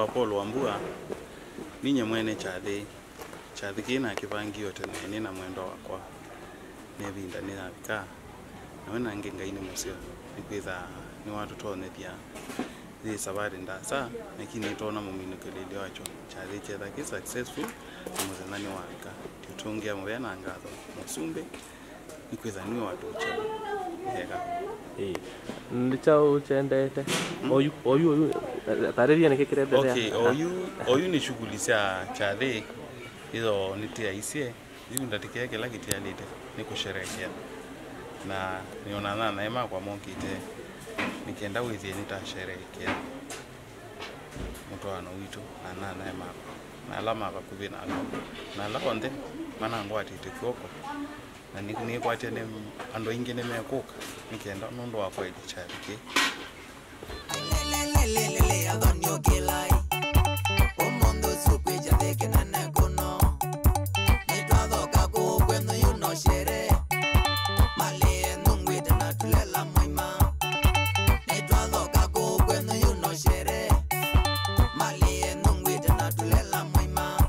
nitwa Paul Wambua ninye mwene chathi chathi kina kivangio tene ni na mwendo wakwa nevinda ni navika nawe nange ngaini musio nikwitha ni watu tonethia thi sabari ndasa lakini tona muminukeleli wacho chathi chetha ki successful na muthenya ni wavika tiutungia muvea na ngatho musumbi nikwitha niwe watu uchela hega ĩĩ nĩcha ũcendete oyu oyu oyu tarĩria nĩkĩ kĩrenderea Okay, oyu oyu ni shughuli cia chathi hizo nitiaicie iu ndatikea kila kitialite ni kusherekea na nionana naye makwa mokite nikienda withie nitasherekea mutwano witu na na naye makwa na ala mavakuvi nalo na ala onthe manangwatite kwoko na ni- nikwatia ni andu aingi nimekuka nikienda nundu wa kweli chariki Lelelelelele, adonio kilai. Omondo sukweja theke na nekono. Nitwathoka kukwenu yuno shere. Malie nungwite na tulela moima. Nitwathoka kukwenu yuno shere. Malie nungwite na tulela moima.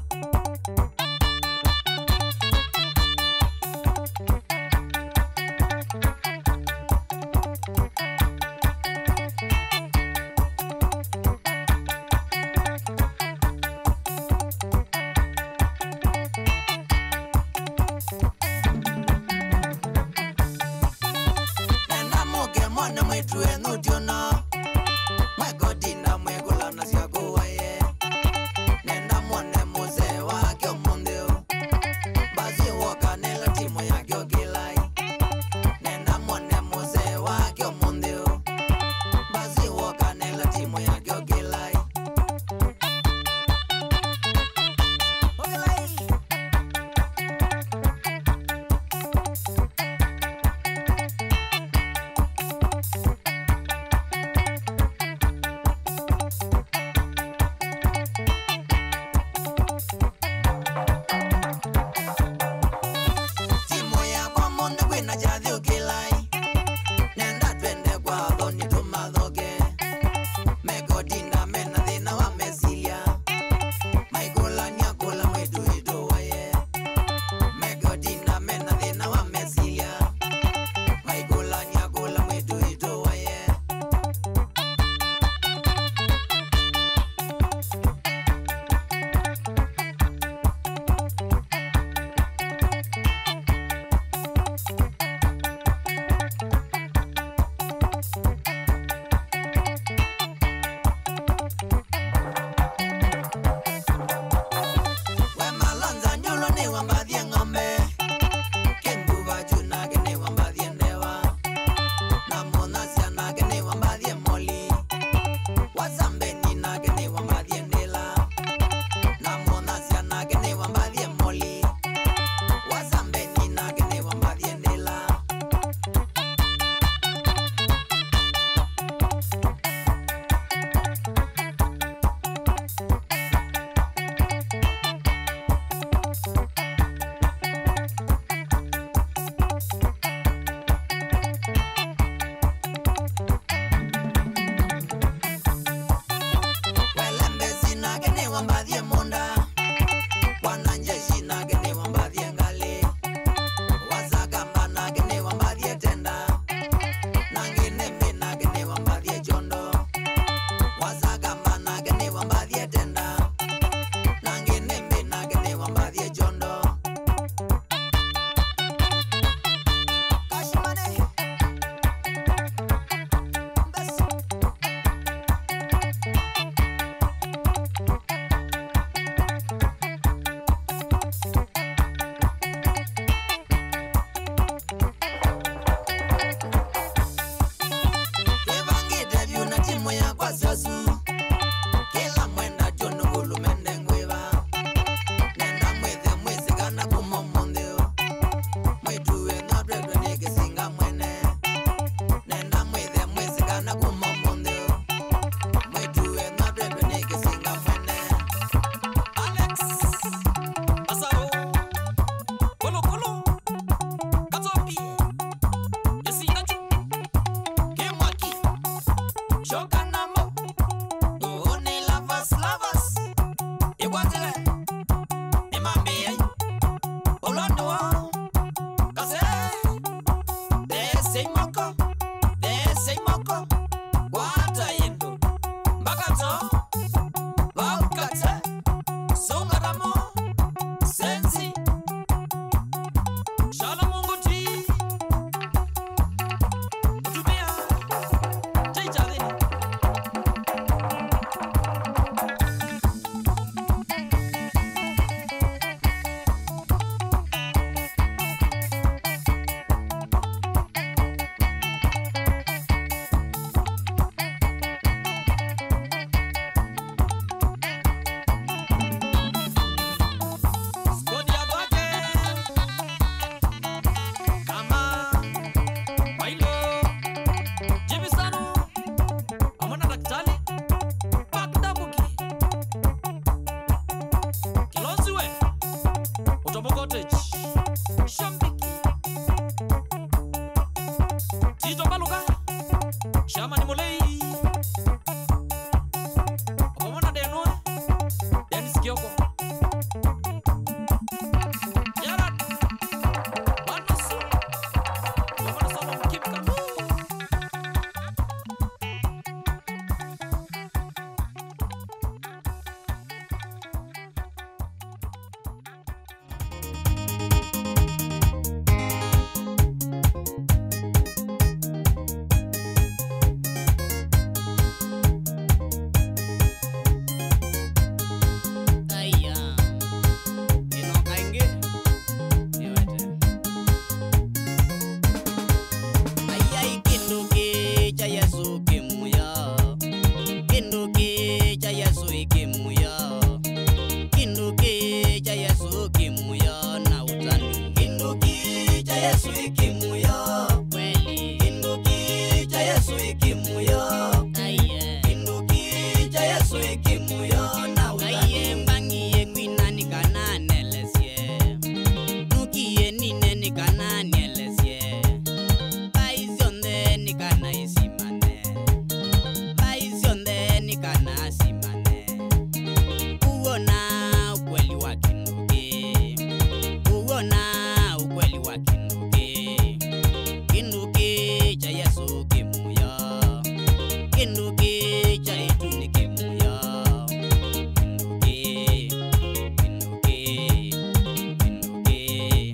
kimuyo kinduki cha yesu kimuyo na utani kinduki cha yesu kimuyo kweli kinduki cha yesu kimuyo aiye kinduki cha yesu kimuyo na utani aiye mbangiye kwinani kana nelesie nukiye nine nikana nielesie baisionde nikana isimane baisionde nikana simane uwona ukweli wa kinduki uwona ukweli wa kinduki kinduki cha yesu kimuyo kinduki cha ituni kimuyo kinduki kinduki kinduki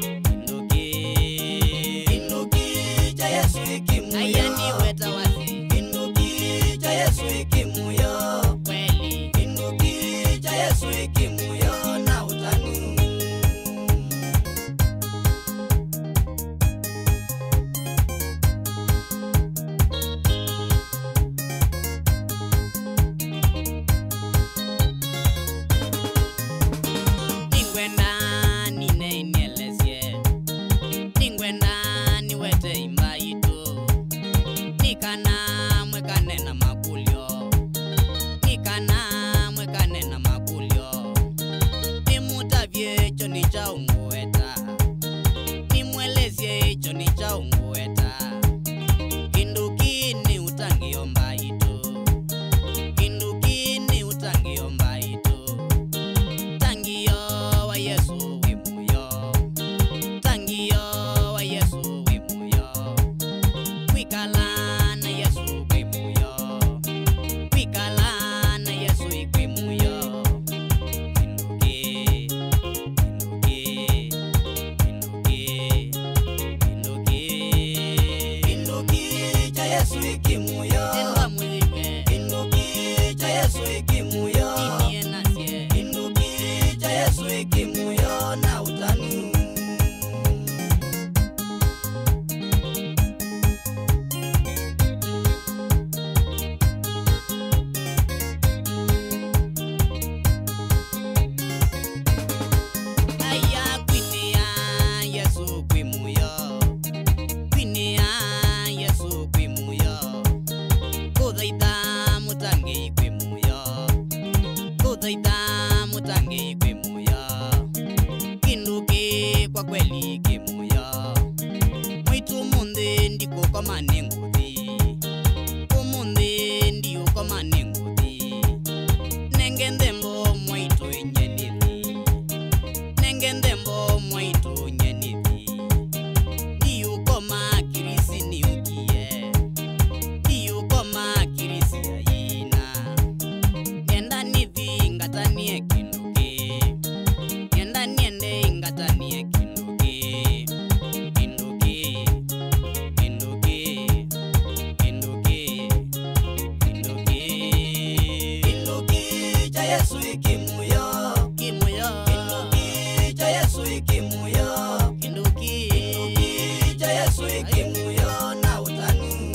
kinduki kinduki cha yesu kimuyo ayani weta wasi kinduki cha yesu kimuyo kweli kinduki cha yesu kimuyo na utani ningwenda nine inielesie ningwenda niwete imba yitu nikana mwekane na makulyo nikana mwekane na makulyo nimutavye icho ni cha ungueta nimwelesie icho ni cha ungueta kindukini utangiomba yitu kindukini utangiomba yitu tangio wa yesu wimuyo tangio wa yesu wimuyo kwikala na yesu kwimuyo kwikala na yesu ikwimuyo kinduki kinduki kinduki kinduki kinduki cha yesu ikimuyo endwa mwiliwe kinduki cha yesu ikimuyo inie nasie kinduki cha yesu ikimuyo na utani aya kwinia yesu kwimuyo kwinia yesu kwimuyo kuthaitha mutangi kwimuyo kuthaitha mutangi kwimuyo kinduki kwa kweli kimuyo mwitu munthi ndikukomane nguthi umuthi ndiukomane nguthi nenge nthembo mwaitu inyenithi nenge nthembo mwaitu nyenithi ndiukoma kirisi niukie ndiukoma kirisi aina ngenda nithi ngatanie kinduki ngenda niende ngatanie kinduki kinduki kinduki kinduki kinduki kinduki cha yesu ikimuyo kimuyo kinduki cha yesu ikimuyo kinduki kinduki cha yesu ikimuyo na utani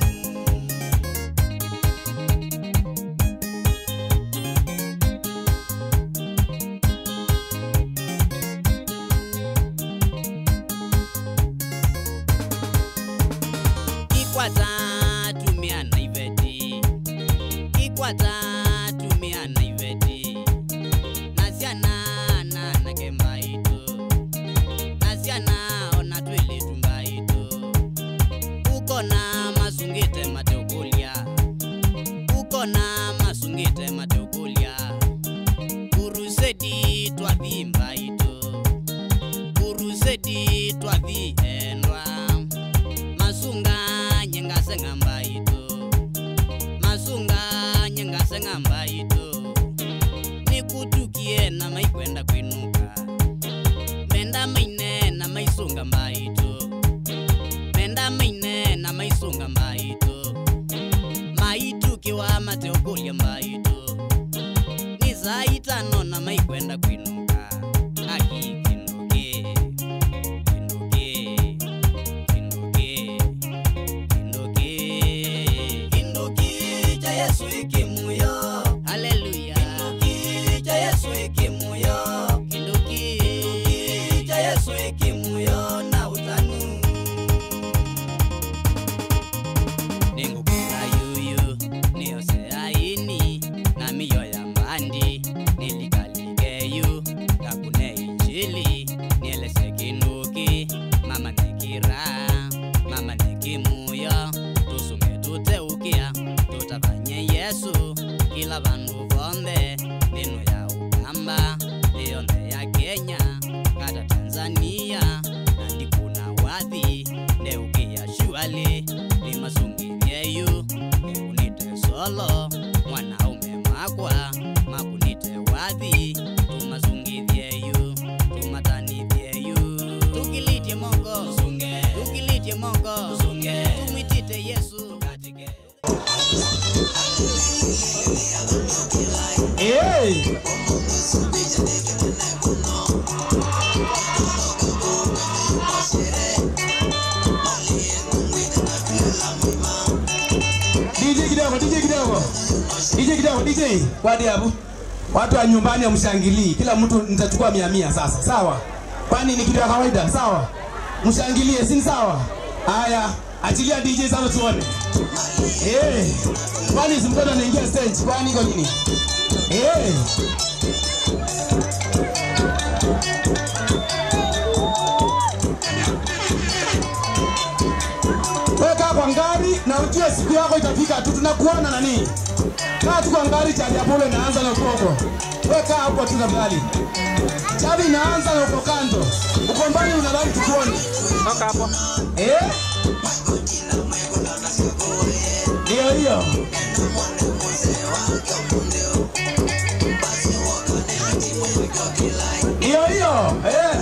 kikwata tumia na iveti kikwata tumia na iveti nasiana na nakemba itu nasiana ona twili tumba itu uko na masungite mateukulia uko na masungite mateukulia kurusedi twavimba itu kurusedi twavihendwa masunga nyengase ng'amba itu masunga nyengase ng'amba itu nikutukie na maikwenda kwinuka menda maine na maisunga mba itu menda maine na maisunga mba itu maitukiwa mateukulia mba itu ni saa itano na maikwenda kwinuka akikinduki kinduki kinduki kinduki kinduki cha yesu ikimuyo haleluya Hey. DJ kidogo, DJ kidogo. DJ kidogo, DJ. Wadi hapo. Watu wa nyumbani wamshangilii. Kila mtu nitachukua mia mia sasa. Sawa? Kwani ni kitu ya kawaida? Sawa? Mshangilie, si ni sawa? Haya, achilia DJ sasa tuone. Eh. Kwani si mtoto anaingia stage? Kwani iko nini? Eh. Weka kwa ngari na ujue siku yako itafika tu, tunakuona nani. Kaa tu kwa ngari, chaji ya pole inaanza na ukoko. Weka hapo tu tafadhali. Chaji inaanza na uko kando. Uko mbali unadhani tukuone. Toka hapo. Eh? Ndio hiyo. Ndio hiyo. Eh.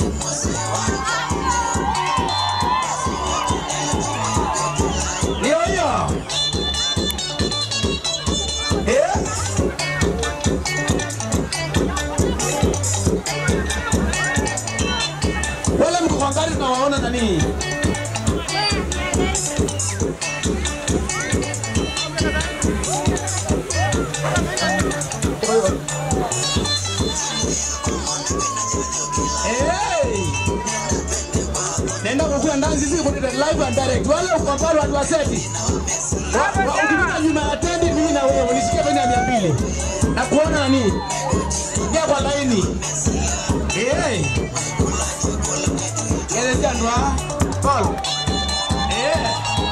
Ndio hiyo. Eh? Wale mko kwa gari tunawaona nani? Hey! Nenda kukula ndani sisi kwa live and direct. Wale uko pale watu wa seti. Wa- wa- Ukipita nyuma ya tendi mimi na wewe unisikie peni ya 200. Na kuona nani? Ingia kwa laini. Eh. Eleza ndwa. Call. Eh.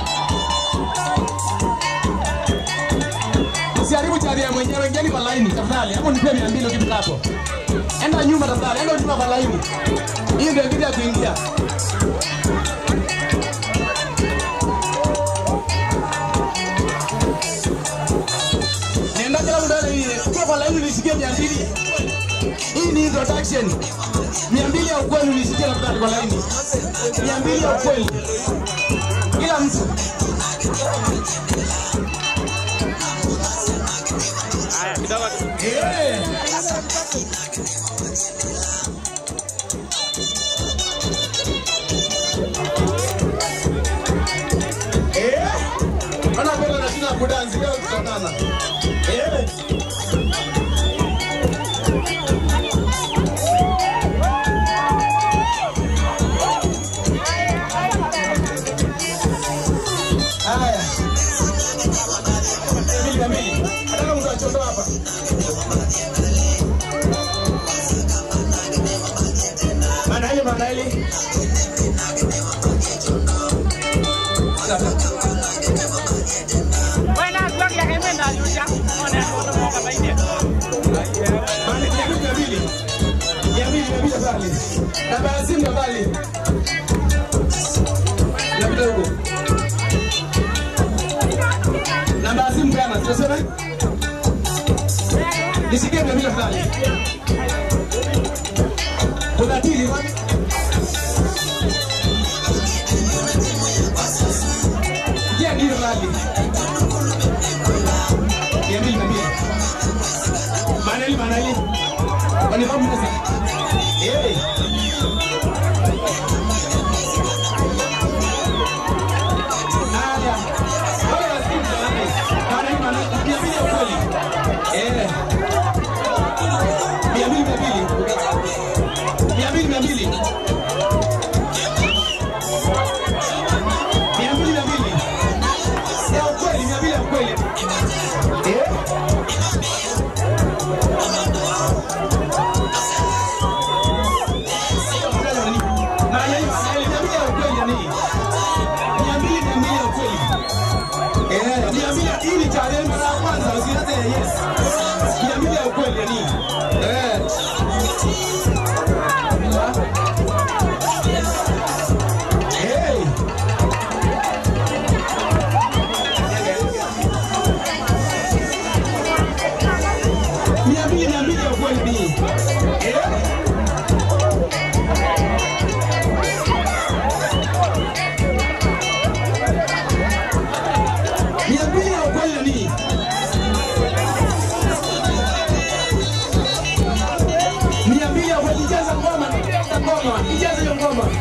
Usiharibu charia mwenyewe, ingieni kwa laini tafadhali. Hapo nipe 200 ukifika hapo. Enda nyuma tafadhali, enda nyuma kwa laini. Hii ndio kitu ya kuingia. Nenda kila mtu ana hii. Ukiwa kwa laini nisikie 200. Hii ni introduction. 200 ya ukweli nisikie tafadhali kwa laini. 200 ya ukweli. Kila mtu. Haya, kidogo tu. Eh. Eh? Ona mbona nashinda kudansi leo tutaonana. Eh? Haya. Mbili na mbili. Nataka mtu achondoa hapa. Manaili, manaili. Manaili, mia mbili, mia mbili. Mia mbili, mia mbili tafadhali. Namba ya simu tafadhali. Napita huko. Namba ya simu peana, tunasema? Nisikie mia mbili tafadhali. Kuna tili wapi? Je, ndio rali? Mia mbili, mia mbili. Manali, manali. Wanifahamu sasa? Eh. Haya. Wale wasikivu jamani. Manali, manali. Mia mbili ya ukweli. Eh. Mia mbili, mia mbili. Mia mbili, mia mbili. Mia mbili, mia mbili. Ya ukweli, mia mbili ya ukweli. Eh?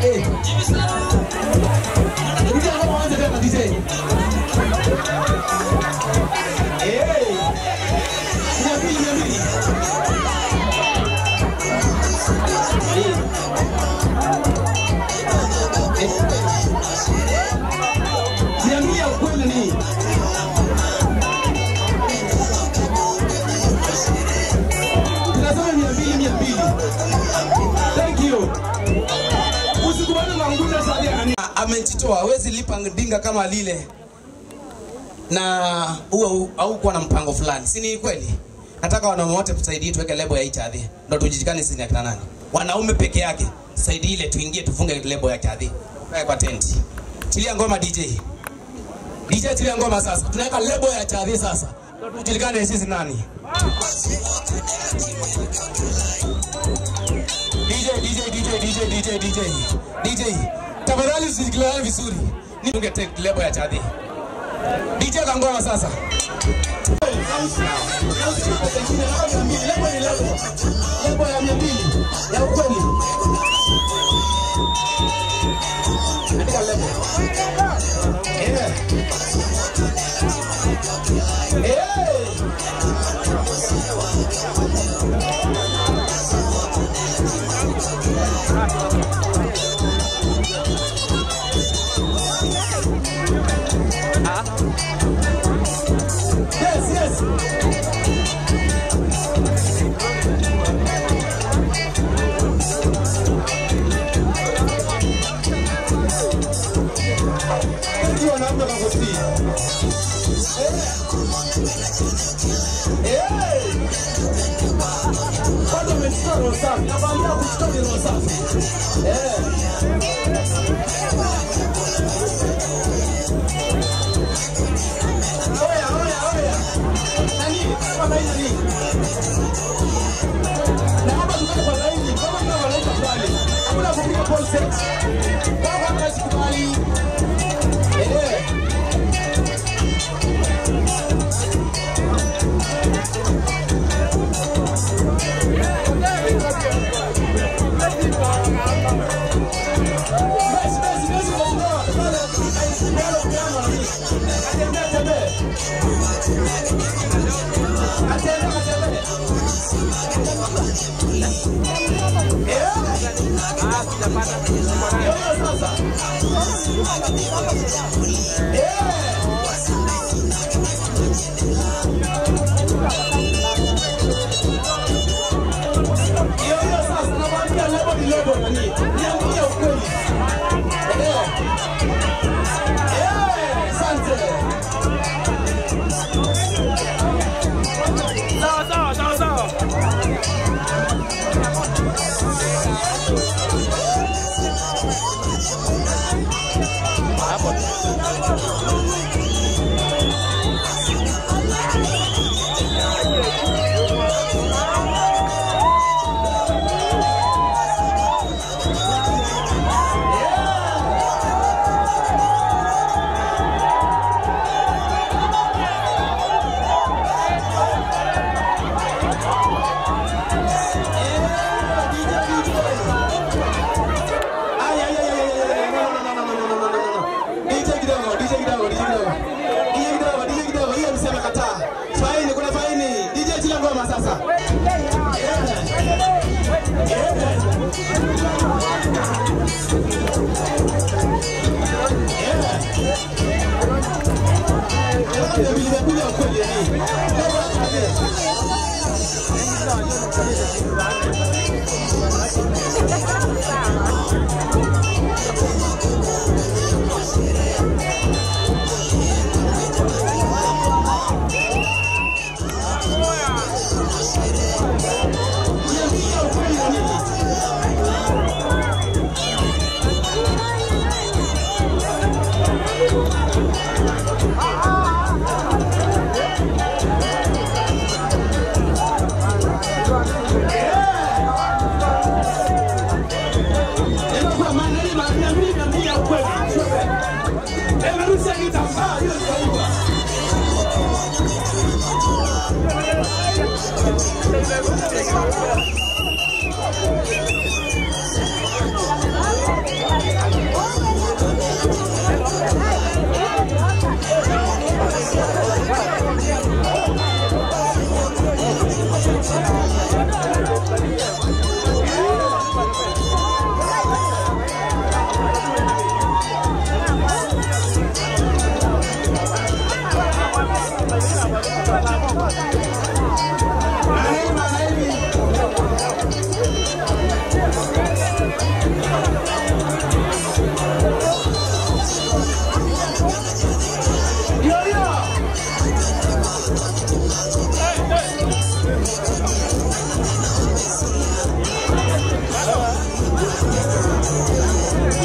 Eh. Rudia ngoma anze tena DJ. Eh. Mia mbili, mia mbili. Eh. Eh. Mia mbili ya ukweli ni tunasema mia mbili mia mbili. Thank you. Usikubali kuangusha shadi ya nani. Amejitoa, hawezi lipa dinga kama lile na huo haukuwa na mpango fulani, si ni kweli? Nataka wanaume wote tusaidie, tuweke lebo ya HIV ndo tujijikane sisi ni akina nani. Wanaume peke yake saidie ile, tuingie tufunge lebo ya HIV kae kwa tenti. Tilia ngoma DJ. DJ tilia ngoma sasa, tunaweka lebo ya HIV sasa, ndo tujulikane sisi nani. DJ, DJ, DJ, DJ, DJ, DJ, DJ. Tafadhali usisikilizane vizuri. Ni unge take lebo ya chadhi. DJ kangoma sasa. Lebo ya mia mbili ya ukweli. Andika lebo. Eh. Eh. Yes, yes. Thank you, wanaume kwa kutii. Eh. Eh. Bado umechukua roho safi. Nakwambia kuchukua ni roho safi. Eh. Oya, oya, oya. Nani? Kama hii nani? Na hapa tukae kwa laini, kama ndio wanaita pale. Hakuna kupiga ball set. Kama hapa sikubali. Eh. Basi, basi, basi, kuondoa. Pale, pale, piano na nini? Atembee, atembee. Atembee, atembee. Eh? Ndio sasa. Eh. Hiyo hiyo sasa nakwambia lebo ni lebo nani? Niambie ukweli. Eh. Eh, asante. Sawa sawa sawa sawa. Ay, ay, ay, ay, ay, ay, ay, no, no, no, no, no, no, no, no, no, no. DJ kidogo, DJ kidogo, DJ kidogo. DJ kidogo, DJ kidogo, hiyo msema kataa. Faini, kuna faini. DJ chila ngoma sasa. Yeah. Yeah. Yeah. Ndio vilivyokuja ukweli yani. Lebo ya kabisa. Niambie ukweli wa nini? Nimekuwa maana ni mia mbili mia mbili ya ukweli. Emerusha kitambaa hiyo ndio Thank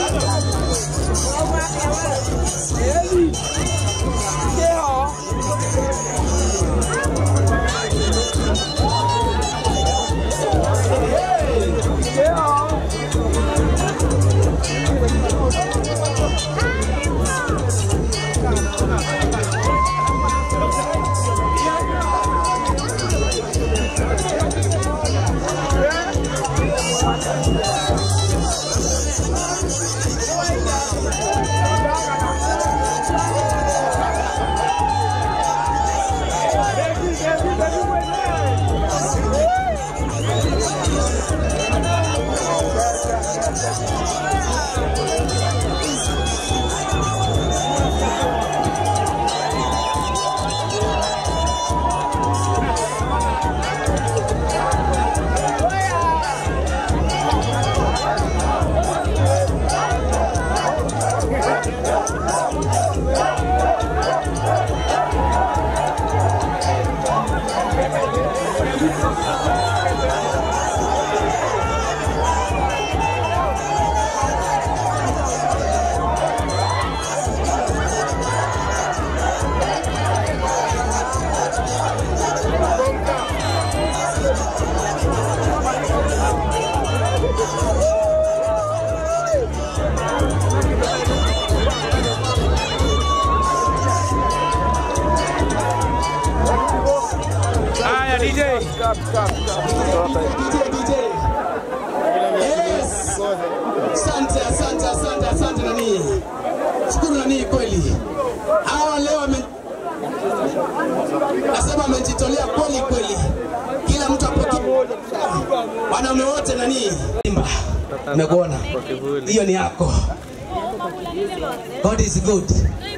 Haya DJ. DJ DJ. Yes. Asante, asante, asante, asante nani. Shukuru nani kweli. Hawa leo wame Nasema amejitolea kweli kweli. Kila mtu apokee. Wanaume wote nani? Simba. Nimekuona. Kwa kivuli. Hiyo ni yako. God is good.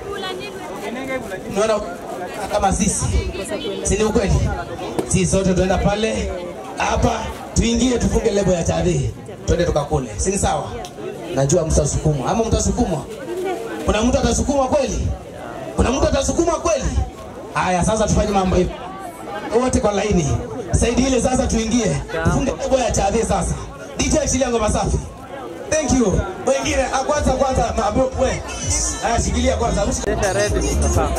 Unaona kama sisi. Si ni ukweli? Sisi sote tuenda pale hapa tuingie tufunge lebo ya Chadhi. Twende tukakule. Si ni sawa? Najua mtasukumwa. Ama mtasukumwa? Kuna mtu atasukumwa kweli? Kuna mtu atasukumwa kweli? Haya sasa tufanye mambo hivi. Wote kwa laini. Saidi ile sasa tuingie. Tufunge lebo ya Chadhi sasa. DJ achilia ngoma safi. Thank you. Wengine ah, kwanza kwanza mabu we. Haya shikilia kwanza. Usi- Kesha ready. Sawa.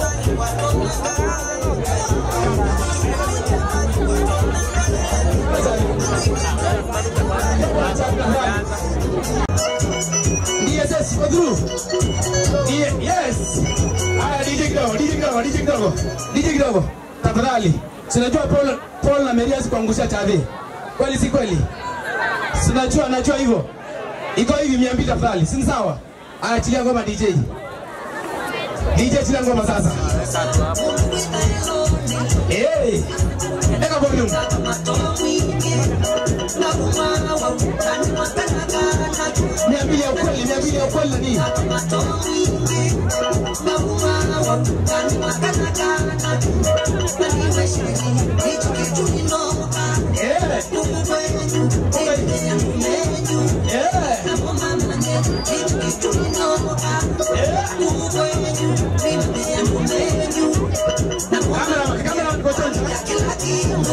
DSS go through. D- yes. Haya DJ kidogo, DJ kidogo, DJ kidogo. DJ kidogo. Tafadhali. Sinajua Paul Paul na Merias kuangusha Chadhi. Kweli si kweli? Sinajua najua hivyo. Iko hivi 200 tafadhali. Si ni sawa? Haya achilia ngoma DJ. DJ achilia ngoma sasa. Eh. Eka volume. Mia mbili ya ukweli, mia mbili ya ukweli na nini? Eh. Eh. Kamera, kamera mko chonjo.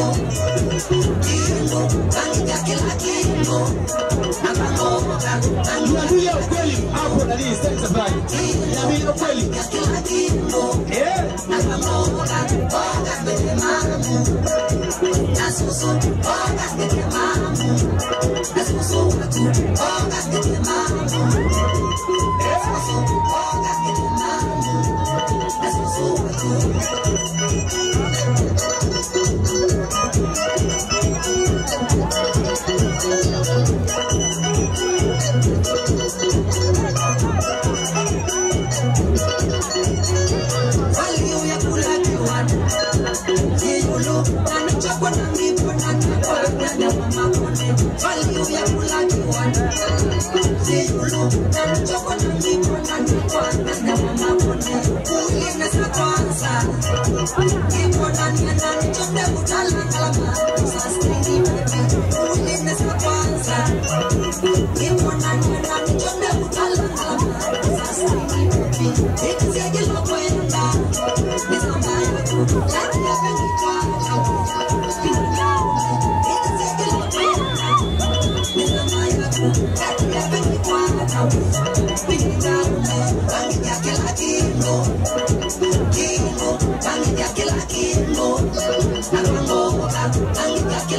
Mia mbili ya ukweli hapo na nini? Sasa tafadhali. Mia mbili ya ukweli. Eh.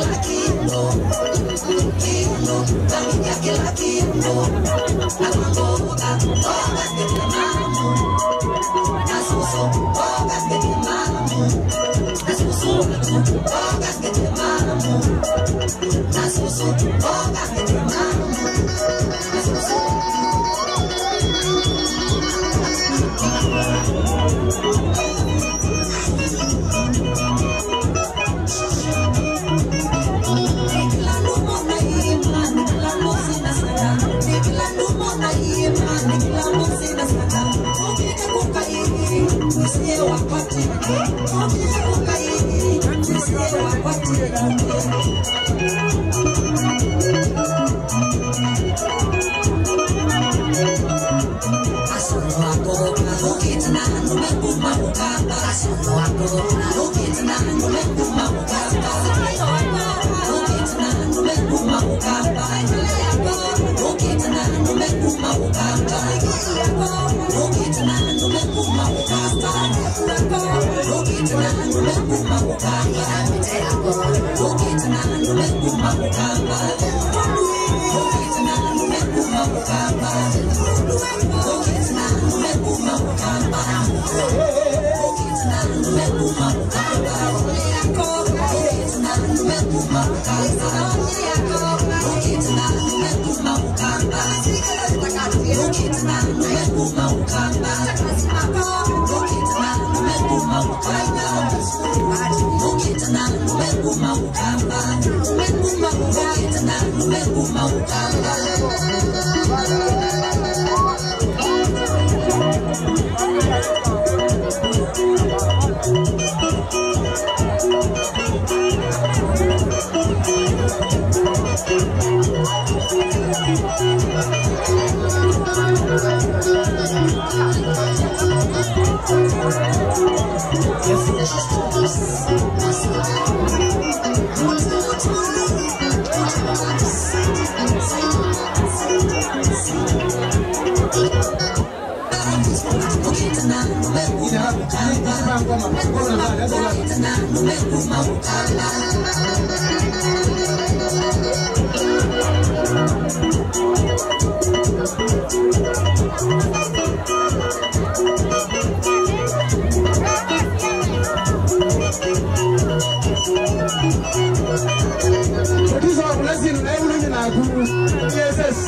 Producer wa Blessing na hebu nini na aku yes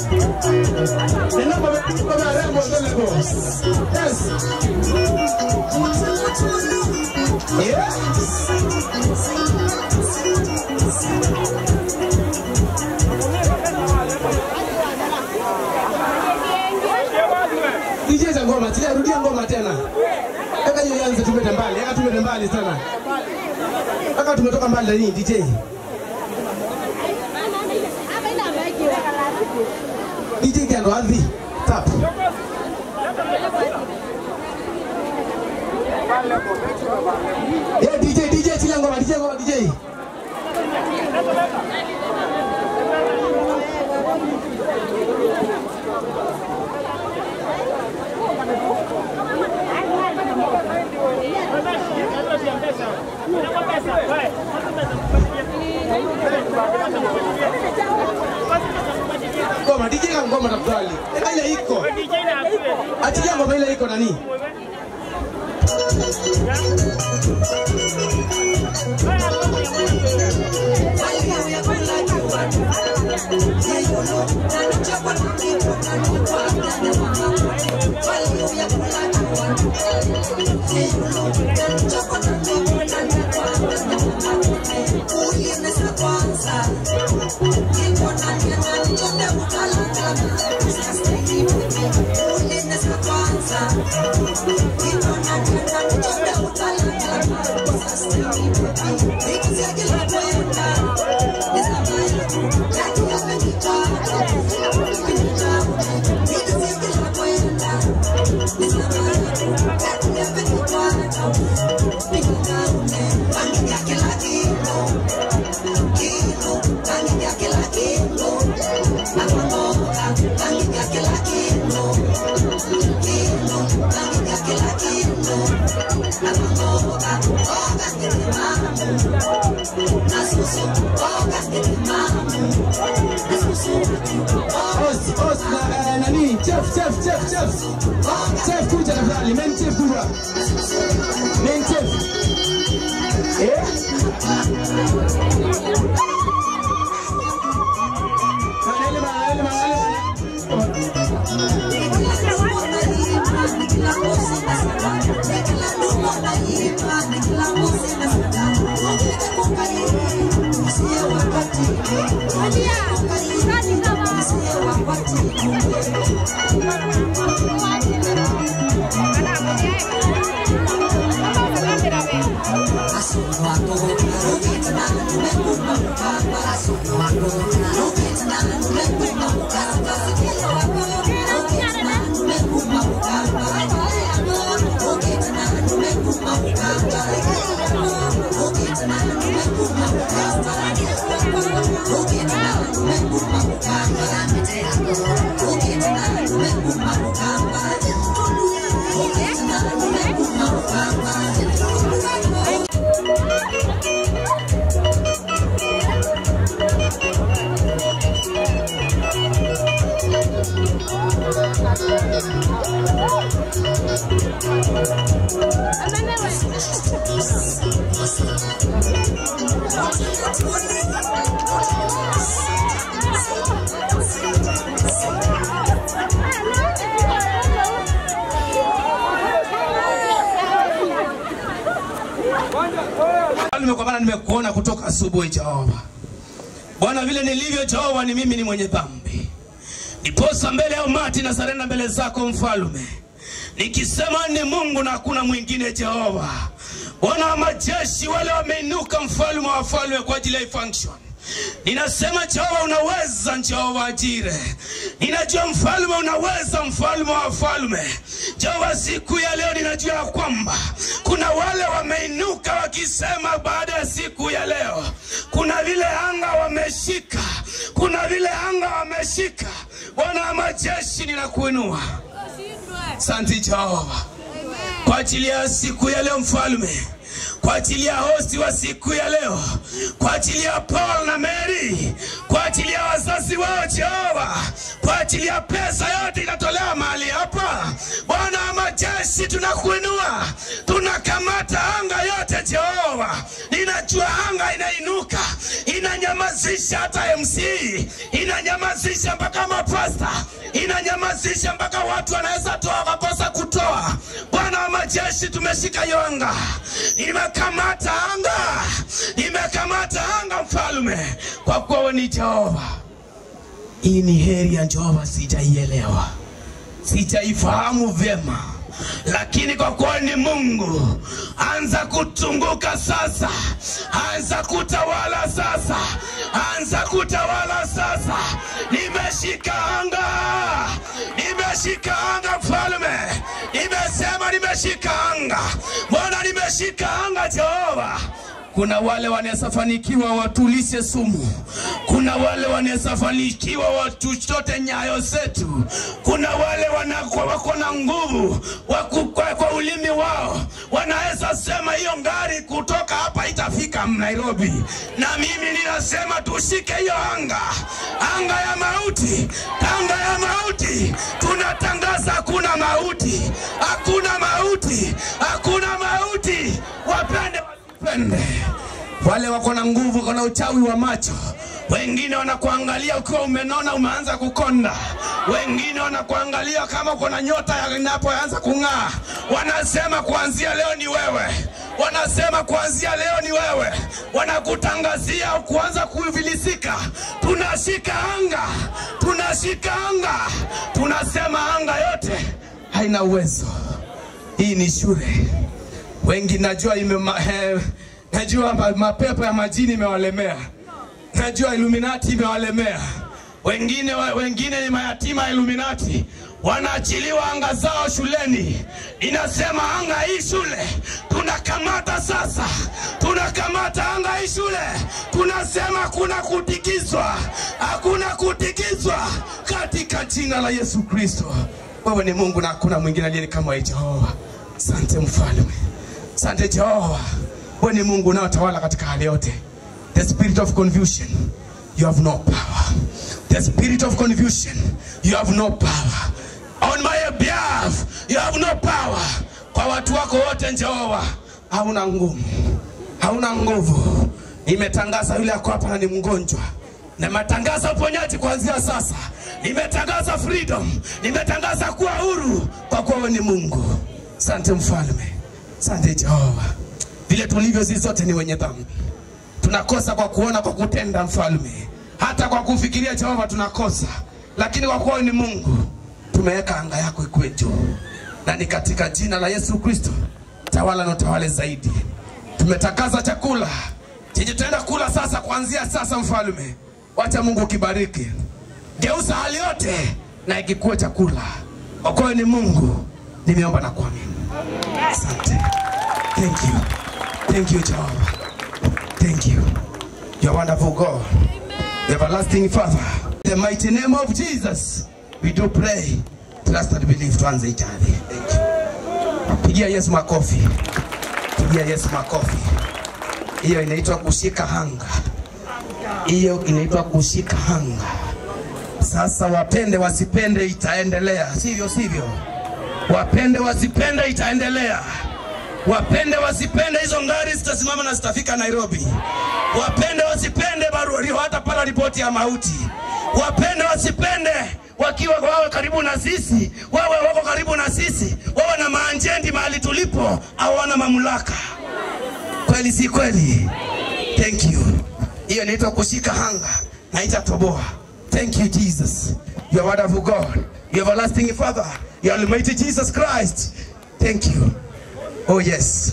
Nina baba baba rembo ndelego Yes Yeah DJ za ngoma, tia rudia ngoma tena. Eka hiyo yanze tumete mbali, eka tumete mbali sana. Eka tumetoka mbali na nini DJ? DJ kando ardhi. Tap. Yeah, DJ, DJ, chilia ngoma, DJ ngoma, DJ. Ngoma, DJ ka ngoma tafadhali. Eka ile iko. Achilia ngoma ile iko nani? Nasusu, Host, host na eh, nani? Chef, chef, chef, chef. Chef kuja tafadhali. Main chef kuja. Main chef. Eh? Manele, manele, manele. Mfalme, kwa maana nimekuona kutoka asubuhi Jehova. Bwana, vile nilivyo Jehova, ni mimi ni mwenye dhambi, niposa mbele ya umati na sarenda mbele zako Mfalme, nikisema ni Mungu na hakuna mwingine Jehova. Bwana wa majeshi, wale wameinuka, mfalme wa wafalme, kwa ajili ya hii function Ninasema Jehova unaweza, Jehova Jire. Ninajua mfalme unaweza, mfalme wa wafalme. Jehova, siku ya leo ninajua ya kwamba kuna wale wameinuka wakisema, baada ya siku ya leo kuna vile anga wameshika, kuna vile anga wameshika. Bwana wa majeshi, ninakuinua. Asante Jehova kwa ajili ya siku ya leo mfalme kwa ajili ya hosti wa siku ya leo, kwa ajili ya Paul na Mary, kwa ajili ya wazazi wao Jehova, kwa ajili ya pesa yote inatolewa mahali hapa. Bwana wa majeshi, tunakuinua, tunakamata anga yote Jehova. Ninajua anga inainuka, inanyamazisha hata MC, inanyamazisha mpaka mapasta, inanyamazisha mpaka watu wanaweza toa wakakosa kutoa. Bwana wa majeshi, tumeshika hiyo anga, nimekamata anga, nimekamata anga mfalme, kwa kuwa wewe ni Jehova. Hii ni heri ya Jehova, sijaielewa, sijaifahamu vyema, lakini kwa kuwa ni Mungu, anza kutunguka sasa, anza kutawala sasa, anza kutawala sasa. Nimeshika anga, nimeshika anga mfalme, nimesema nimeshika anga, mbona nimeshika anga Jehova? Kuna wale wanaweza fanikiwa watulishe sumu, kuna wale wanaweza fanikiwa watuchote nyayo zetu, kuna wale wanakuwa wako na nguvu waku- kwa, kwa ulimi wao wanaweza sema hiyo ngari kutoka hapa itafika Nairobi, na mimi ninasema tushike hiyo anga, anga ya mauti, anga ya mauti. Tunatangaza hakuna mauti, hakuna mauti, hakuna mauti. Wapende wasipende, wale wako na nguvu, wako na uchawi wa macho wengine wanakuangalia ukiwa umenona umeanza kukonda, wengine wanakuangalia kama uko na nyota ya- inapoanza kung'aa, wanasema kuanzia leo ni wewe, wanasema kuanzia leo ni wewe, wanakutangazia kuanza kuvilisika. Tunashika anga, tunashika anga, tunasema anga yote haina uwezo. Hii ni shule wengi najua ime, eh, najua ma- mapepo ya majini imewalemea najua Illuminati imewalemea wengine, wa- wengine ni mayatima ya Illuminati wanaachiliwa anga zao shuleni. Ninasema anga hii shule tunakamata sasa, tunakamata anga hii shule, tunasema hakuna kutikizwa, hakuna kutikizwa katika jina la Yesu Kristo. Wewe ni Mungu na hakuna mwingine aliye kama wewe Jehova. Asante mfalme, asante Jehova, wewe ni Mungu unaotawala katika hali yote the spirit of confusion you have no power the spirit of confusion you have no power on my behalf you have no power kwa watu wako wote Jehova hauna nguvu hauna nguvu nimetangaza yule ako hapa na ni mgonjwa nimetangaza uponyaji kuanzia sasa nimetangaza freedom nimetangaza kuwa huru kwa kuwa wewe ni mungu sante mfalme sante jehova vile tulivyo sisi sote ni wenye dhambi tunakosa kwa kuona kwa kutenda mfalme hata kwa kufikiria jehova tunakosa lakini kwa kuwa wewe ni mungu tumeweka anga yako ikuwe juu na ni katika jina la yesu kristo tawala na utawale zaidi tumetakaza chakula chenye tutaenda kula sasa kuanzia sasa mfalme wacha mungu ukibariki geuza hali yote na ikikuwa chakula kwa kuwa wewe ni mungu nimeomba na kuamini asante thank you thank you jehova thank you you are wonderful god the everlasting father in the mighty name of jesus we do pray trust and believe tuanze itali thank you pigia yesu makofi pigia yesu makofi hiyo inaitwa kushika hanga hiyo inaitwa kushika hanga sasa wapende wasipende itaendelea sivyo sivyo wapende wasipende itaendelea wapende wasipende hizo ngari zitasimama na zitafika nairobi wapende wasipende barua hata pala ripoti ya mauti wapende wasipende wakiwa wawe karibu na sisi wawe wako karibu na sisi wawe na maanjendi mahali tulipo hawana mamlaka kweli si kweli thank you hiyo inaitwa kushika hanga na itatoboa thank you jesus you are wonderful god you are everlasting father you are almighty jesus christ thank you oh yes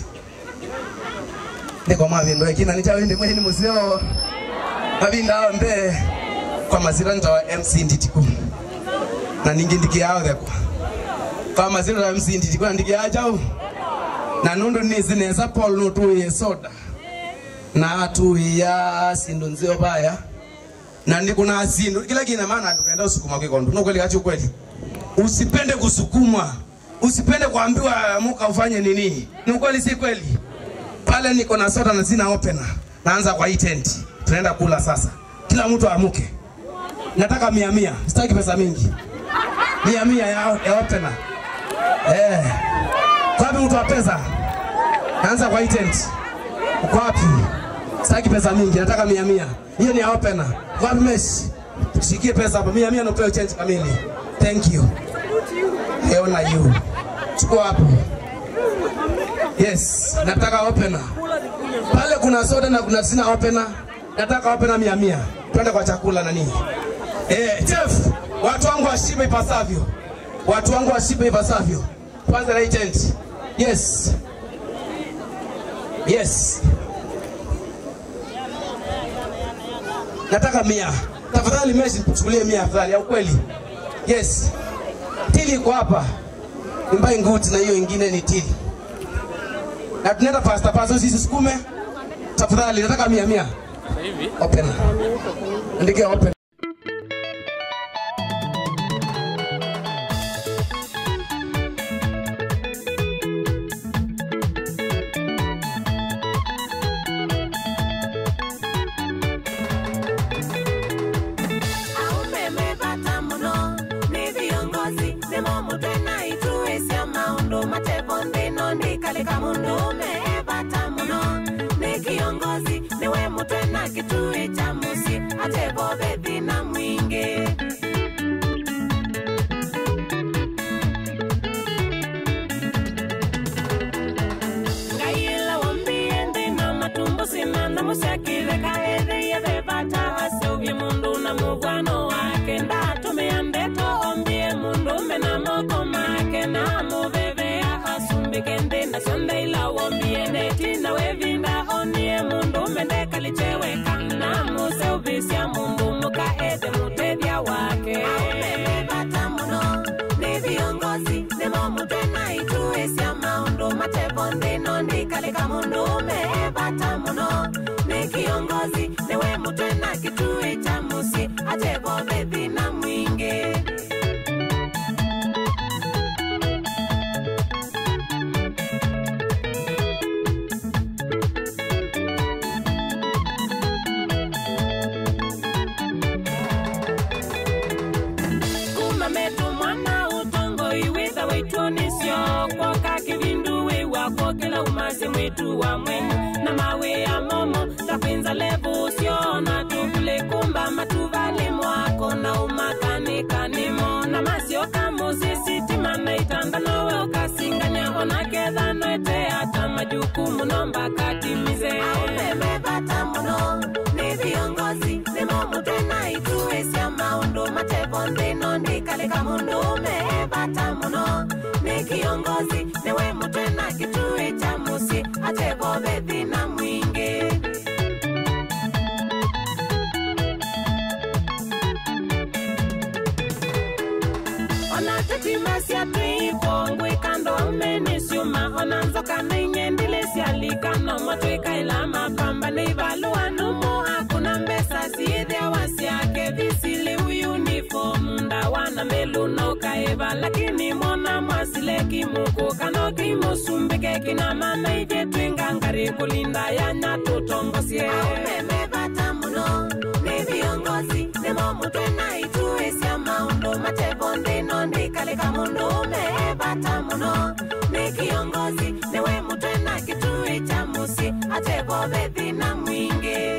ndiko mavindo ekina nichawende mwehini museo mavinda ao mbe kwa mazira ntawa mc nditiku na ningi ndikiao thekwa kwa mazira ta mc nditiku na ndikiachau na nundu nizineza paul nutuiye soda na tuiya sindu nzio baya na ndi kuna sindu kila kina maana tukaenda usukuma kikondo no kweli kachi kweli usipende kusukumwa usipende kuambiwa muka ufanye nini ni kweli si kweli pale niko na soda na sina opener naanza kwa hii tent tunaenda kula sasa kila mtu amuke nataka mia mia sitaki pesa mingi mia mia ya, ya opener eh kwa wapi mtu wa pesa naanza kwa hii tent uko wapi sitaki pesa mingi nataka mia mia hiyo ni ya opener kwa wapi mesh shikie pesa hapa mia mia napewa change kamili thank you heona you chukua hapo yes nataka opener pale kuna soda na kuna sina opener nataka opener mia mia twende kwa chakula na nini eh chef watu wangu washibe ipasavyo watu wangu washibe ipasavyo kwanza na hii tent yes yes nataka mia tafadhali meshi chukulie mia afadhali ya ukweli yes tili iko hapa imbai nguti na hiyo ingine ni tili na tunaenda pasta pasta sisi sukume tafadhali nataka mia mia Sasa hivi open andike open aumemepata muno nĩ viongozi nĩmo mũtwena ituĩcia maũndũ matevo ndĩno ndikalĩka mũndũ mepata mũno nĩ kiongozi nĩwe mũtwena kĩtui cha mũciĩ atevo vethina mwingĩ ngaiyela wambie ndina matumbo sina na musyakile kaetheiye vevata aseuvye mundu na muvwano wake ndatumia ndeto ombie mundume na moko make na muvevea asumbike ndina syondeila wombie netina wevinda onie mundume ndekalicheweka na museuvisya mundu mukaethe mutethya wake aumevevata muno nĩ viongozi nĩmo mũtwena ituĩcia maũndũ matevo ndĩno ndikalĩka mũndũ mebata mũno nĩ kiongozi nĩwe mũtwena kĩtui cha mũciĩ atevo vethina mwingĩ wala umasi mwitu wa mwenyu na mawe ya momo takwinza levu usiona tukulikumba matuvali mwako na umakanikanimo na masio kamusisitima na itanda nowe ukasinganya ona kethano ete hata majukumu nomba katimize umemepata muno ni viongozi nimo mutwe na ituisya maundu matevo nthino ndikalika mundu umepata muno ni kiongozi niwe mutwe na kitui cha musi atevo vethina mwingi ona tetimasya twikongwi kando umenisiuma ona nzoka nainyendilesyalikano mwatwikaila mapamba neivaluanumu hakuna mbesa siithya wasyake visili uyunifomu ndawana meluno kaeva lakini mona mwasile kimuku kano kimusumbike kina mana ije twingangari kulinda yanya tutongosye umemepata muno ni viongozi nimo mutwe na ituisya maundu matevo nthino ndikalika mundu umepata muno ni kiongozi niwe mutwe na kitui cha musi atevo vethina mwingi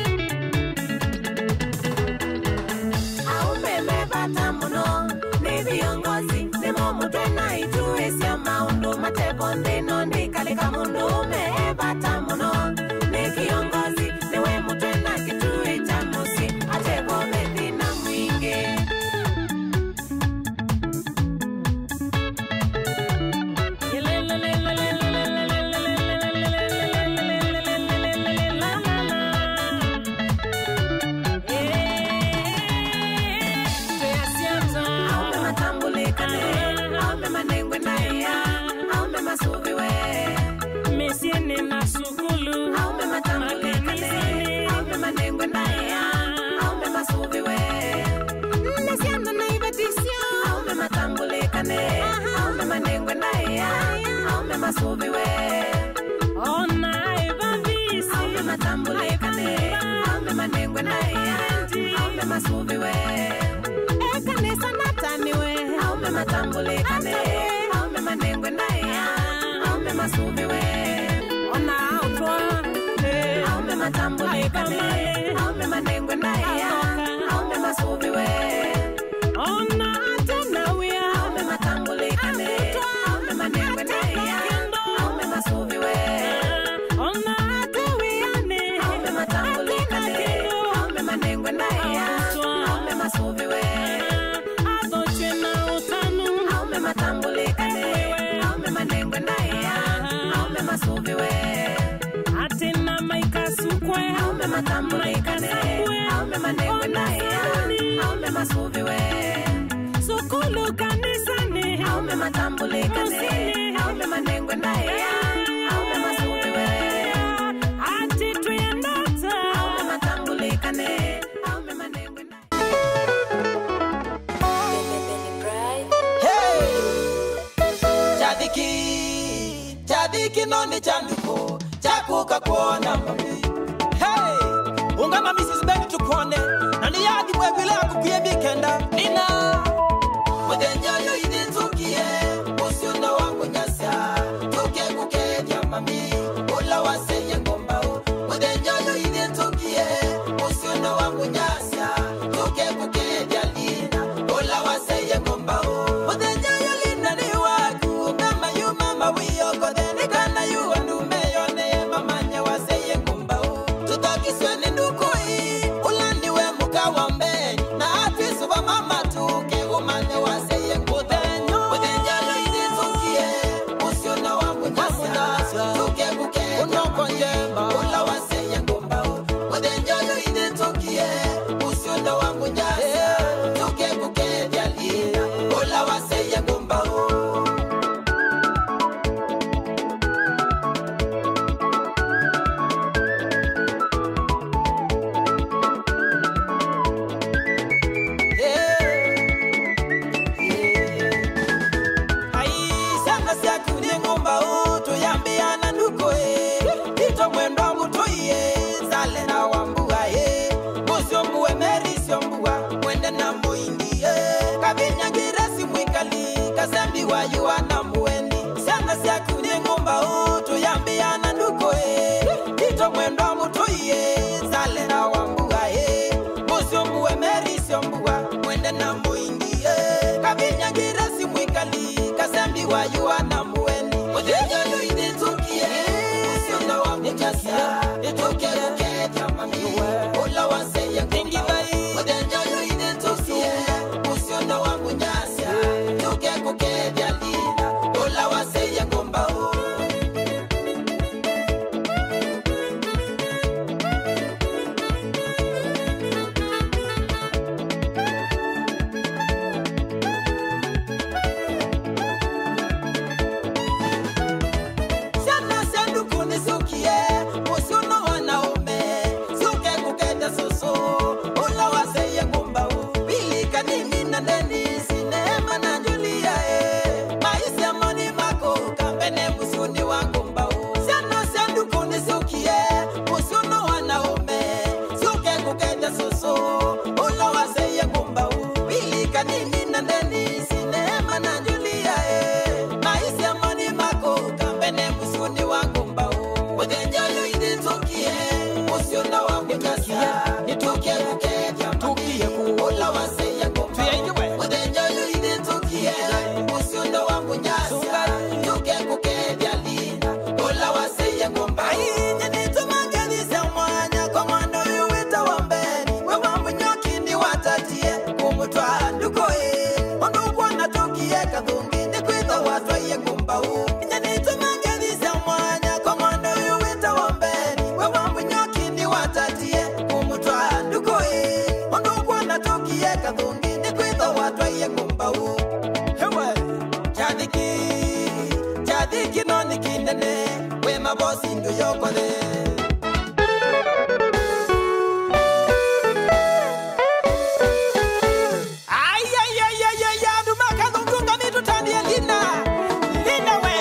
aumemepata muno ni viongozi nimo mutwe na ituisya maundu matevo nthino ndikalika mundu umepata muno ni kiongozi niwe mutwe na kitui cha musi atevo vethina mwingi aume matambulikane aume manengwe naya aume masuviwe mesiene na sukulu aume matambulikane aume manengwe naya aume masuviwe nesiana naivetisyo aume matambulikane aume manengwe naya aume masuviwe ona evavisi aume matambulikane aume manengwe naya aume masuviwe ekanisa nataniwe aume matambulikane aume manengwe naya aume masuviwe ona autwa aume matambulikane aume manengwe naya aume masuviwe ona atenawia aume matambulikane aume manengwe naya aume masuviwe ona atewiane aume matambulikane aume manengwe naya aume masuviwe athochwe na utanu aume matambulikane aume manengwe naya aume masuviwe atena maikasukwe aume matambulikane aume manengwe naya aume masuviwe sukulu kanisani aume matambulikane aume manengwe naya aume masuviwe ati twendata aume matambulikane aume manengwe naya chadhiki chadhiki noni chanduko chakuka kuona mami hey! ungama mrs beni tukone nani yadi bwegwile akupie bikenda nina mudenjayo idinzukie usiunda wangu nyasya tuke kukedya mami ula waseye ngombao mudenjayo idinzukie usiunda wangu nyasya tuke kukedya lina ula waseye ngombao mudenjayo lina ni waku kama yu mama wiyokodheni kana yu wandumeyone mamanye waseye ngombao tutokisweni ndukui ulandiwe mukawambe na afisu wa mama tuke umane waseye ngudenyo mudenjayo idinzukie usiona wangu nyasya tuke kukedya unokonjema ula waseye ngombao mudenjayo idinzukie usiona wangu nyasya tuke kukedya lina ula waseye ngombao aisanga syakunie ngumba utuyambiana ndukoe ito mwendo mutuiye sale na wambuaye musyombue merisyombua mwende na muindie kavinyagiresi mwikali kasembiwa yuana muweni syanga syakunie ngumba utuya usiombue meri siombua mwende na muingie kavinyagira simwikali kasembiwa yuana muweni muthenyolo initukie usiondo wa mutasa ituke kukeja mami ula waseye ngingivai muthenyolo initukie usiondo wa munyasa tuke kukeja lina ula waseye ngumbao Sana sanduku nisukie Musuno wanaume Suke kukenda susu Ula waseye ngumbau Bilika nini na Denisi Neema na Julia eh. Maisha moni mako Kampene musuni wa ngumbau Sana sanduku nisukie Musuno wanaume Suke kukenda susu Ula waseye ngumbau Bilika nini na Denisi Neema na Julia eh. Maisha moni mako Kampene musuni wa ngumbau Mutenjalo initukie Musiuna wa mutasa Nitukie kukeja Tukie kuula waseye ngumbau Mutenjalo initukie Musiuna wa munyasa Tukie kukeja lina Ula waseye ngumbau Ainye nitumanganisa mwanya Kwa mwando yuwita wambeni Wewa munyokini watatie Kumutwa ndukoe Ondukwa natukie kathungi Nikwitha watwaye ngumbau Inye nitumanganisa mwanya Kwa mwando yuwita wambeni Wewa munyokini watatie Kumutwa ndukoe Ondukwa natukie kathungi Nikwitha watwaye ngumbau Hewe Chathiki Chathiki no nikinene We mabosi ndu yokole Ay, ay, ay, ay, ay, ay, dumaka dhungunga mitutandie lina lina we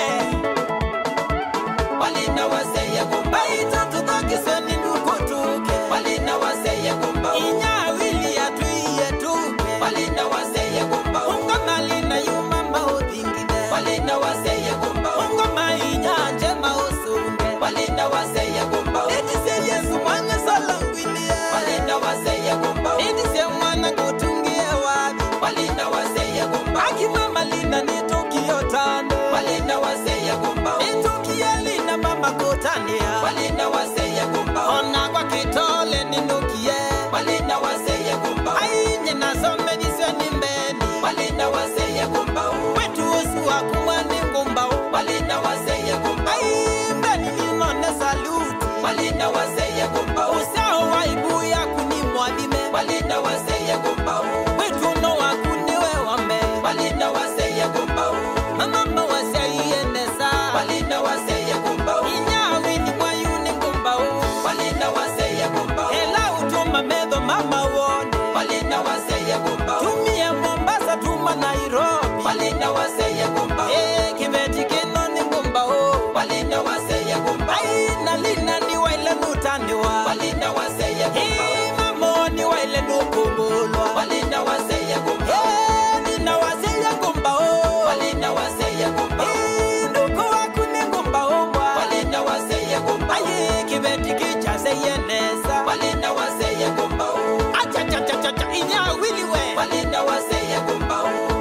walina waseye kumba itatuthakiseni nukutuke walina waseye kumba inyawili yatuiye tuke walina waseye kumba ungamalina yuma maudhingine walina waseye kumba ungama inyanje mausunge walina waseye kumba etise yesu mwana salangwilie walina waseye kumba etise mwana kutungie wabi walina waseye kumba akimama lina nitukio tande walina waseye kumba nitukie lina mama kutania walina waseye kumba ona kwa kitole ninukie walina waseye kumba ainye nasome nisweni mbeni walina waseye kumba wetu usu wa kumwani ngumba walina waseye kumba aimbeni ninone saluti walina waseye kumba usao waibu ya kunimwadime walina waseye kumba wetu no wakuniwe wambe walina waseye kumba mamamba waseienesa walina waseye kumba inyawini mwayuni ngumba walina waseye kumba ela utuma medho mama wone walina waseye kumba tumie mombasa tuma nairobi walina waseye kumba e kibeti kino ni ngumba walina waseye kumba aina lina ni waile nutandiwa walina waseye kumba mamoni waile nukumbulwa walina waseye kumba nina waseye kumba walina waseye kumba nduku waku ni ngumba umbwa walina waseye kumba aye kibeti kichaseyenesa walina waseye kumba achachachachacha inyawiliwe walina waseye kumba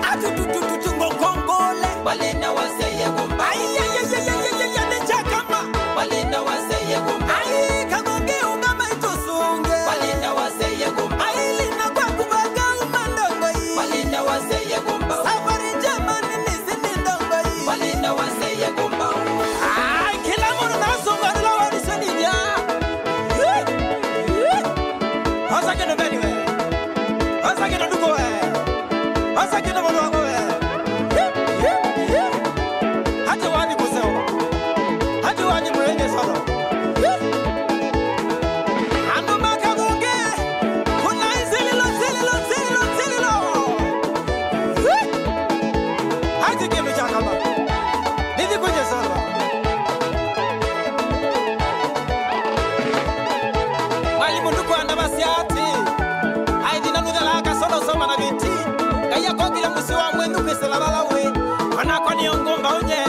atututututungokongole walina waseye kumba ayayayayayaya nechakama walina waseye kumba ai kagonge ungama itusunge walina waseye kumba ai lina kwa kubaga umandongo hii walina waseye kumba safari njema nini zini ndongo hii walina waseye kumba ai kila mtu nasonga nila walisaninya Hasa kino beni we Hasa kino duko we Hasa kino mwana wangu we Hata wani kuseo Hata wani mwenye solo Ando makagunge Kuna zililo zililo zililo zililo Hata kimi chakama Nidi kwenye solo Mwalimu ndugu anda basiati aidina nuthelaka solo soma na viti ngaiya kokile musi wa mwendu kwisela balawe onako niyo ngumba unye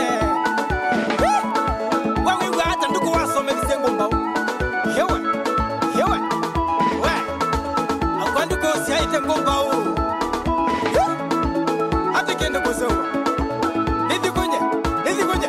wawigwa hata ndugu wasomelisie ngumba u yewe yewe we akwandu kumba u hata kende kusowa nithi kunye nithi kunye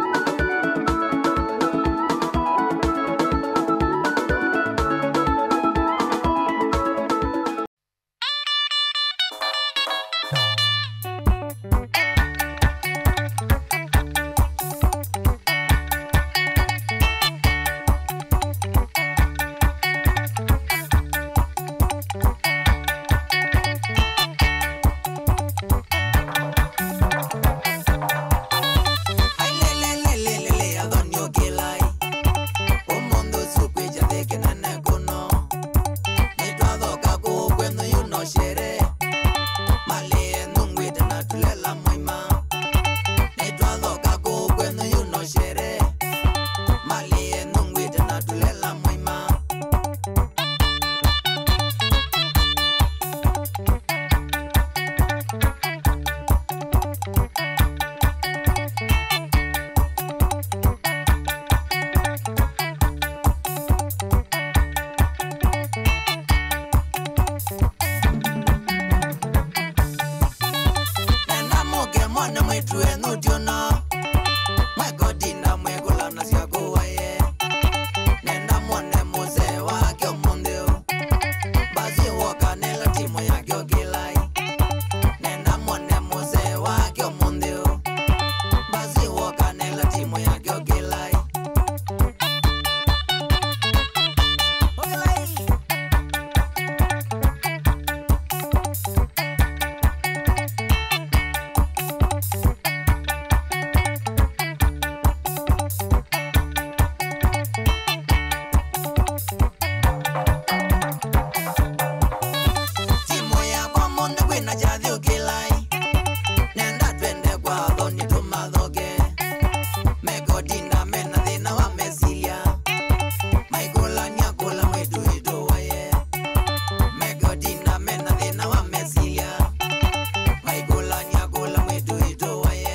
Ailelelelelele, adonio kilai. Umundu sukwicha thiki nene kuno. Nitwathoka kukwenu yuno shere. Malie nungwite na tulela mwima. Nitwathoka kukwenu yuno shere. Malie nungwite na tulela mwima. nenda muke mwana mwitu enu tiono mwegodina mwegulana syakuwaye nenda mwone muzee wake omunthio basi wokanela timu yake okilai nenda mwone muzee wake omunthio basi wokanela timu yake okilai Okilai. timu yakwa mundu kwina jathi ukilai nenda twende kwa thoni tumathoge megodina mena thina wa mesilia maigulania kula mwitu itu waye megodina mena thina wa mesilia maigulania kula mwitu itu waye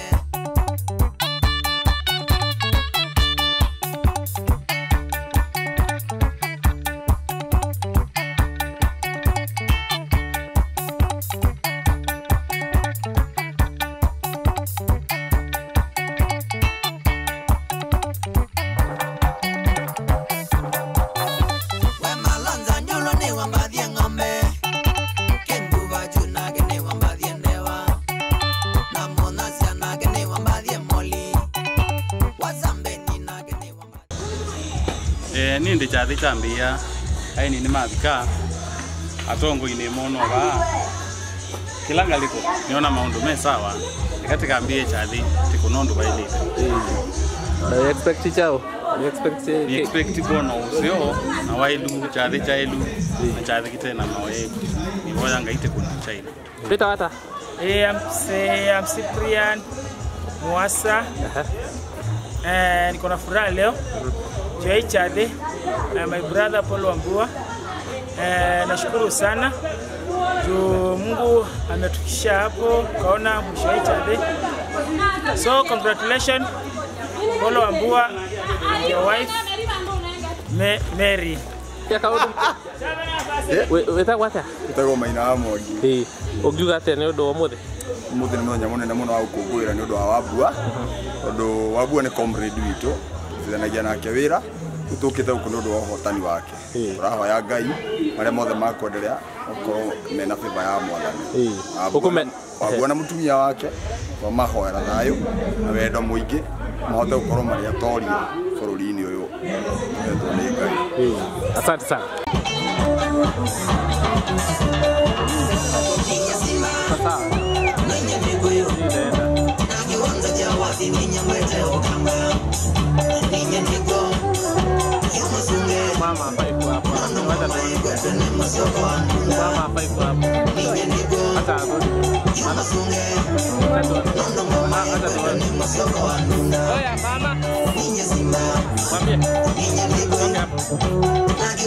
we malonza nyulo ni wambathie ng'ombe kimbuva junake ni wambathie ndewa na munasia nake ni wambathie moli wazambeni nake ni wambathie eh, nindi chathi cha mbia aini ni mavika atongo-ini muno va kila ngaliko niona maundu me sawa katika mbie chathi tikunondu vailite na expect chao ni expect ni expect kuona usio na wailu chathi cha ilu na chathi kitena mawe nivoya ngaite kuna chaina Peter wata Hey, I'm, say, I'm Cyprian Mwasa. Eh, niko na furaha leo juu ya hii chade eh, my brother Paul Wambua. Eh, nashukuru sana juu Mungu ametukisha hapo kaona mwisho wa hii chade. So congratulations Paul Wambua and your wife Ma- Mary. ya kaundu we weta wata itagwo maina wa mwangi eh ungiuga atia ni undu wa muthi muthi nä må thenya må nene må no wa gå kå ngå ä ra nä å ndå wa wambua tondå wambua nä comrade witå tuithanagia nake wä ra rä tå kä te gå kå nä å ndå wa å hotani wake Ĩĩ. tå rahoya ngai marä a mothe makwenderea okorwo mena bäba ya mwathani Ĩĩ. Ũkũme- wambua na må tumia wake wa mahoera thayå na wendo må ingä mahote gå korwo marä atoria bå rå ri-inä å yå etwo nä ngai eh asante sana sasa mama hapa iko hapa wacha tuone mama hapa iko hapa hata arudi mama wacha tuone Ma- wacha tuone oya mama mwambie songe hapo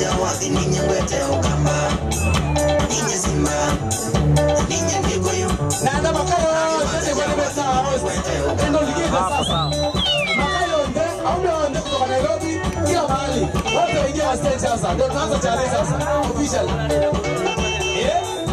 Nanda makayo yote kwa nime sawa wote. Ndio ligiza hapo sasa. sawa Makayo yote au ndio yote kutoka Nairobi kila mahali. Wote waingia wa stage sasa. Ndio tunaanza challenge sasa. Official. Eh?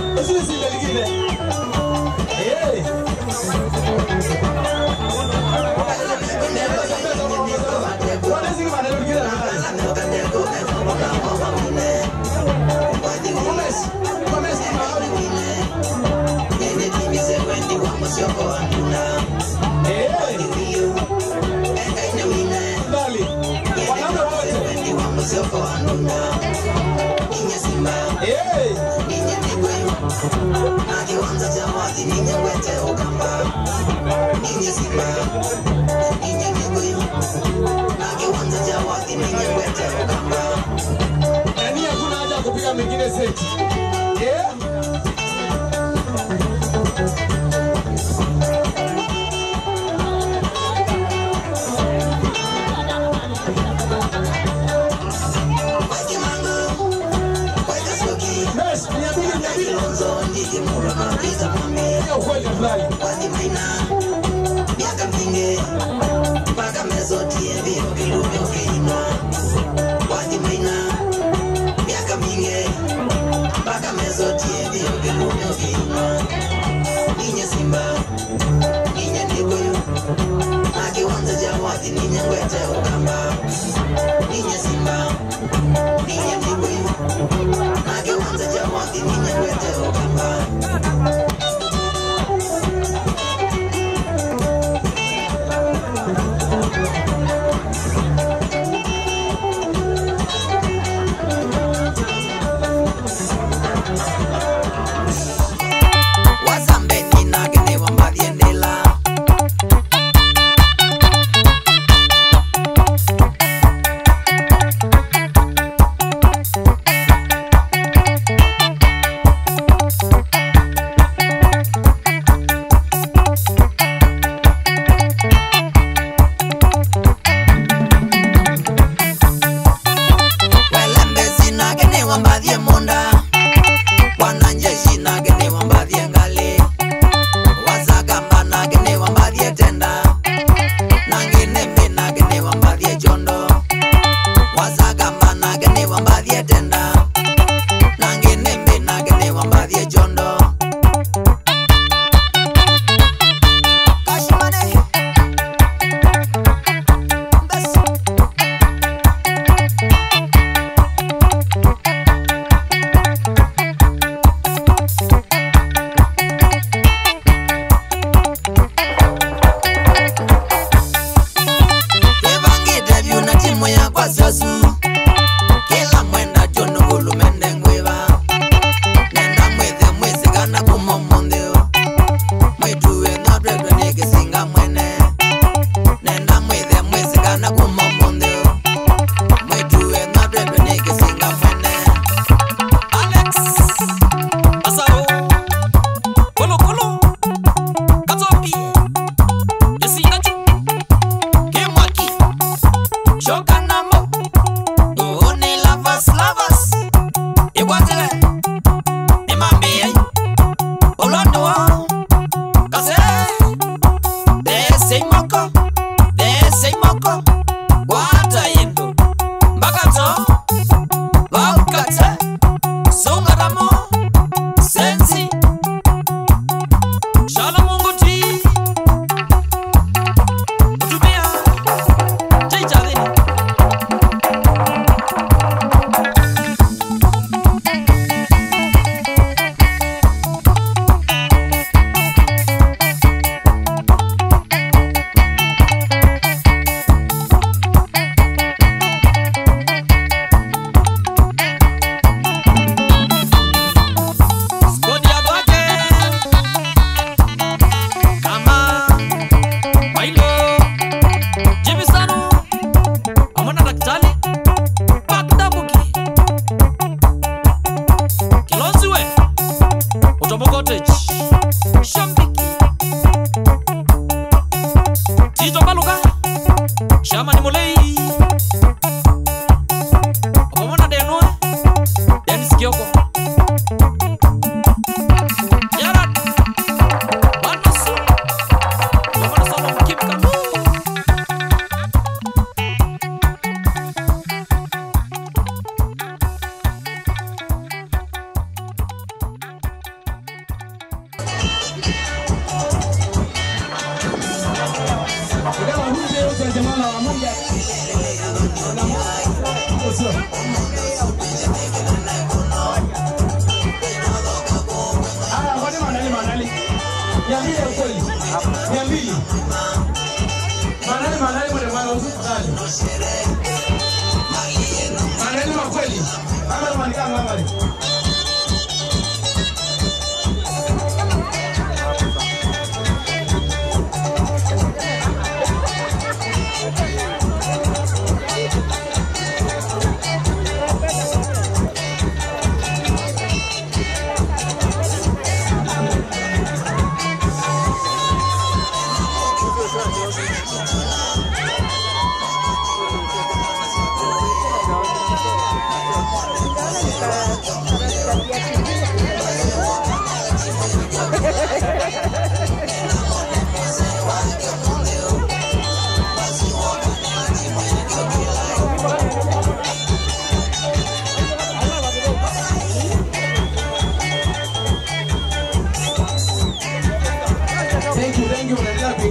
Nani hakuna haja ya kupiga mengine seti. Yeah? Yes, mia mbili, mia mbili. Hiyo kweli fulani. Haya, kwani manali manali. Niambie ukweli. Niambie. Manali manali mwenye mwana usukani. Manali makweli. Ama unaandika ngambari.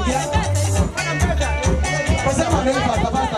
ingia. Wasema ndio pata pata.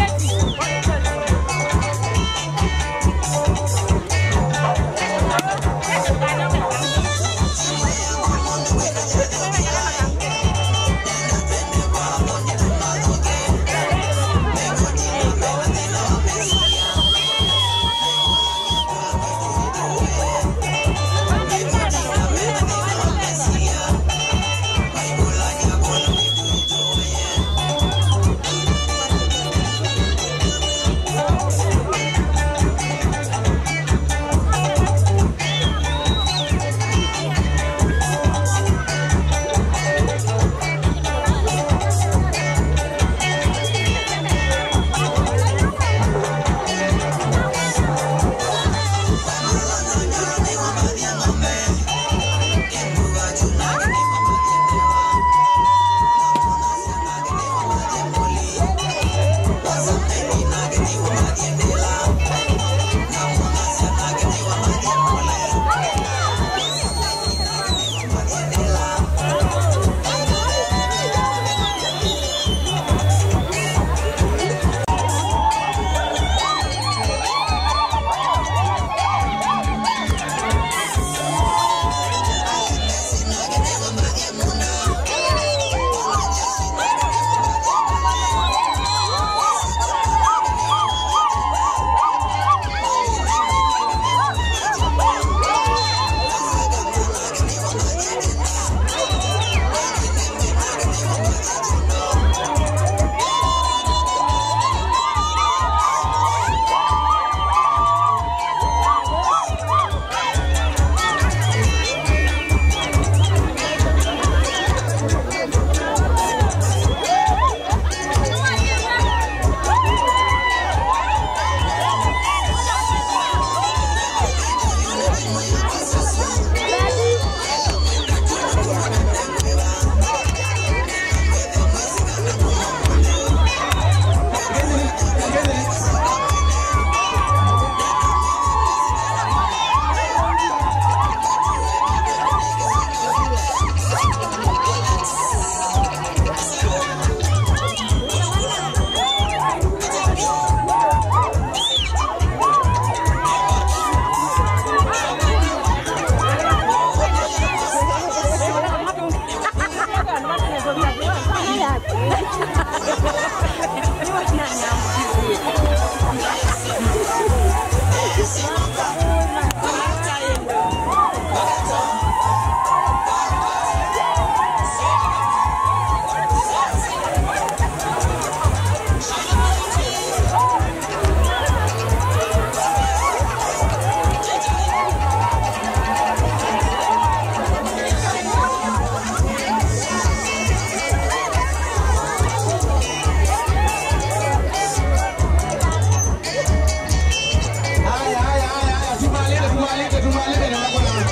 Haya, haya, haya, haya, tumalize, tumalize, tumalize na wako na.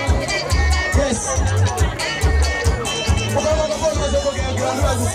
Yes. Uko uko uko uko uko kwa kwa ndugu.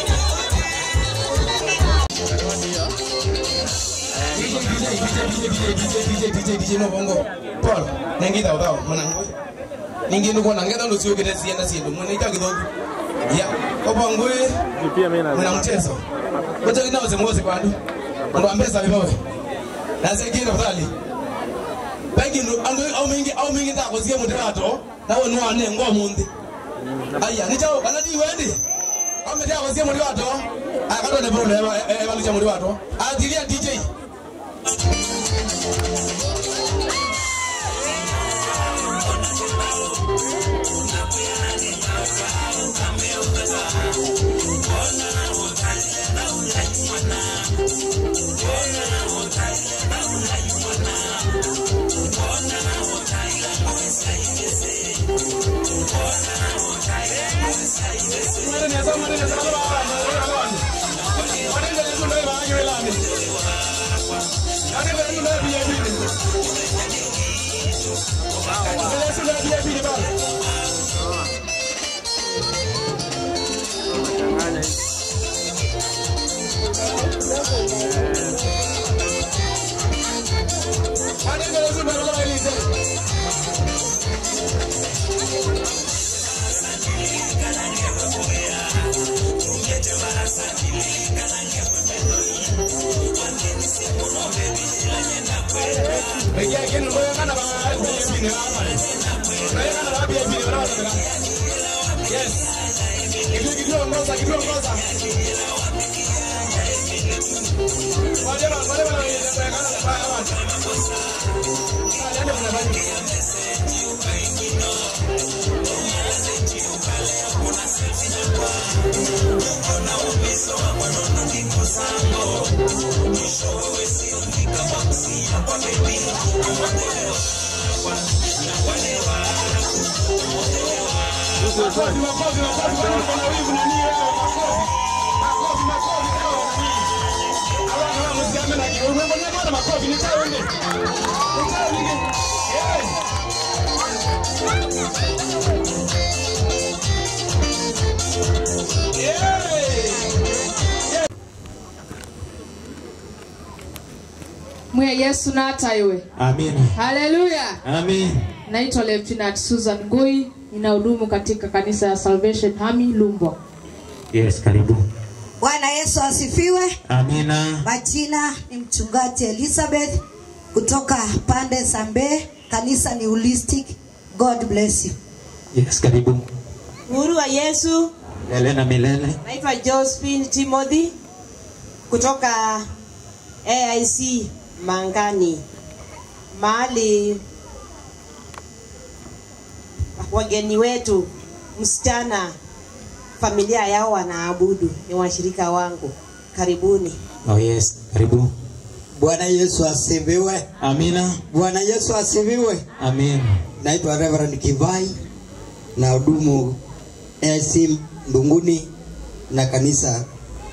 DJ DJ DJ DJ DJ DJ DJ no bongo. Paul, nengida udao mwanangu. Ningi ndugu na ngeda ndo sio kile sienda siendo. Mwana ika kidogo. Ya, kwa bongo Pia mimi na mwana mchezo. Ngoja kinao zemoze kwa ndu. Ndo ambeza vipowe. Na sekino fadhali pengine andu au mingi au mingi ta kusikia mudirato nawe nwane ngo mundi aya ni chao kana di wendi au mtia kusikia mudirato akado ne bro eba eba licha mudirato atilia DJ mwe yesu nataiwe Amen. haleluya Amen. naitwa lieutenant susan ngui ninahudumu katika kanisa ya salvation hami lumbwa Yes, karibu. Bwana Yesu asifiwe. Amina. Majina ni mchungaji Elizabeth kutoka pande za Mbeya. Kanisa ni holistic. God bless you. Yes, karibu. Uhuru wa Yesu. Milele na milele. Naitwa Josephine Timothy kutoka AIC Mangani, mahali wageni wetu msichana familia yao wanaabudu, ni washirika wangu. Karibuni. Oh yes, karibu. Bwana Yesu asifiwe. Amina. Bwana Yesu asifiwe. Amen. Naitwa Reverend Kivai na hudumu AC Ndunguni na kanisa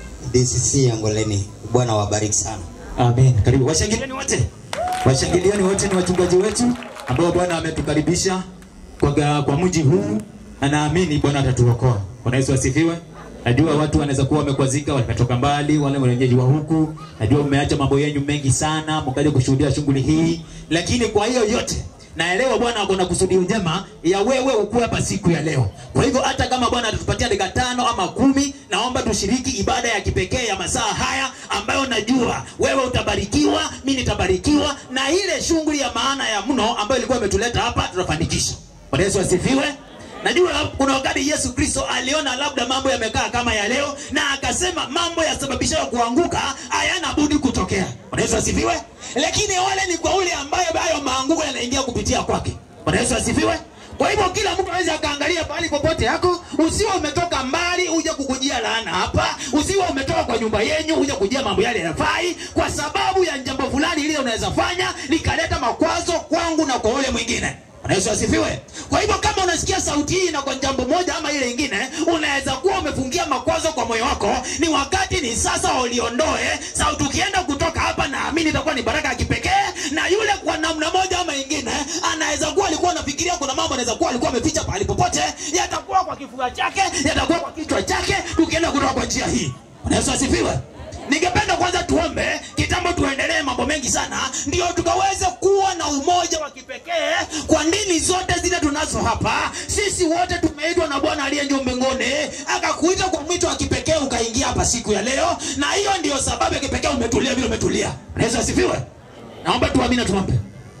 DCC ya Ngoleni. Bwana wabariki sana. Amen. Karibu. Washangilieni wote. Washangilieni wote ni wachungaji wetu ambao Bwana ametukaribisha kwa, ga- kwa mji huu na naamini Bwana atatuokoa. Bwana Yesu asifiwe. Najua watu wanaweza kuwa wamekwazika, wametoka mbali, wale wenyeji wa huku. Najua mmeacha mambo yenu mengi sana, mkaja kushuhudia shughuli hii, lakini kwa hiyo yote naelewa Bwana ako na kusudi njema ya wewe ukuwe hapa siku ya leo. Kwa hivyo hata kama Bwana atatupatia dakika tano ama kumi, naomba tushiriki ibada ya kipekee ya masaa haya ambayo najua wewe utabarikiwa, mimi nitabarikiwa, na ile shughuli ya maana ya mno ambayo ilikuwa imetuleta hapa tutafanikisha. Bwana Yesu asifiwe. Najua kuna wakati Yesu Kristo aliona labda mambo yamekaa kama ya leo, na akasema mambo yasababishayo kuanguka hayana budi kutokea. Bwana Yesu asifiwe. Lakini wale ni kwa ule ambaye hayo maanguko yanaingia kupitia kwake. Bwana Yesu asifiwe. Kwa hivyo kila mtu aweze akaangalia pahali popote yako, usiwe umetoka mbali uje kukujia laana hapa, usiwe umetoka kwa nyumba yenyu uje kujia mambo yale yanafai, kwa sababu ya jambo fulani ile unaweza fanya likaleta makwazo kwangu na kwa ule mwingine. Bwana Yesu asifiwe. Kwa hivyo kama unasikia sauti hii na kwa jambo moja ama ile ingine, unaweza kuwa umefungia makwazo kwa moyo wako, ni wakati ni sasa uliondoe. Sauti ukienda kutoka hapa, naamini itakuwa ni baraka ya kipekee, na yule kwa namna moja ama ingine anaweza kuwa alikuwa anafikiria kuna mambo anaweza kuwa alikuwa ameficha pahali popote, yatakuwa kwa kifua chake, yatakuwa kwa kichwa chake, tukienda kutoka kwa njia hii. Bwana Yesu asifiwe. Ningependa kwanza tuombe kitambo, tuendelee mambo mengi sana, ndio tukaweze kuwa na umoja wa kipekee kwa dini zote zile tunazo hapa. Sisi wote tumeitwa na Bwana aliye juu mbinguni, akakuita kwa mwito wa kipekee ukaingia hapa siku ya leo, na hiyo ndio sababu ya kipekee umetulia vile umetulia. Bwana Yesu asifiwe. Naomba tuamini, tuombe.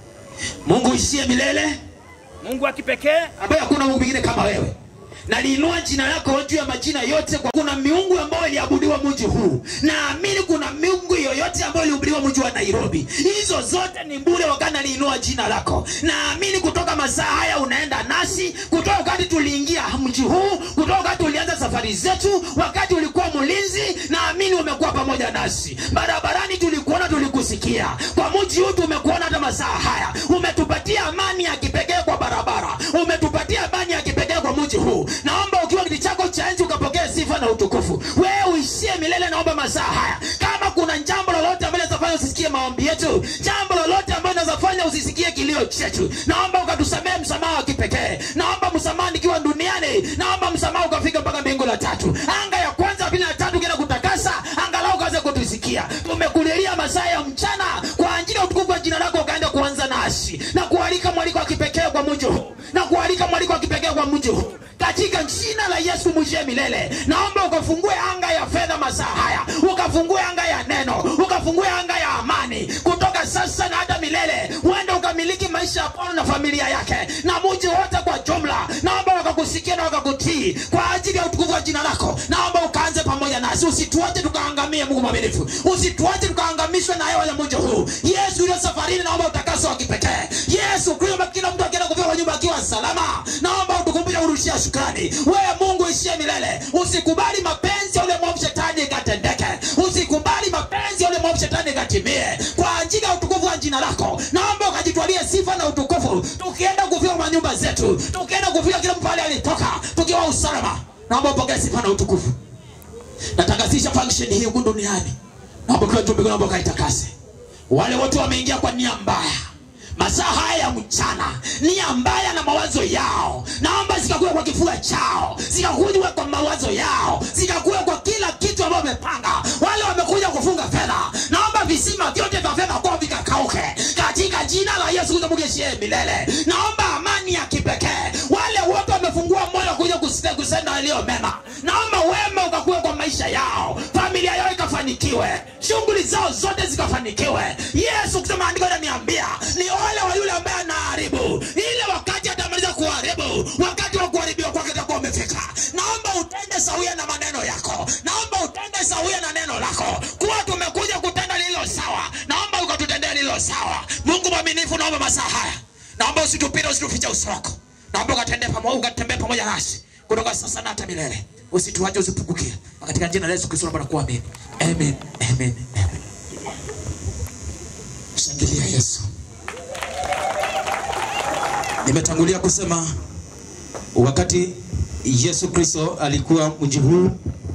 Mungu ishie milele, Mungu wa kipekee ambaye hakuna Mungu mwingine kama wewe naliinua jina lako juu ya majina yote kwa kuna miungu ambayo iliabudiwa mji huu naamini kuna miungu yoyote ambayo iliabudiwa mji wa nairobi hizo zote ni bure wakati naliinua jina lako naamini kutoka masaa haya unaenda nasi kutoka wakati tuliingia mji huu kutoka wakati tulianza safari zetu wakati ulikuwa mlinzi naamini umekuwa pamoja nasi barabarani tulikuona tulikusikia kwa mji huu tumekuona hata masaa haya umetupatia amani ya kipekee kwa barabara umetupatia amani ya kipekee kwa mji huu naomba ukiwa kiti chako cha enzi ukapokea sifa na utukufu wewe uishie milele naomba masaa haya kama kuna jambo lolote ambalo linazafanya usisikie maombi yetu jambo lolote ambalo linazafanya usisikie kilio chetu naomba ukatusamehe msamaha wa kipekee naomba msamaha nikiwa duniani naomba msamaha ukafika mpaka mbingu la tatu anga ya kwanza ya pili na tatu kila kutakasa angalau ukaweze kutusikia tumekulilia masaa ya mchana kwa ajili ya utukufu wa jina lako ukaenda kuanza nasi na kualika mwaliko wa kipekee kwa mji huu na kualika mwaliko wa kipekee kwa mji huu katika jina la yesu mwishe milele naomba ukafungue anga ya fedha masaa haya ukafungue anga ya neno ukafungue anga ya amani kutoka sasa na hata milele uende ukamiliki maisha ya paulo na familia yake na muji wote kwa jumla naomba wakakusikia na wakakutii kwa ajili ya utukufu wa jina lako naomba ukaanze pamoja nasi usituache tukaangamie mungu mwaminifu usituache tukaangamishwe na hewa ya mji huu yesu ulio safarini naomba utakaso wa kipekee yesu kristo kila mtu akienda kufika kwa nyumba akiwa salama naomba utukumbushe urushia shukrani wewe mungu ishie milele usikubali mapenzi ya ule mwovu shetani ikatendeke usikubali mapenzi ya ule mwovu shetani ikatimie kwa ajili ya utukufu wa jina lako naomba ukajitwalie sifa na utukufu tukienda kufika kwa nyumba zetu tukienda kufika kila mpale alitoka tukiwa usalama naomba upokee sifa na utukufu natakasisha function hii huku duniani naomba kila mtu mbinguni naomba ukaitakase wale wote wameingia kwa nia mbaya masaa haya ya mchana nia mbaya na mawazo yao naomba zikakuwe kwa kifua chao zikakuwe kwa mawazo yao zikakuwe kwa kila kitu ambayo wamepanga wale wamekuja kufunga fedha naomba visima vyote vya fedha kwao vikakauke katika jina la yesu kristo mungu ishie milele naomba amani ya kipekee wale wote wamefungua moyo kuja kusite- kusema yaliyo mema naomba wema ukakuwe kwa maisha yao familia yao ikafanikiwe shughuli zao zote zikafanikiwe yesu kusema andiko inaniambia ni ole wa yule ambaye anaharibu ile wakati atamaliza kuharibu wakati wa kuharibiwa kwake utakuwa umefika naomba utende sawia na maneno yako naomba utende sawia na neno lako kuwa tumekuja kutenda lililo sawa naomba ukatutendea lililo sawa mungu mwaminifu naomba masaa haya naomba usitupite usitufiche uso wako naomba ukatembee pamoja ukatembee pamoja nasi kutoka sasa na hata milele usituache usipungukie katika jina la yesu kristo naomba na kuamini amen amen amen shangilia yesu nimetangulia kusema wakati yesu kristo alikuwa mji huu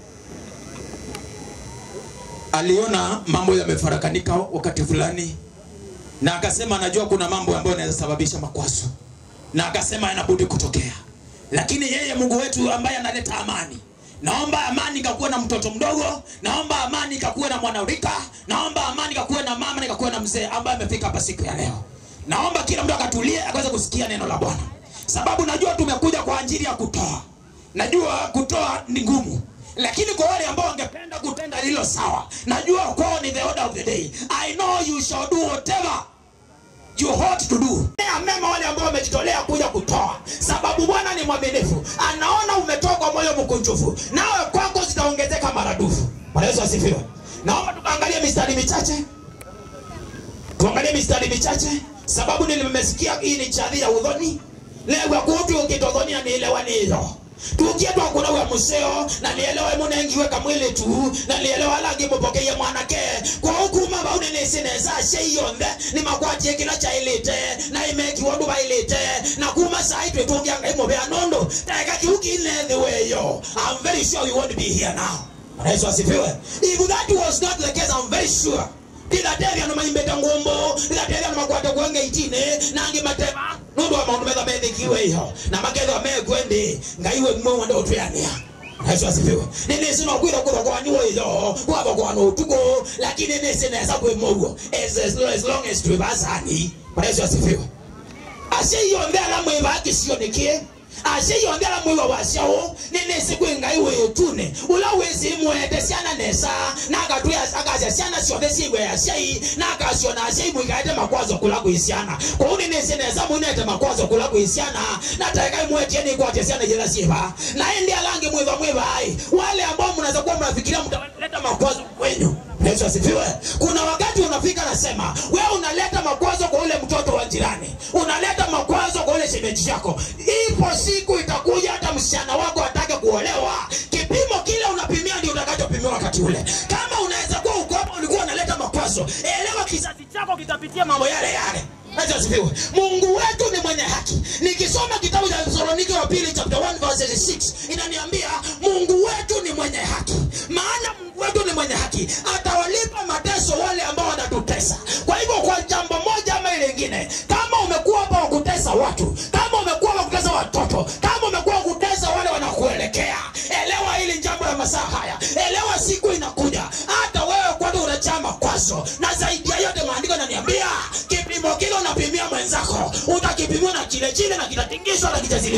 aliona mambo yamefarakanika wakati fulani na akasema anajua kuna mambo ambayo yanaweza sababisha makwazo na akasema yanabudi kutokea lakini yeye mungu wetu ambaye analeta amani naomba amani ikakuwe na mtoto mdogo naomba amani ikakuwe na mwanarika naomba amani ikakuwe na mama na ikakuwe na mzee ambaye amefika hapa siku ya leo naomba kila mtu akatulie akaweze kusikia neno la bwana sababu najua tumekuja kwa ajili ya kutoa najua kutoa ni ngumu lakini kwa wale ambao wangependa kutenda lilo sawa najua kwao ni the order of the day i know you shall do whatever you ought to do Tendea mema wale ambao wamejitolea kuja kutoa sababu bwana ni mwaminifu anaona umetoa kwa moyo mkunjufu nawe kwako zitaongezeka maradufu bwana yesu asifiwe naomba tukaangalia mistari michache tuangalie mistari michache sababu nilimesikia hii ni chadhi ya udhoni legwa kutu ukitodhonia nielewanizo tukietwa kuna wa museo na nielewe munengiwe kamwili tu na nielewa langi mupokeye mwanake kwa hukuma bauni nisineza sheiyonde ni makwatie kila cha ilite na imekiwa nduba ilite na kuma sai twetungianga imuvea nondo teka kiuki inethi weyo I'm very sure you won't be here now Bwana Yesu asifiwe if that was not the case I'm very sure ndigatethia no maimbete ngumbu ndigatethia no makwate kwenge itine nangi matema nundu wa maundu metha methikiwe iho na makethwa mekwendi ngaiwe mwe wanda utwiania yesu asifiwe ninisi nokwira kuthwa kwaniwo itho kwava kwana utuku lakini nisi nesa kwimoguo as, as, as long as twivasani yesu asifiwe acio ionthe ala mwiva akicionekie acio ionthe ala mwiva waciao ninisi kwi ngai witune ula wisi mwete ciana nesa na agatwi akacia ciana ciothe ciigwe aciai na akaciona aciai mwigaite makwazo kula kwi ciana kou ninisi nesa mwinete makwazo kula kwi ciana na tekai mwetie nikwatie ciana jitha ciiva na indi alangi mwiva mwivai wale ambao mnaweza kuwa mnafikiria mtaleta makwazo kwenyu yesu asifiwe kuna wakati unafika nasema wewe unaleta makwazo kwa ule mtoto wa jirani unaleta makwazo kwa ule shemeji yako ipo siku itakuja hata msichana wako atake kuolewa kipimo kile unapimia ndio utakachopimiwa wakati ule kama unaweza kuwa uko hapa ulikuwa unaleta makwazo elewa kizazi chako kitapitia mambo yale yale Yesu asifiwe. Mungu wetu ni mwenye haki. Nikisoma kitabu cha Thessalonike wa pili chapter 1 verse 6 inaniambia Mungu wetu ni mwenye haki. Maana Mungu wetu ni mwenye haki, atawalipa mateso wale ambao wanatutesa. Kwa hivyo kwa jambo moja ama ile lingine, kama umekuwa hapa wa kutesa watu, kama umekuwa wa kutesa watoto, kama umekuwa wa kutesa wale wanakuelekea, elewa hili jambo la masaa haya. Elewa siku inakuja, hata wewe kwani unajaa makwazo, na zaidi ya yote maandiko yananiambia kipimo kile unapimia mwenzako utakipimiwa na kile chile na kitatingishwa na kijaziliwe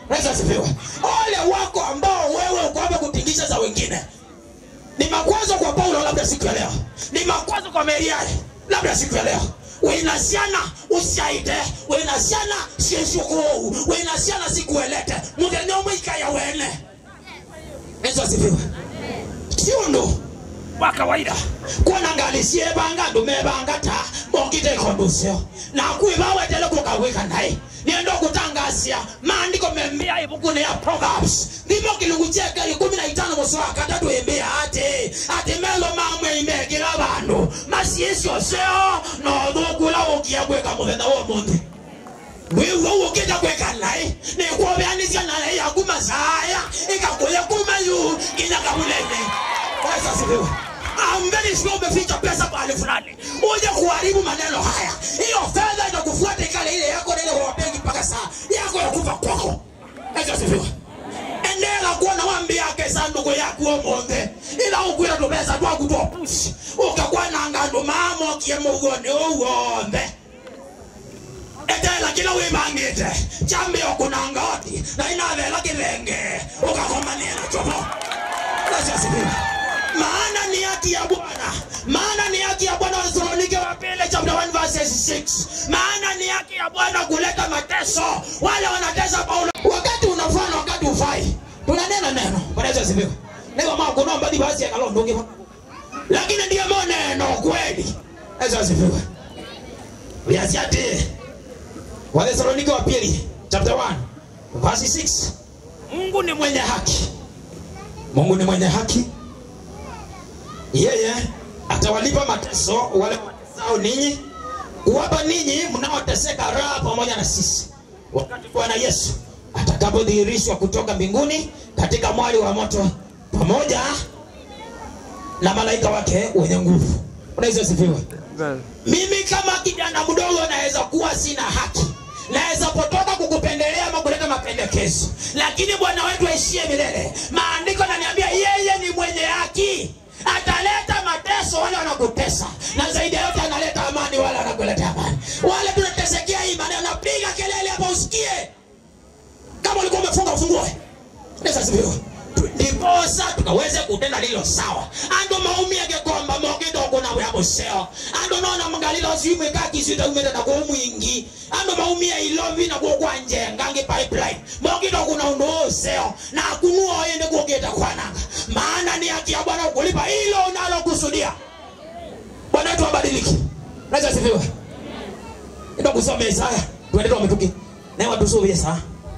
Yesu asifiwe. Ole wako ambao wewe uko hapa kutingisha za wengine. Ni makwazo kwa Paulo labda siku ya leo. Ni makwazo kwa Meriari labda siku ya leo. Wenasiana usiaite, wenasiana sieshukuu, wenasiana sikuelete. Muthenya umwe ikaya wene. Yesu asifiwe. Sio ndo wa kawaida kuona ngali siebanga ndumebanga ta mongite ikondusio na kwiva wetele kukawika naye niendo kutangasia maandiko membia ibukune ya proverbs ndimo kilungu cheka ikumi na itano musi wa katatu imbia ati ati melo mamwe imekira bandu masiesio seo nothukula ukia gwika muthenya wa munthi wiwo ukita gwika naye nikuobeanisia naye yaku masaya ikakuya kuma yu nginya kamulene Yesu asifiwe. I'm very sure umeficha pesa mahali fulani uje kuharibu maneno haya. Hiyo fedha itakufuata ikale ile yako na ile wa benki mpaka saa yako ya kufa kwako. Yesu asifiwe. Endelea kuwa na wambi yake sanduku yako omonde ila ukwira tu pesa tu akutoa push ukakuwa na ngando mamo kiemugone uombe etela kila wimangite chambi okunanga oti na inavela kivenge ukakomania na chopo Yesu asifiwe maana ni haki ya Bwana, maana ni haki ya Bwana. Wathesalonike wa pili chapter 1 verse 6, maana ni haki ya Bwana kuleta mateso wale wanatesa Paulo. Wakati unafaa na wakati ufai, tunanena neno. Bwana Yesu asifiwe. Niko mama kuna mbadi basi akalondoke, lakini ndiye neno kweli. Yesu asifiwe. Viasi ati Wathesalonike wa pili chapter 1 verse 6, Mungu ni mwenye haki, Mungu ni mwenye haki yeye atawalipa mateso wale watesao ninyi, kuwapa ninyi mnaoteseka raha pamoja na sisi, wakati Bwana Yesu atakapodhihirishwa kutoka mbinguni katika mwali wa moto pamoja na malaika wake wenye nguvu. Unaweza asifiwe. Mimi kama kijana mdogo naweza kuwa sina haki, naweza potoka kukupendelea ama kuleta mapendekezo, lakini Bwana wetu aishie milele. Maandiko yananiambia yeye ni mwenye haki ataleta mateso wale wanakutesa, na zaidi ya yote analeta amani wale wanakuleta amani. Wale tunatesekea hii maneno, napiga kelele hapa usikie, kama ulikuwa umefunga ufungue. Yesu asifiwe. ndiposa tukaweze kutenda lilo sawa ando maumi agekomba mogido kuna bya buseo ando nona mgalilo simwe kakisita umeta na kwa mwingi ando maumi ya ilovi na kwa kwa njenga ngi pipeline mogido kuna undo useo na kunua yende kuogeta kwananga maana ni haki ya Bwana kulipa hilo unalo kusudia Bwana wetu abadiliki naweza sifiwe ndio kusoma Isaya tuende tumetuki na watu sio saa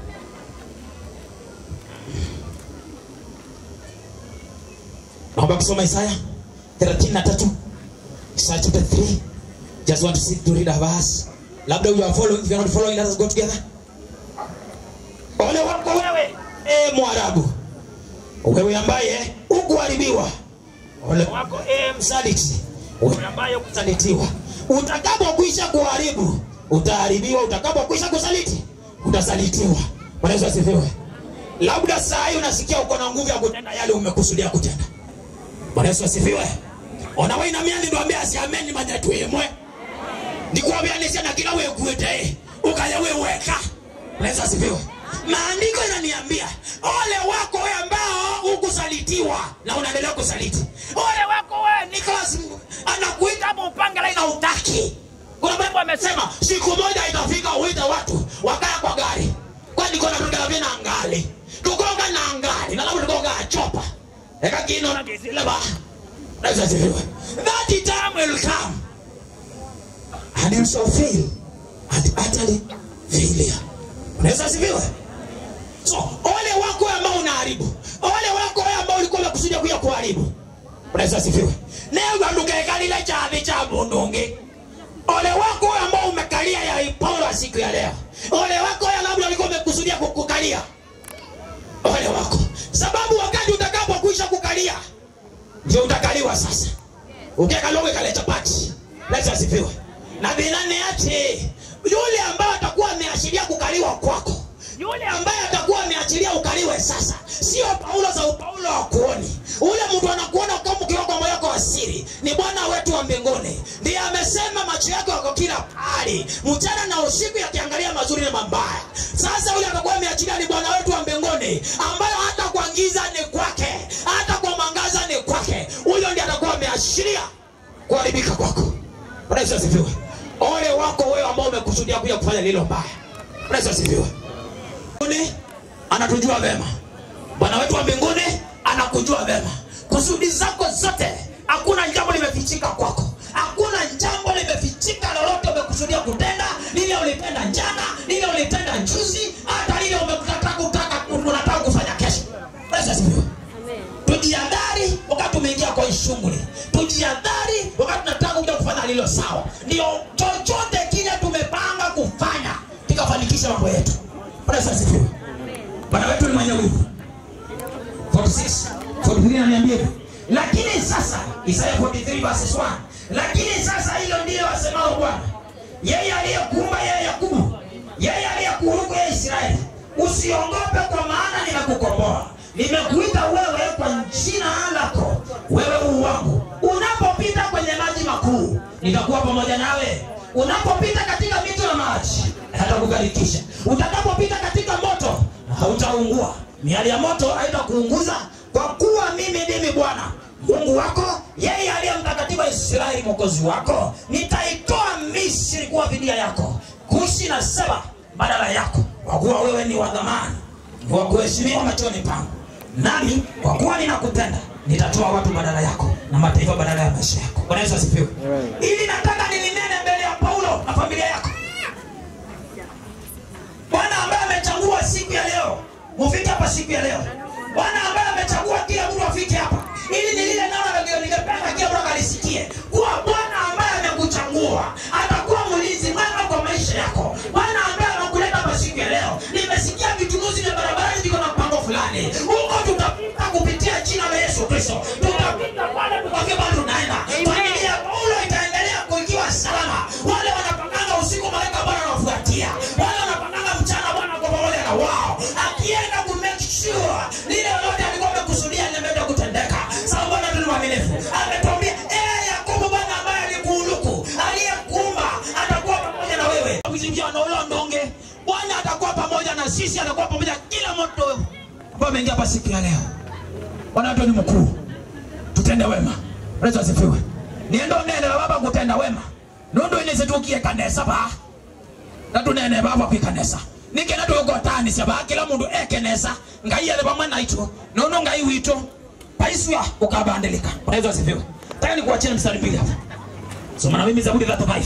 naomba kusoma Isaya 33 Isaiah chapter 3 just want to see to read a verse labda you are following if you are not following let us go together ole wako wewe e mwarabu wewe ambaye ukuharibiwa ole wako e msaliti wewe ambaye kusalitiwa utakapokwisha kuharibu utaharibiwa utakapokwisha kusaliti utasalitiwa Bwana Yesu asifiwe labda saa hii unasikia uko na nguvu ya kutenda yale umekusudia kutenda Bwana Yesu asifiwe. Ona wewe inamia ndo ambia asiameni manya twimwe. Ndikwambia nisha na kila wewe kuete. Ukaya wewe weka. Bwana Yesu asifiwe. Maandiko yananiambia ole wako wewe ambao ukusalitiwa na unaendelea kusaliti. Ole wako wewe Nicholas anakuita hapo upanga la ina utaki. Kuna mambo amesema siku moja itafika uite watu wakaya kwa gari. Kwani kuna tukala vina angali. Tukonga na angali na labda tukonga chopa eka kino na kisile ba Yesu asifiwe that time will come and you shall fail and utterly failure Yesu asifiwe so ole wako ambao unaharibu ole wako ambao ulikuwa umekusudia kuja kuharibu Yesu asifiwe leo nduka lile chavi cha bundungi ole wako ambao umekalia ya Paulo siku ya leo ole wako labda ulikuwa umekusudia kukukalia ole wako sababu wakati utakapokwisha kukalia ndio utakaliwa sasa ukekalowe kaleta pati leta asifiwe na binani ati yule ambaye atakuwa ameashiria kukaliwa kwako yule ambaye atakuwa ameachilia ukaliwe sasa sio paulo za upaulo wa kuoni ule mtu anakuona kama ukiwa kwa moyo wako wa siri ni bwana wetu wa mbinguni ndiye amesema macho yake wako kila pahali mchana na usiku yakiangalia mazuri na mabaya sasa huyu atakuwa ameachilia ni bwana wetu wa mbinguni ambayo hata kwa giza ni kwake hata kwa mwangaza ni kwake huyo ndiye atakuwa ameashiria kuharibika kwako Bwana Yesu asifiwe ole wako wewe ambao umekusudia kuja kufanya lilo mbaya Bwana Yesu asifiwe mbinguni anatujua vema bwana wetu wa mbinguni anakujua vema kusudi zako zote hakuna jambo limefichika kwako hakuna jambo limefichika lolote umekusudia kutenda lile ulitenda jana lile ulitenda juzi hata lile umekutaka kutaka unataka kufanya kesho Bwana Yesu asifiwe tujiadhari wakati tumeingia kwa hii shughuli tujiadhari wakati tunataka kuja kufanya lilo sawa ndio chochote kile tumepanga kufanya tukafanikisha mambo yetu Bwana Yesu asifiwe bwana wetu ni mwenye wivu 46 43 ananiambia hivi lakini sasa Isaya 43 verses 1 lakini sasa hilo ndilo asemao Bwana yeye aliyekuumba yeye Yakobo yeye aliyekuruku yeye Israeli usiogope kwa maana nimekukomboa nimekuita wewe kwa jina lako wewe huu wangu unapopita kwenye maji makuu nitakuwa pamoja nawe unapopita katika mito ya maji hatakugarikisha utakapopita katika moto hautaungua miali ya moto haitakuunguza kwa kuwa mimi ndimi bwana mungu wako yeye aliye mtakatifu wa israeli mwokozi wako nitaitoa misri kuwa fidia yako kushi na seba badala yako kwa kuwa wewe ni wa dhamani wa kuheshimiwa machoni pangu nami kwa kuwa ninakupenda nitatoa watu badala yako na mataifa badala ya maisha yako bwana yesu asifiwe ili nataka nilinene mbele ya paulo na familia yako bwana ambaye amechagua siku ya leo mufike hapa siku ya leo bwana ambaye amechagua kila mtu afike hapa ili ni lile neno ndio ningependa kila mtu akalisikie kuwa bwana ambaye amekuchagua atakuwa mlinzi mwema kwa maisha yako bwana ambaye amekuleta hapa siku ya leo nimesikia vichunuzi vya barabarani viko na mpango fulani huko tutapita kupitia jina la yesu kristo tutapita pale tukafikia pale tunaenda familia ya paulo itaendelea kuikiwa salama wale wanapanganga usiku malaika bwana anawafuatia wale wanapanganga mchana bwana kwa pamoja na wao akienda ku make sure lile lote alikuwa amekusudia limeenda kutendeka sababu bwana tu ni mwaminifu ametuambia ee yakobo bwana ambaye alikuuluku aliyekuumba atakuwa pamoja na wewe kuzingia na ule ndonge bwana atakuwa pamoja na sisi atakuwa pamoja kila moto ambao ameingia hapa siku ya leo bwana wetu ni mkuu tutende wema yesu asifiwe niendo nene la baba kutenda wema nundu inisitukie kanesa ba na tunene baba kwikanesa nikena tugotanisya ba kila mundu ekenesa ngai ale pamwe naitu nono ngai witu paiswa ukabandilika bwana yesu asifiwe taka nikuachie mstari mbili hapa soma na mimi zaburi 35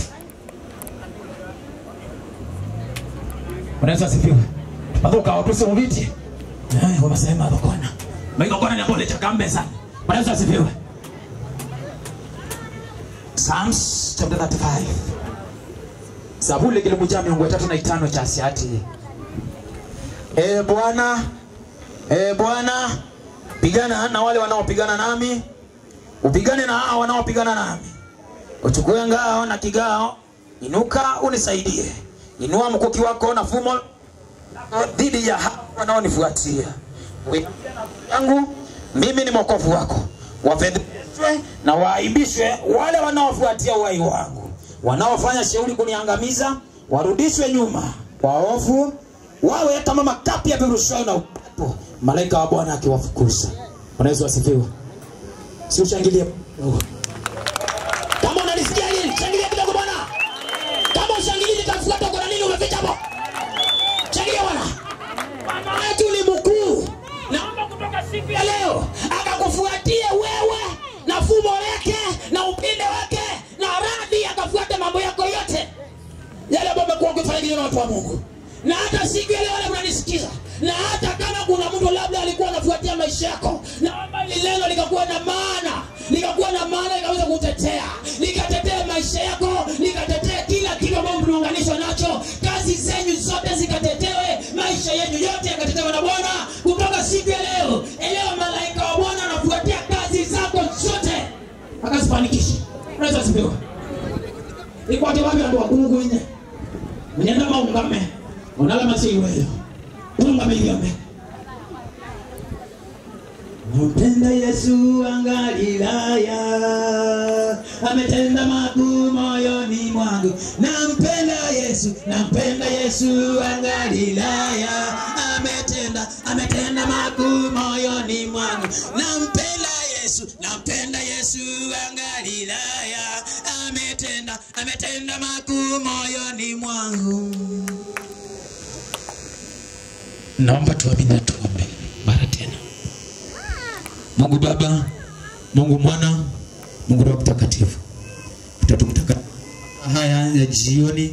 bwana yesu asifiwe pathuka watuse muviti eh wamasema thokona maigokona ni ambole chakambe sana bwana yesu asifiwe Psalms chapter 35 Zaburi kile moja miongo tatu na itano cha siati E Bwana E Bwana pigana na wale wanaopigana nami upigane na hao wanaopigana nami uchukue ngao na kigao inuka unisaidie inua mkuki wako na fumo dhidi ya hao wanaonifuatia Wewe yangu mimi ni mwokovu wako wafedheshwe na waaibishwe wale wanaofuatia uhai wangu wanaofanya shauri kuniangamiza warudishwe nyuma waovu wawe kama makapi ya virushwayo na upepo malaika wa bwana akiwafukuza bwana yesu asifiwe si ushangilie kama unalisikia hili shangilia kidogo bwana kama ushangilii nitafuata kuna nini umeficha hapo shangilia bwana bwana wetu ni mkuu naomba kutoka siku ya leo akakufuatie wewe na fumo lake na upinde wake na radi akafuate mambo yako yote yale ambayo umekuwa ukifanya kinyume na watu wa mungu na hata siku ya leo wale mnanisikiza na hata kama kuna mtu labda alikuwa anafuatia maisha yako naomba hili neno likakuwa na maana likakuwa na maana likaweza kutetea likatetea maisha yako likatetea kila kitu ambacho mnaunganishwa nacho kazi zenyu zote zikatetewe maisha yenu yote yakatetewe na bwana kutoka siku ya leo elewa malaika wa bwana anafuatia kazi zako zote akazifanikisha unaweza sipewa ikwate wapi andu wakungu ine mnyenda maungame unala masiiweyo ungame liame nampenda Yesu wa Galilaya, ametenda makuu moyoni mwangu. Nampenda Yesu, nampenda Yesu wa Galilaya, ametenda ametenda makuu moyoni mwangu. Nampenda Yesu, nampenda Yesu wa Galilaya, ametenda ametenda makuu moyoni mwangu. Naomba tuamini na tuombe mara tena. Mungu Baba, Mungu Mwana, Mungu Roho Mtakatifu, tutatumtaka haya ya jioni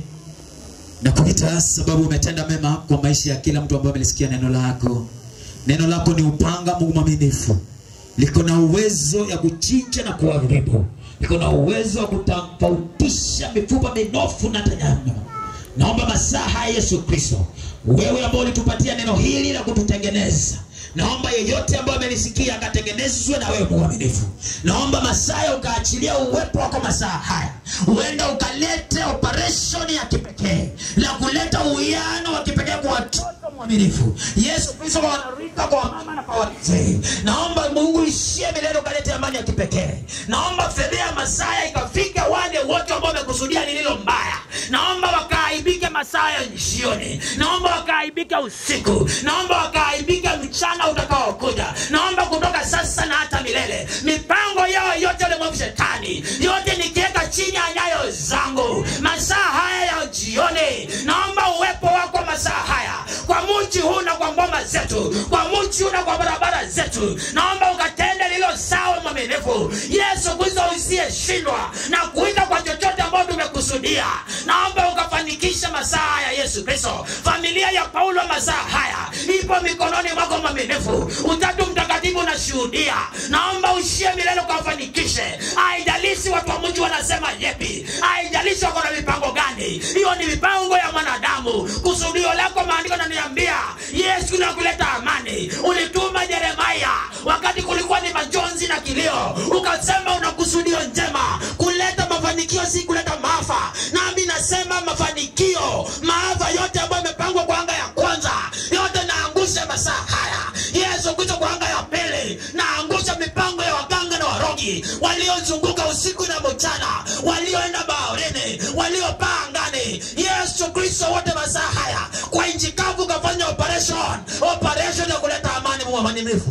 na kuita sababu umetenda mema kwa maisha ya kila mtu ambaye amelisikia neno lako. Neno lako ni upanga, Mungu mwaminifu, liko na uwezo ya kuchinja na kuharibu, liko na uwezo wa kutofautisha mifupa minofu na hata nyama. Naomba masaa haya Yesu Kristo, wewe ambao ulitupatia neno hili la kututengeneza naomba yeyote ambaye amenisikia akatengenezwe na wewe mwaminifu. Naomba Masaya ukaachilia uwepo wako masaa haya, huenda ukalete operation ya kipekee la kuleta uwiano wa kipekee kwa watoto mwaminifu. Yesu Kristo, kwa wanarika, kwa wamama na kwa wazee, naomba Mungu ishie milele, ukalete amani ya kipekee. Naomba fedhea Masaya ikafika wale wote ambao wamekusudia lililo mbaya, naomba wakaaibike masaa ya jioni, naomba wakaaibike usiku, naomba wakaaibike mchana utakaokuja. Naomba kutoka sasa na hata milele, mipango yao yote ulimwengu shetani yote nikiweka chini ya nyayo zangu masaa haya ya jioni. Naomba uwepo wako masaa haya kwa mji huu na kwa ngoma zetu, kwa mji huu na kwa barabara zetu. Naomba ukatende lilo sawa, mwaminifu Yesu Kristo, usiyeshindwa na kuita kwa chochote ambao tumekusudia. Naomba ukafanikisha masaa ya Yesu Kristo. Familia ya Paulo masaa haya ipo mikononi mwako mwaminifu. Utatu Mtakatifu unashuhudia. Naomba ushie milele ukawafanikishe. Haijalishi watu wa mji wanasema yepi, haijalishi wako na mipango gani, hiyo ni mipango ya mwanadamu. Kusudio lako maandiko naniambia Yesu na kuleta amani. Ulituma Yeremia wakati kulikuwa ni majonzi na kilio, ukasema una kusudio njema kuleta mafanikio, si kuleta maafa. Nami nasema mafanikio, maafa yote ambayo yamepangwa kwa anga ya kwanza, yote naangusha masaa haya. Yesu Kristo, kwa anga ya pili naangusha mipango ya waganga na warogi waliozunguka usiku na mchana, walioenda baharini, waliopaa angani. Yesu Kristo, wote masaa haya kwa nchi kavu kafanya operation, operation ya kuleta amani. Mungu mwaminifu,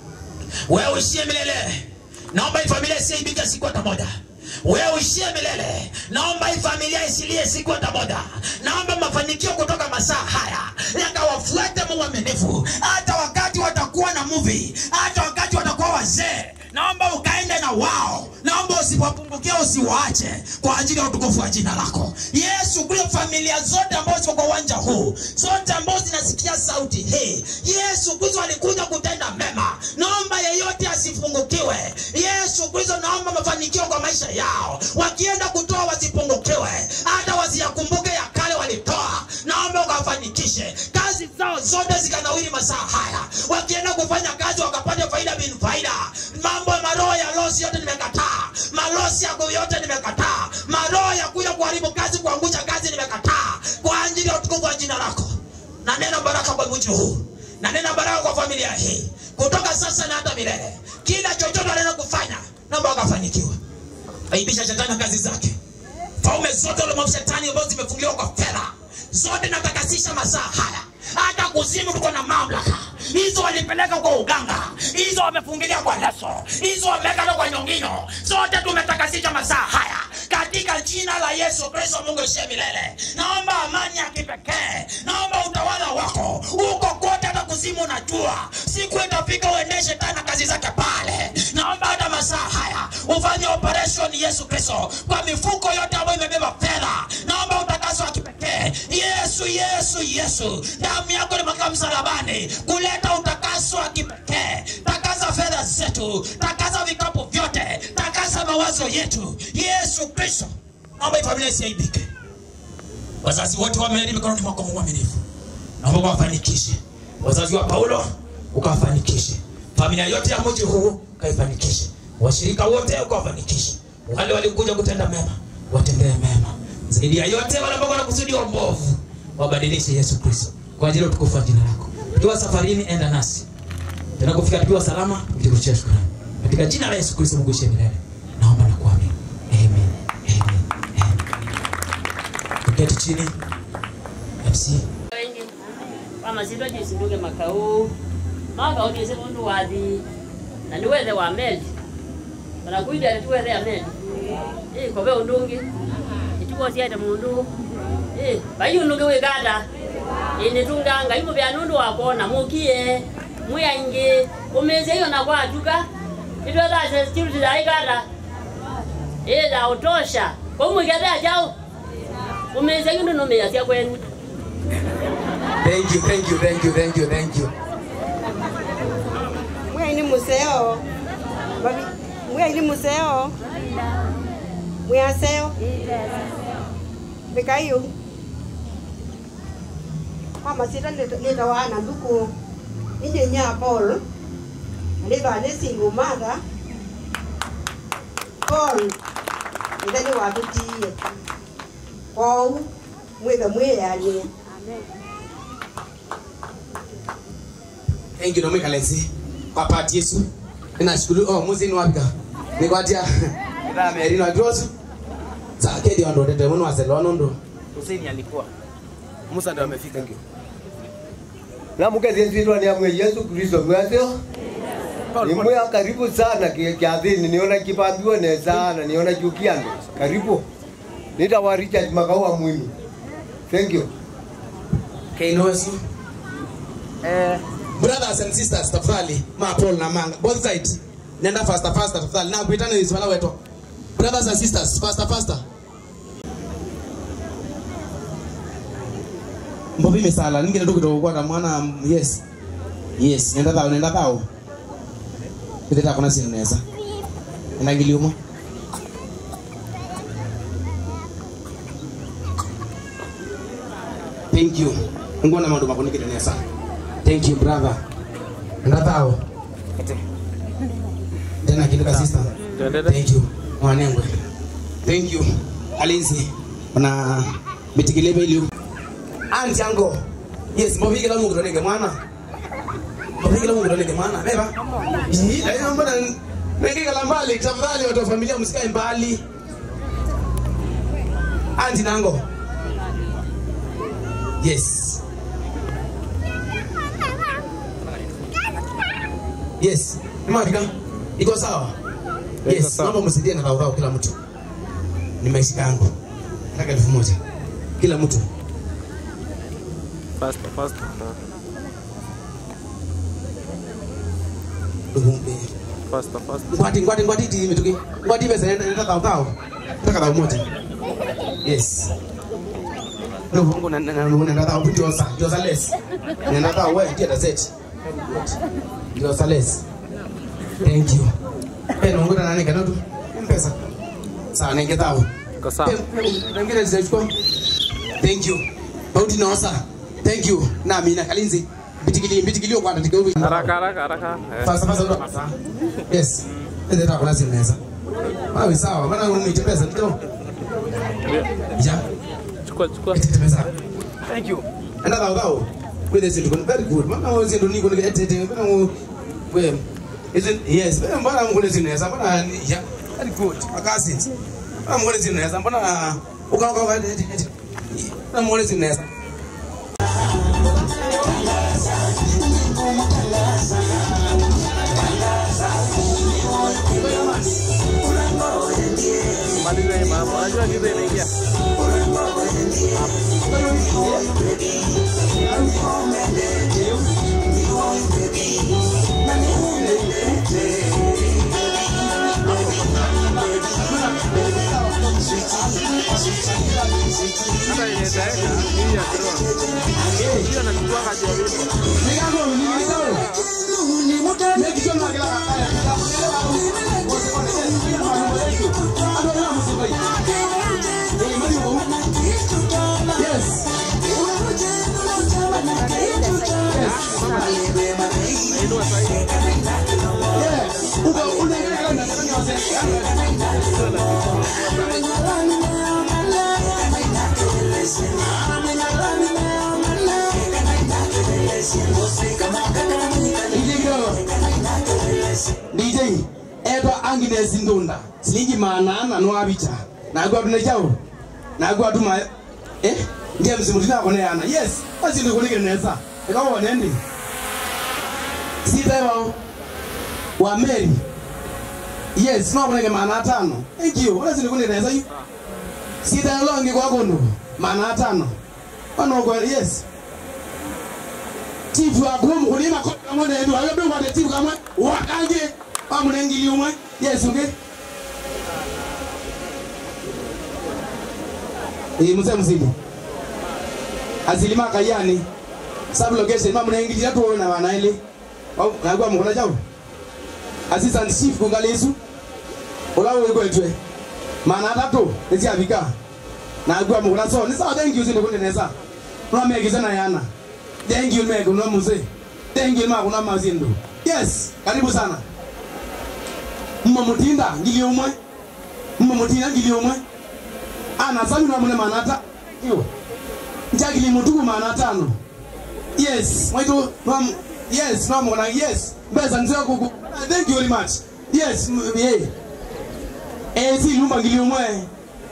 wewe uishie milele. Naomba hii familia isiibike siku hata moja wewe uishie milele. Naomba hii familia isilie siku hata moja. Naomba mafanikio kutoka masaa haya yakawafuate Mungu mwaminifu, hata wakati watakuwa na movie, hata wakati watakuwa wazee. Naomba ukaende na wao, naomba usiwapungukie, usiwaache kwa ajili ya utukufu wa jina lako Yesu. Kule familia zote ambazo ziko kwa uwanja huu, zote ambazo zinasikia sauti hii, Yesu Kristo alikuja kutenda mema. Naomba yeyote asipungukiwe. Yesu Kristo, naomba mafanikio kwa maisha yao, wakienda kutoa wasipungukiwe, hata wasiyakumbuke ya kale walitoa. Naomba ukawafanikishe kazi zao zote zikanawiri masaa haya, wakienda kufanya kazi wakapata faida bin faida. Mambo ya maroho ya losi yote nimekataa, malosi yako yote nimekataa, maroho ya kuja kuharibu kazi, kuangusha kazi nimekataa, kwa ajili ya utukufu wa jina lako. Na neno baraka kwa mji huu, na neno baraka kwa familia hii, kutoka sasa na hata milele. Kila chochote anaenda kufanya, naomba wakafanikiwa. Aibisha shetani na kazi zake, faume zote ulimwengu shetani ambazo zimefungiwa kwa fedha zote natakasisha masaa haya. Hata kuzimu tuko na mamlaka hizo, walipeleka kwa uganga, hizo wamefungilia kwa leso, hizo wameweka kwa nyongino, zote tumetakasisha masaa haya katika jina la Yesu Kristo. Mungu ishie milele. Naomba amani ya kipekee, naomba utawala wako uko kote, hata kuzimu. Unajua siku itafika uende shetani na kazi zake pale. Naomba hata masaa haya ufanye operation Yesu Kristo kwa mifuko yote ambayo imebeba fedha. Naomba utakaso wa kipekee Yesu, Yesu, Yesu, damu yako ilimwagika msalabani kuleta utakaso wa kipekee. Takasa fedha zetu, takasa vikapu vyote, takasa mawazo yetu, Yesu Kristo. Naomba hii familia isiaibike. Wazazi wote wameeli mikononi mwako, Mungu mwaminifu, naomba ukawafanikishe. Wazazi wa Paulo ukawafanikishe, familia yote ya mji huu ukaifanikishe, washirika wote ukawafanikishe, wale walikuja kutenda mema watendee mema zaidi ya yote, wale ambao wanakusudia uovu wabadilishe Yesu Kristo kwa ajili ya utukufu wa jina lako. Tukiwa safarini, enda nasi tena kufika tukiwa salama nitakushia shukrani katika jina la Yesu Kristo Mungu ishe milele naomba na kuamini amen amen amen tuketi chini MC wengi wamazindwa jisinduke makau maka utiese mundu wathi na niwethe wa meli banakuida tuwethe ya meli eh kobe undungi ituwosiete mundu eh bayunuke wikanda initunganga imu bya nundu wakona mukie mwiaingi umeze iyo na kwatuka itwethase security za ikanda eh za utosha komwikethea jau umeze yundu numeya cia kwenu thank you thank you thank you thank you thank you mwaini museo Babi- mwaini museo mwaseo bikayo mama sita leta wana nduku inde nya paul leta ne single mother paul ndani watutie kwau mwithe mwiyanie thank you nomwe kalensi kwa pati Yesu ninashukuru oh muzi ni wapika nikwatia ila meri na drosu sa kedi ndo tete muno waselo ndo Hussein alikuwa Musa ndio amefika ngio. namukethithirwa ni amwe yesu kristo mwasio nimwe karibu sana ki- kiathini niona kipambiwa ne sana niona jukiando karibu nitawa richard makaua mwimi thank you Kaino Yesu eh brothers and sisters tafadhali ma Paul na manga both sides nenda faster faster tafadhali na kuitana hizo wala weto brothers and sisters faster faster mbobi misala ningine tu kidogo kwa mwana yes yes nenda thao nenda thao kiteta kuna sini neza nenda ngiliumo thank you ngona maundu makunikire neza thank you brother nenda thao tena kinduka sister thank you mwanengwe thank you alinzi na bitikilebe iliu anti yango yes mobigila mungu tonenge mwana mobigila mungu tonenge mwana beba Ii, lakini mbona nengekala mbali tafadhali watu wa familia msikae mbali anti nango yes yes nimafika iko sawa yes naomba msaidie na dhaudhau kila mtu ni maisha yangu nataka elfu moja kila mtu Faster, faster. Faster, faster. ngwati ngwati ngwati ti mituki ngwati pesa nenda nenda thao thao nataka thao moja yes no mungu na na na nenda thao ndio sa ndio sa less nenda thao wewe ndio set ndio sa less thank you eh mungu na nani kana tu mpesa sawa nenge thao Kwa sawa. ngine zitachukua thank you bauti nosa thank you na mina kalinzi bitikili bitikilio kwa ndiko Haraka, haraka, haraka. Eh. Fasa fasa ndo. Yes. Ndio ta kuna zinaweza. Wapi sawa, maana umetembeza ndio. Ja. Chukua chukua. Tembeza. Thank you. Enda thao thao. With this ndio very good. Maana wewe ndio niko niko tete. Maana wewe is it yes, wewe mbona mkule zinaweza? Mbona ya very good. Makasi. Mbona mkule zinaweza? Mbona uka uka uka. Mbona mkule zinaweza? Maliza hii mambo. Unajua giza inaingia. Hata ile itaenda hii ya kiroa. Hii anachukua haja ya wimbo. nesi ndunda silingi maanana noabicha nagwa tune chao nagwa tuma eh ndiye msimu tina kone yana yes basi ndio kulike nesa ikawa nendi sita wao wa Mary yes no kone maana tano thank you wala sini kune nesa yu sita longi kwa kono maana tano ono kwa yes tifu akumu kulima kwa kamwe ndio ayo bwa de tifu kamwe wakange amunengili umwe yes okay eh mzee mzima azilima kayani sub location mamu naingilira tu na wana ile au nagwa mkola chao assistant chief kungalesu olawo ikwetwe mana tatu ezi afika nagwa mkola so ni sawa thank you sinde kuneneza nwamegiza na yana thank you mego no mzee thank you ma kuna mazindo yes karibu sana mma mutinda ngili umwe mma mutinda ngili umwe ana sami na mune manata iyo njagili mutuku mana tano yes mwaitu nwam yes nwamona yes mbeza nzira kuku thank you very much yes m- yeah eh si lumba ngili umwe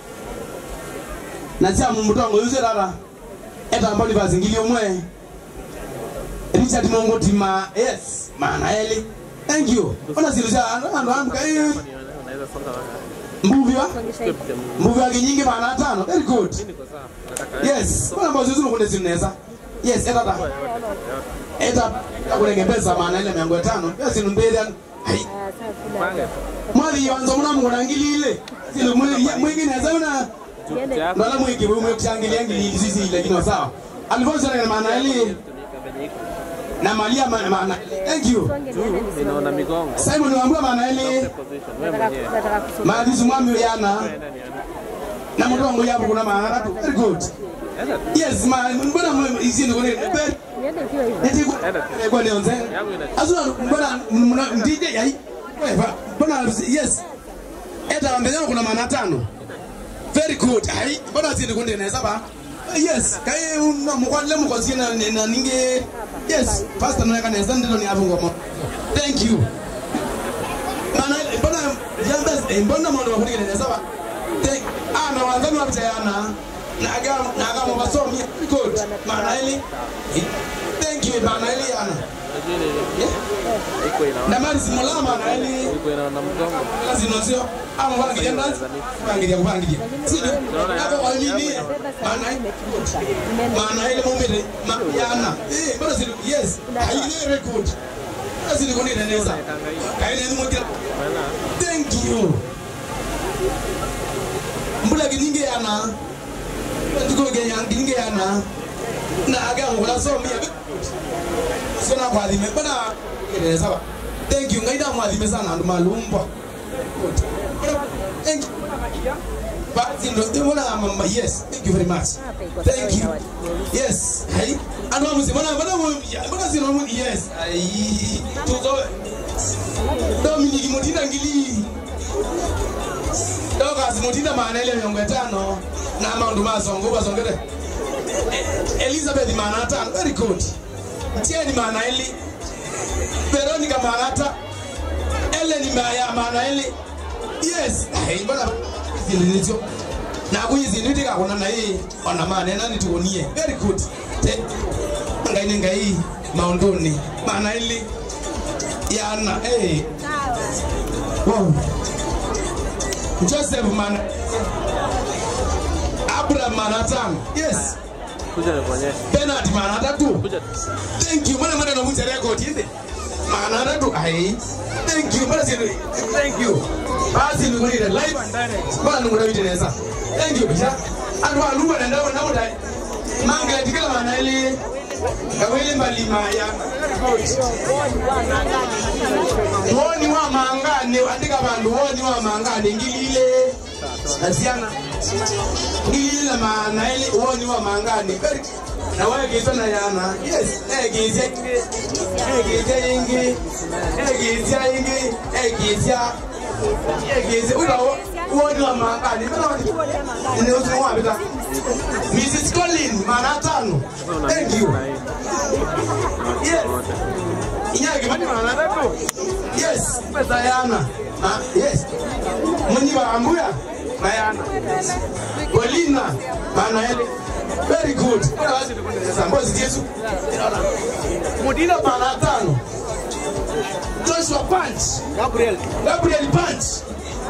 na sia mumutongo yuze dada eta mboni vazi ngili umwe Richard Mongoti ma yes mana eli thank you ona siruja ando ando kai Unaweza songa waka. mbuvi wa Script ya Mungu. mbuvi wake nyingi mana tano very good Niko sawa. Nataka- yes kuna mbazo zinu kunde zineza yes eta da eta akulenge pesa maana ile miango tano yes numbele hai Pange. mwali yanzo muna mungona ngilile silo mwili mwingi neza una ndala mwingi mwe kushangilia ngilili sisi ile kino sawa alivyoza na maana ile na malia maana maana thank you Juu inaona migongo. Simon waambia maana ile Position. Wewe mwenyewe. maadhizi mwami yana na mudongo yapo kuna maana tatu very good yes ma mbona mwe izini kone very Eti kwa- kwa neonze. Azuna mbona mna DJ yai. Wewe mbona yes. Eta wambezana kuna maana tano. Very good. Hai mbona zini kunde na saba. Yes, kai una mkwale mkosi na na ninge. Yes, pastor na kana nzanda ndilo ni hapo ngoma. Thank you. Maana mbona jamba mbona mwana wakuni na saba. Thank ah na wanzani wa mtayana. Na aga na aga mwasomi. Good. Maana ile Thank you bana ile yana. Iko inaona. Na mali simulama na ile Iko inaona mgongo. lazima sio ama wangilia ndazi wangilia kupangilia sio hapo walini maana maana ile mume yana eh bado sio yes haile record basi ni kuni neneza kaina ni mmoja thank you mbula kininge yana ndiko genya kininge yana na aga ngula so mia sio na kwa dhime bana neneza ba thank you ngaida mwadhime sana ndo malumba Thank you. Basi ndo mbona mama yes thank you very much thank you yes hai ano mzee mbona mbona mbona sino mu yes ai tuzo Dominic Mutinda ngili Doka Mutinda maana ile miongo tano na maundu mazongo bazongere Elizabeth maana tano very good Tieni maana ile Veronica maana Ellen Maya maana ile yes hey mbona zilinizo na kuyiziniti kakona na hii ona maana nani tuonie very good te ngaine ngai maondoni maana ile yana eh wow Joseph maana Abraham maana tano yes Kuja nikuonyeshe. Bernard maana tatu Kuja. thank you mbona mbona unavunja record hizi maana tatu ai thank you mbona si thank you basi ni kuni live and direct mbona nungura viteneza thank you bisha andu aluwa na ndawo ndawo dai manga tikala maana ile kawele mbali maya woni wa mangane andika bandu woni wa mangane ngilile asiana ngilile maana ile woni wa mangane very na wewe kizo na yana yes eh kizo eh kizo ingi eh kizo ingi eh kizo eh kizo ulo woni wa mangane mbona ni usiku wa bita Mrs. Colin mara tano thank you yes Inyage mani mara tatu yes pesa yana Ah, yes. Munyi ba ambuya. Bayana. Golina. Bana ele. Very good. Kuna wazi sasa mbozi Yesu. Mudina bana tano. Joshua Punch. Gabriel. Gabriel Punch.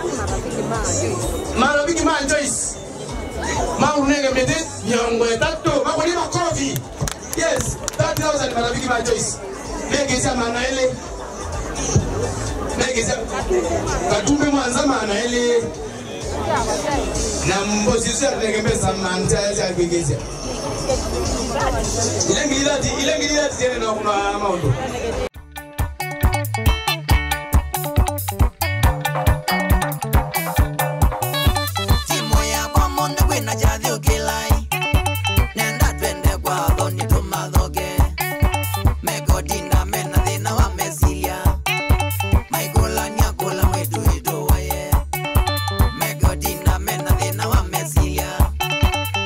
Marobiki Man Joyce. Maunenge mede nyongo tatu. Makoni makofi. Yes, 3000 Marobiki Man Joyce. Negeza mana ele. Negeza katumbe mwanza mana ele. Na mbozi Yesu atengemeza manta ya kwegeza. Ile ngilati ile ngilati tena na kuna maundo. timu yakwa mundu kwina jathi ukilai nenda twende kwa thoni tumathoge megodinda mena thina wa mesilia maigulania kula mwitu itu waye megodinda mena thina wa mesilia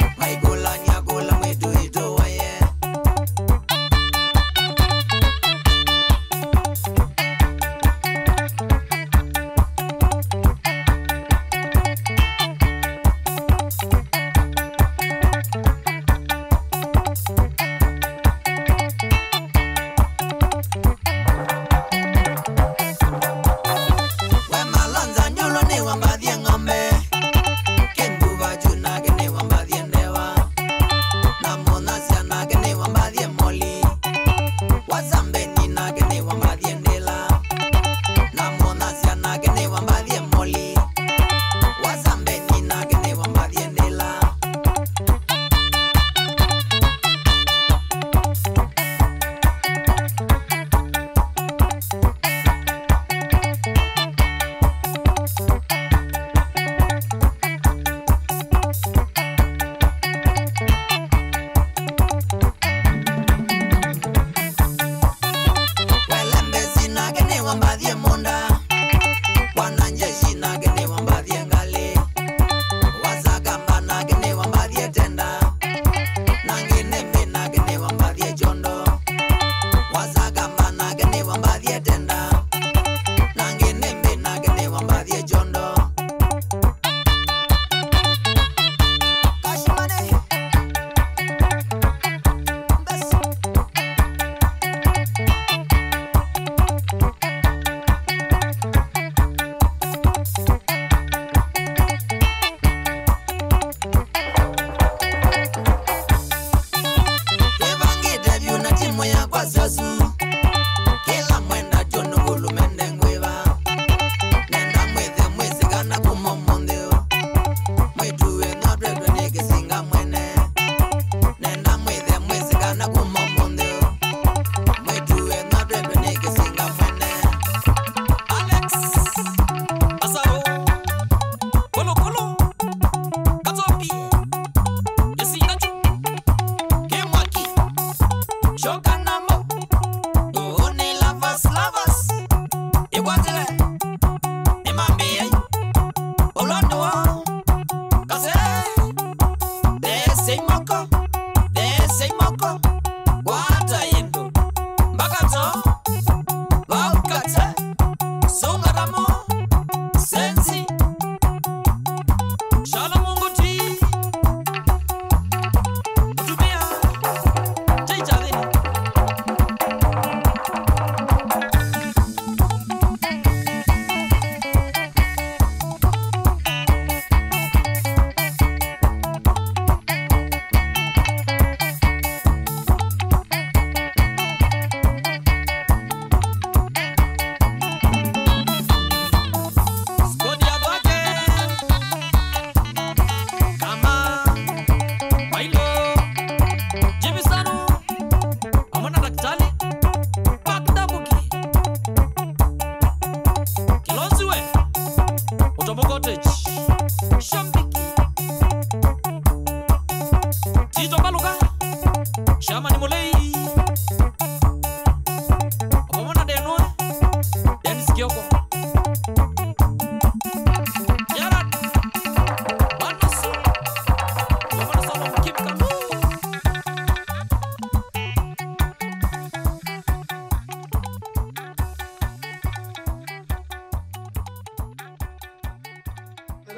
maigulania kula mwitu itu waye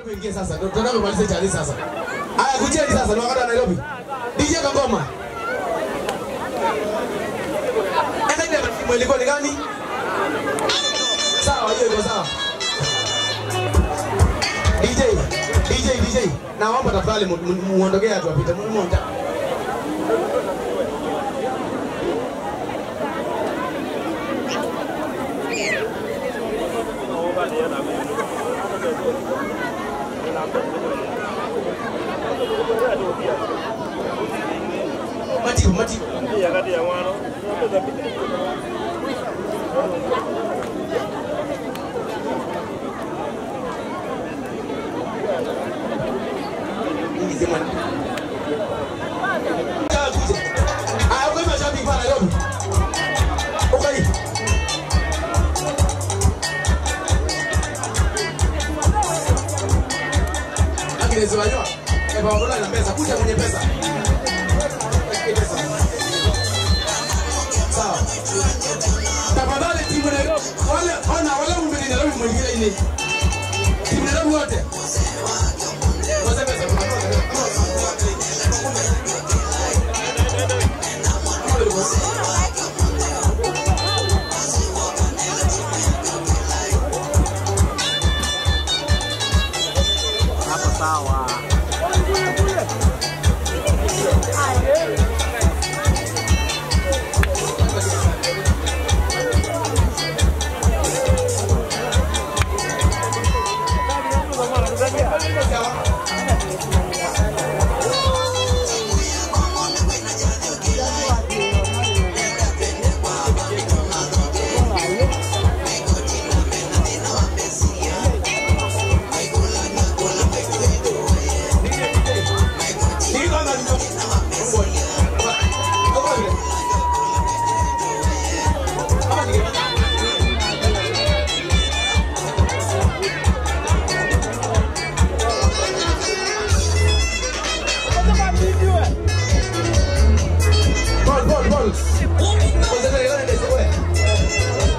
Nairobi ingie sasa. Ndio tunataka kumaliza chali sasa. Haya kujeni sasa ni wakati wa Nairobi. DJ Kangoma. Enda ile timu ilikuwa ni gani? Sawa, hiyo iko sawa. DJ, DJ, DJ. Naomba tafadhali mu- mu- muondokee watu wapite. Mu- Mmoja. Matibu, matibu. Aya, uko mashabiki pale Nairobi. Uko hii. Agnes wanywa. Eh, baba dola ina pesa. Kuja kwenye pesa. Sawa. Tafadhali timu Nairobi. Wale ona wale mbele Nairobi mwingine ile. Timu Nairobi wote. Wazee pesa. Hapo sawa. Ball, ball, ball. Concentrate, gana ndio wewe.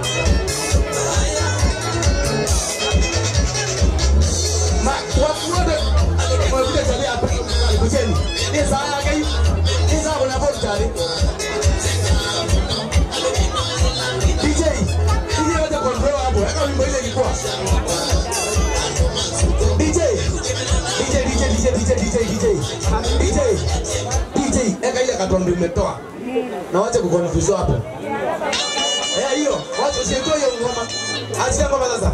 Ma, watu wote wanakuja tali hapa. Kujeni. Ni saa yake hii. Ni saa kuna ball tayari. DJ, DJ wacha control hapo. Weka wimbo ile ilikuwa. DJ. DJ, DJ, DJ, DJ, DJ, DJ. DJ. DJ, eka ile katombi umetoa. Na wacha kukonfuse hapo. Eh, hiyo. Wacha usitoe hiyo ngoma. Achia ngoma sasa.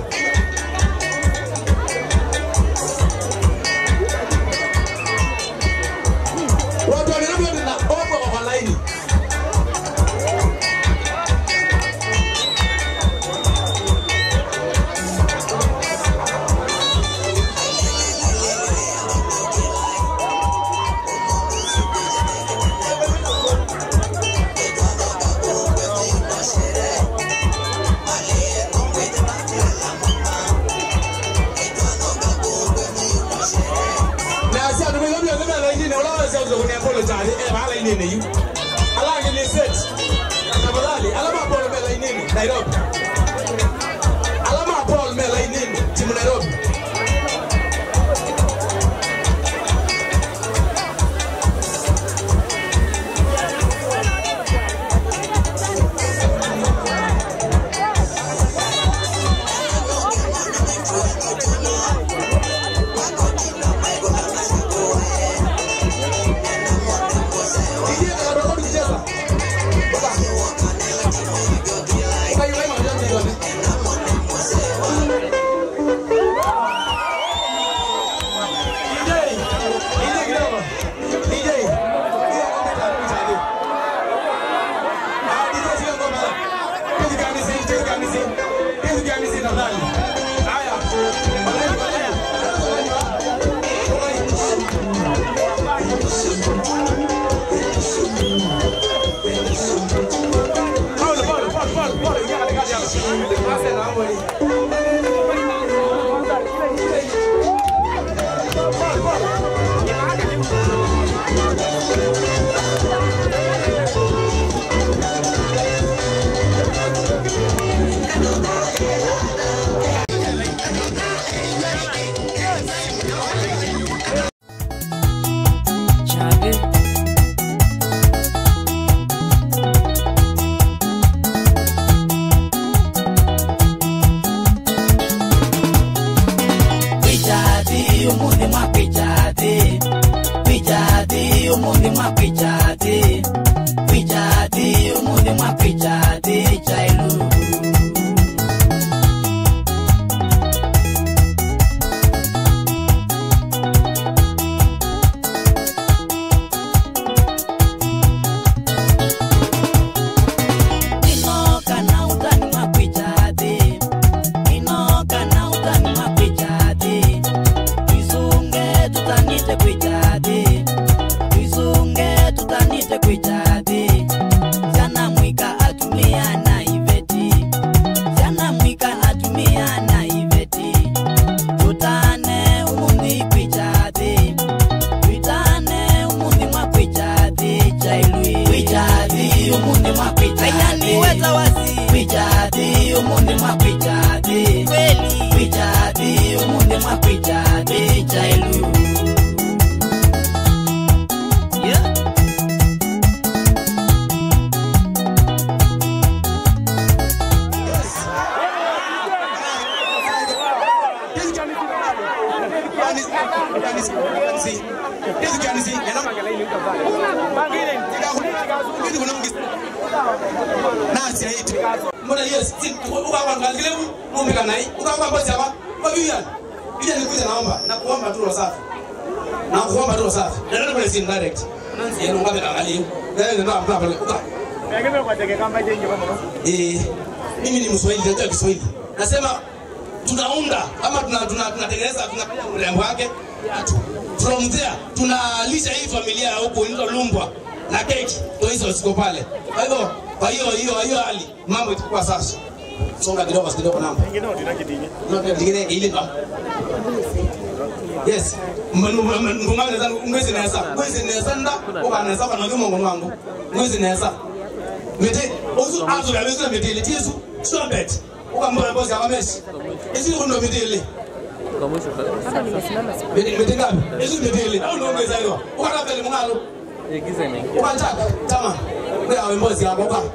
Watu wa Nairobi wote na ofa kwa laini. na si atu mego bio kama laini ne wala sa uzo kunia polo tani e ba laini ne yu ala ngi ni set tafadhali alama polo me laini ne Nairobi alama polo me laini ne timu Nairobi umuthi mwakwicha thi kwicha thi umuthi mwakwicha thi chailu inoka na utani mwakwicha thi inoka na utani mwakwicha thi twisunge tutanite kwicha thi twisunge tutanite kwicha thi sana mwika atumia na iveti sana mwika atumia na iveti tutane umuthi kwicha thi twitane umuthi mwakwicha thi chailwi kwicha thi umuthi mwakwicha thi weta wasi kwicha thi umuthi mwakwicha thi kweli kwicha thi umuthi mwakwicha thi chailwi yeah. nasi ayithi mbona yes ukakwangakile umbika naye ukakwambozi apa kwabiyani ija nikuja naomba nakuomba tu rosafi nakuomba tu rosafi ndio kwa sin direct nanzi yenu ngabe angaliyo ndio ndio hapa pale uka eh mimi ni mswahili ndio Kiswahili nasema tunaunda ama tuna tuna tunatengeneza tunafanya urembo wake from there tunalisha hii familia ya huku inaitwa Lumbwa na keki ndio hizo ziko pale. Kwa hivyo kwa hiyo hiyo hiyo hali mambo itakuwa sasa. Songa kidogo kidogo namba. Ndio nyingine ile ndo. Yes. Ngumane zangu ngwezi nesa. Ngwezi nesa nda ukanesa kana ngimo ngono wangu. Ngwezi nesa. Mete ozu azu ya lezo mete ile tisu. Sure bet. Ukambona bosi akamesi. Isi ndo mete ile. Mete ngapi? Isi mete ile. Au ndo ngweza hiyo. Ukata pele mngalo. ukataka tama kuyawe mbozi yako ka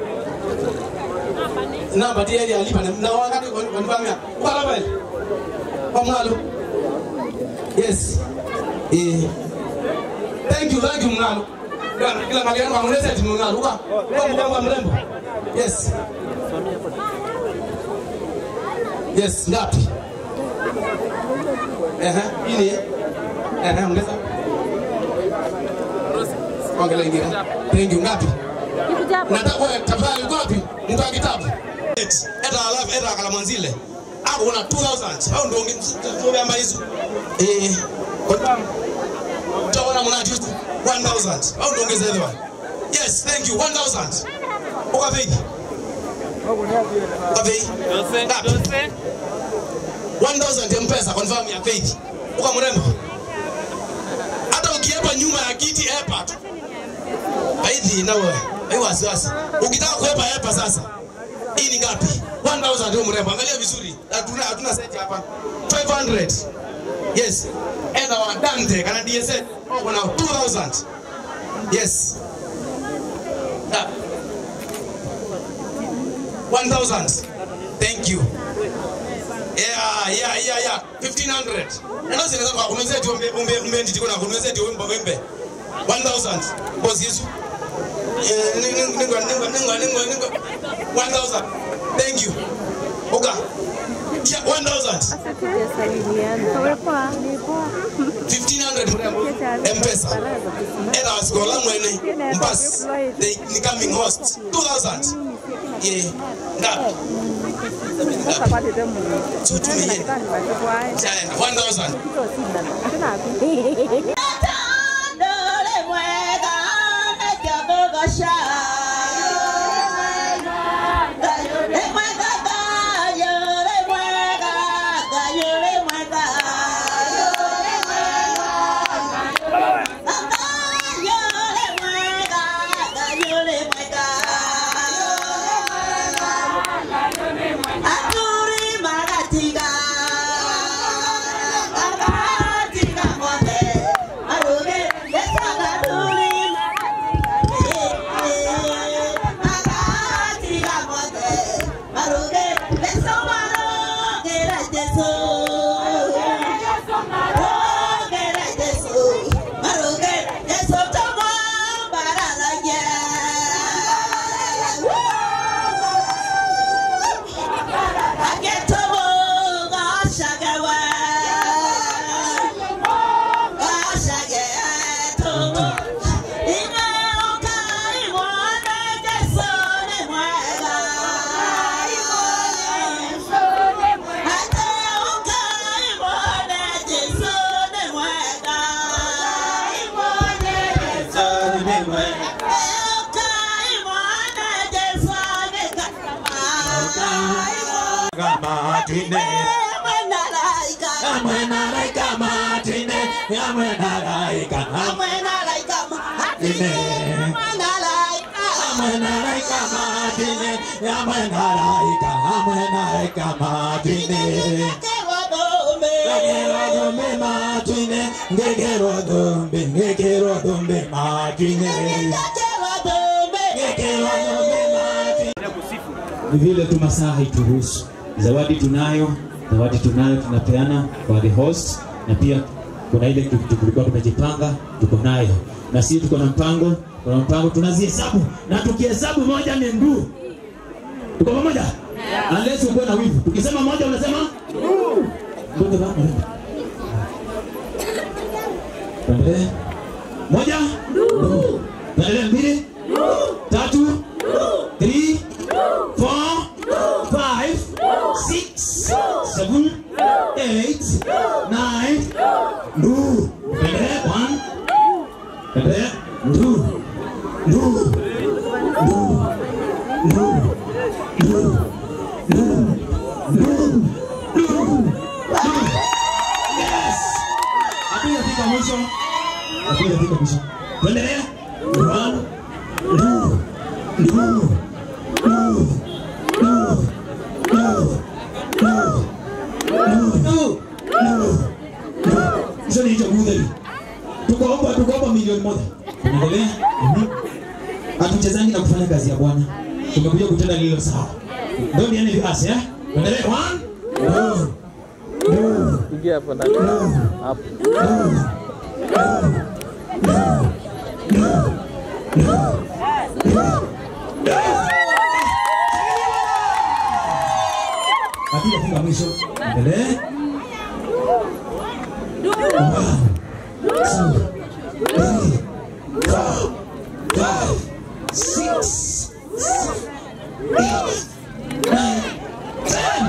namba tiyeli alipa na wakati konifamia ukalapele kwamngalo yes eh thank you thank you mngalo kila mali yangu angunesa ati mngalo uka kwa mgambo mrembo yes yes ngapi ehe ini ehe ongeza ongela ingine thank you ngapi nataka wewe tafadhali uko wapi mtu wa kitabu eta alafu eta akala mwanzile ako una 2000 au ndio ndio amba hizo eh tawana mna just 1000 au ndio ongeza hizo yes thank you 1000 uko vipi uko vipi ngapi 1000 mpesa confirm ya faith uko mrembo hata ukiepa nyuma ya kiti epa tu Haidhi na wewe. Hai wasiwasi. Ukitaka kuepa epa sasa. Hii ni ngapi? 1000 ndio mrembo. Angalia vizuri. Hatuna hatuna set hapa. 500. Yes. Enda wa Dante kana DSL. Oh, kuna 2000. Yes. Ah. 1000. Thank you. Yeah, yeah, yeah, yeah. 1500. Ndio zinaweza kwa kununua tu umbe umbe umbe ndiko na kununua tu umbe umbe. 1000. Boss Yesu. Eh, ningo ningo ningo ningo ningo ningo 1000. Thank you. Oka. Yeah, 1000. 1500 mrembo. M-Pesa. Era wasikola mwene. Mbas. They ni coming host. 2000. Yeah. Ngapi? Tutumie. Chaya, 1000. Thank you. kamatine amwe naraika matine amwe naraika amwe naraika matine amwe naraika matine amwe naraika amwe naraika matine ngegero dhumbi matine ngegero dhumbi ngegero dhumbi matine ngegero dhumbi matine ni vile tu masaa haituruhusu. Zawadi tunayo, zawadi tunayo, tunapeana kwa the host, na pia kuna ile kitu tulikuwa tumejipanga, tuko nayo na sisi tuko na mpango, kuna mpango tunazihesabu, na tukihesabu moja ni nduu. Tuko pamoja? Unless uko na wivu. Tukisema moja unasema ndugu bana. Tuendelee. Moja? Nduu. Tuendelee mbili? Tatu? Three? four, five, six, seven, eight, nine, no. Endelea, one. Endelea, no. No. No. No. No. No. No. No. Yes. Hatujafika mwisho. Hatujafika mwisho. Tuendelea. One. No. No. No. hizo ni hicho budheri tukaomba tukaomba milioni moja unaendelea Mhm. hatuchezangi na kufanya kazi ya bwana tumekuja kutenda lilo sawa ndio ni yani asi eh uendelee one no no Ingia hapo ndani. Hapo. hatujafika mwisho endelee One, two, three, four, five, six, seven, eight, nine, ten.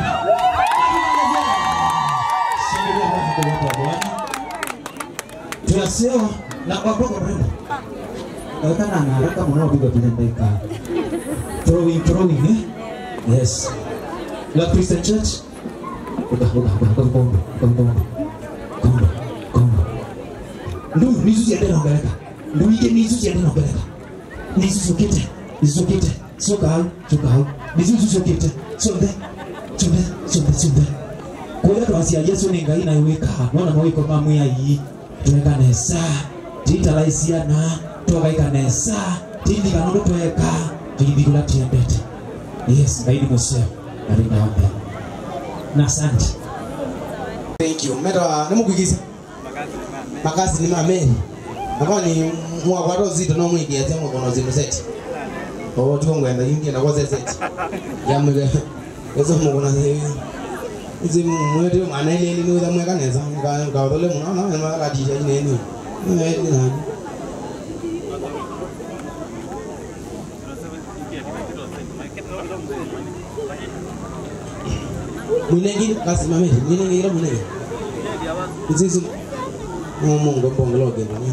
Shangilia Bwana kwa watu wa Bwana. Tunasewa na waboko mrembo kana na haraka mnaopiga vile ndaika throwing throwing eh yes la Christian Church udah udah udah udah udah udah udah ndu nizu ciende na mbeleka ndu ike nizu ciende na mbeleka nizu ciukite nizu ciukite coka hau coka hau nizu icu ciukite ciothe ciothe ciothe ciothe kuria twacia yesu nĩ ngai nayo wĩkaga nona mawĩko ma mwĩai tweka nesa titara ciana twagaika nesa tindiga nũndũ tweka tũithigũra tiendete yes ngai nĩ mũceo na rĩna wambere na asante Thank you. Meta nimukwigiza. Makasi ni mameni. Nakwa ni mwagwaro zito no mwigi ate mukono zino set. Oh tuko ngwenda yingi na kwaze set. Ya mwige. Eso mukona ze. Izi mwete mwana ile ile ni mweka neza. Nga nga dole muna na ma ka dija ine ni. Eh ni na. Mwinegi kasi mameni. Mwinegi ila mwinegi. Izi Mungu mbongolo gani?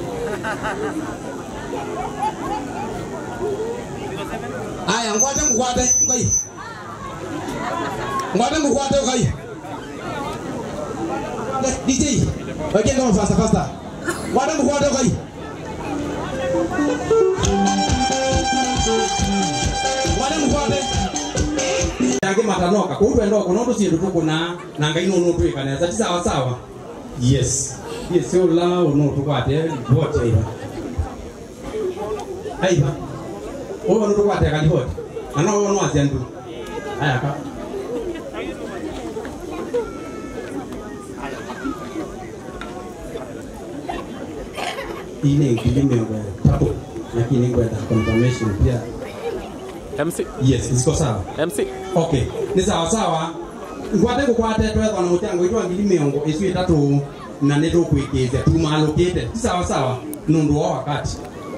Aya, ngwate ngwate ngai. Ngwate ngwate ngai. DJ, weke ngoma fasta fasta. Ngwate ngwate ngai. Ngwate ngwate. yake matanoka kuu twendoka nondu cindu tukuna na ngai no nutwikanesa ti sawa sawa yes yes yo la no tukwate vote aiva aiva uyo no tukwate kali vote na no no acia ndu aya ka ine ngili miongo tatu lakini ngwenda confirmation pia MC. yes ziko sawa MC. okay ni sawa sawa ngwate ngukwate twethwa na muchango itwa ngiri miongo icu itatu na nä tå kwä kä te tumalå kä te ti sawa sawa nä å ndå wa wakati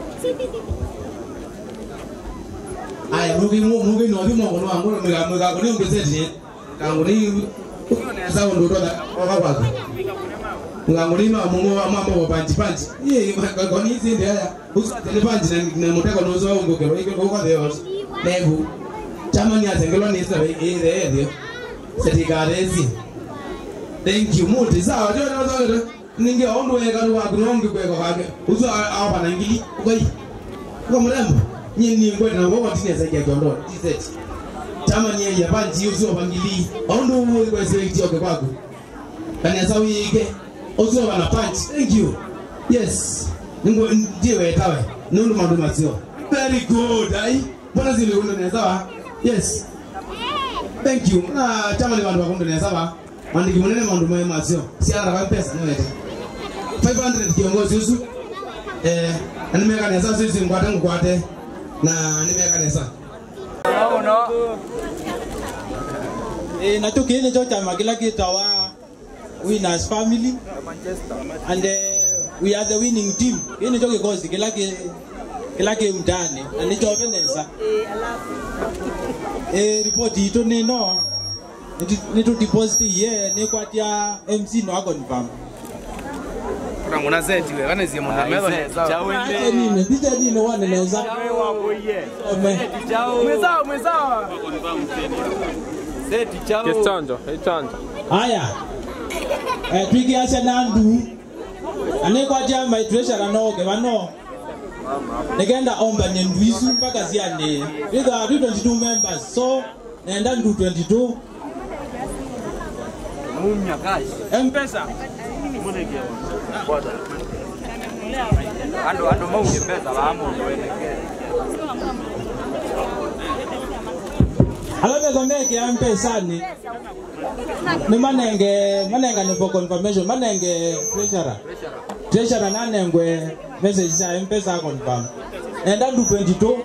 Aya, mugi mugi no thimo ngono wangu mega mega ngono ngesetie. Kangu ni sawa ndo toda kwa kwa. Nganguli no mungu wa mambo wa panchi panchi. Ye ngoni hizi ndio haya. Usatele panchi na na muteko no zo ngo kero iko kwa kwa Deus. Levu. Chama ni azengelo ni sabe e de de. setikaresi thank you muti sawa ndio ndio ndio ninge ondo wega ru waku nongi kweko kake uzo apa na ngili ukai kwa mrembo nyinyi ni ngwe na ngogo tine zaidi ya kiondo tiset chama nye ya banji uzo bangili ondo uwe kwa select yoke kwako kana sawi ike uzo bana punch thank you yes ningo ndiwe tawe nundu mandu mazio very good ai mbona zile undo ne sawa yes thank you na chama ni bandu bakundo ne sawa mandiki munene mandu mwe mazio si ara kwa pesa niwete 500 kiongozi usu eh animeka nesa sisi ngwate ngwate na nimeka nesa Eh, na tukini cho chama kila kitawa winners family and uh, we are the winning team kini cho kikosi kila ki kila ki mtani na nicho venesa eh report ito nino nitu deposit ye ni kwatia MC no confirm Kuna zeti we, wane zie mwana mezo neza. Acha nini picha nini wane neza Ome. Mwezao, mwezao. Seti chao. Kichonjo, ichonjo. haya eh, twigiacia na ndu anikwatia my treasurer noge bano nigenda ombanie ndu icu mpaka ciani rithaa twi 22 members so nenda ndu 22 Mumya kashi. mpesa Ando ando maunge pesa bamu weneke. alavesomeke mpesani ni manenge manenga ni for confirmation manenge treasurer treasurer nanengwe message sa mpesa confirm nenda ndu 22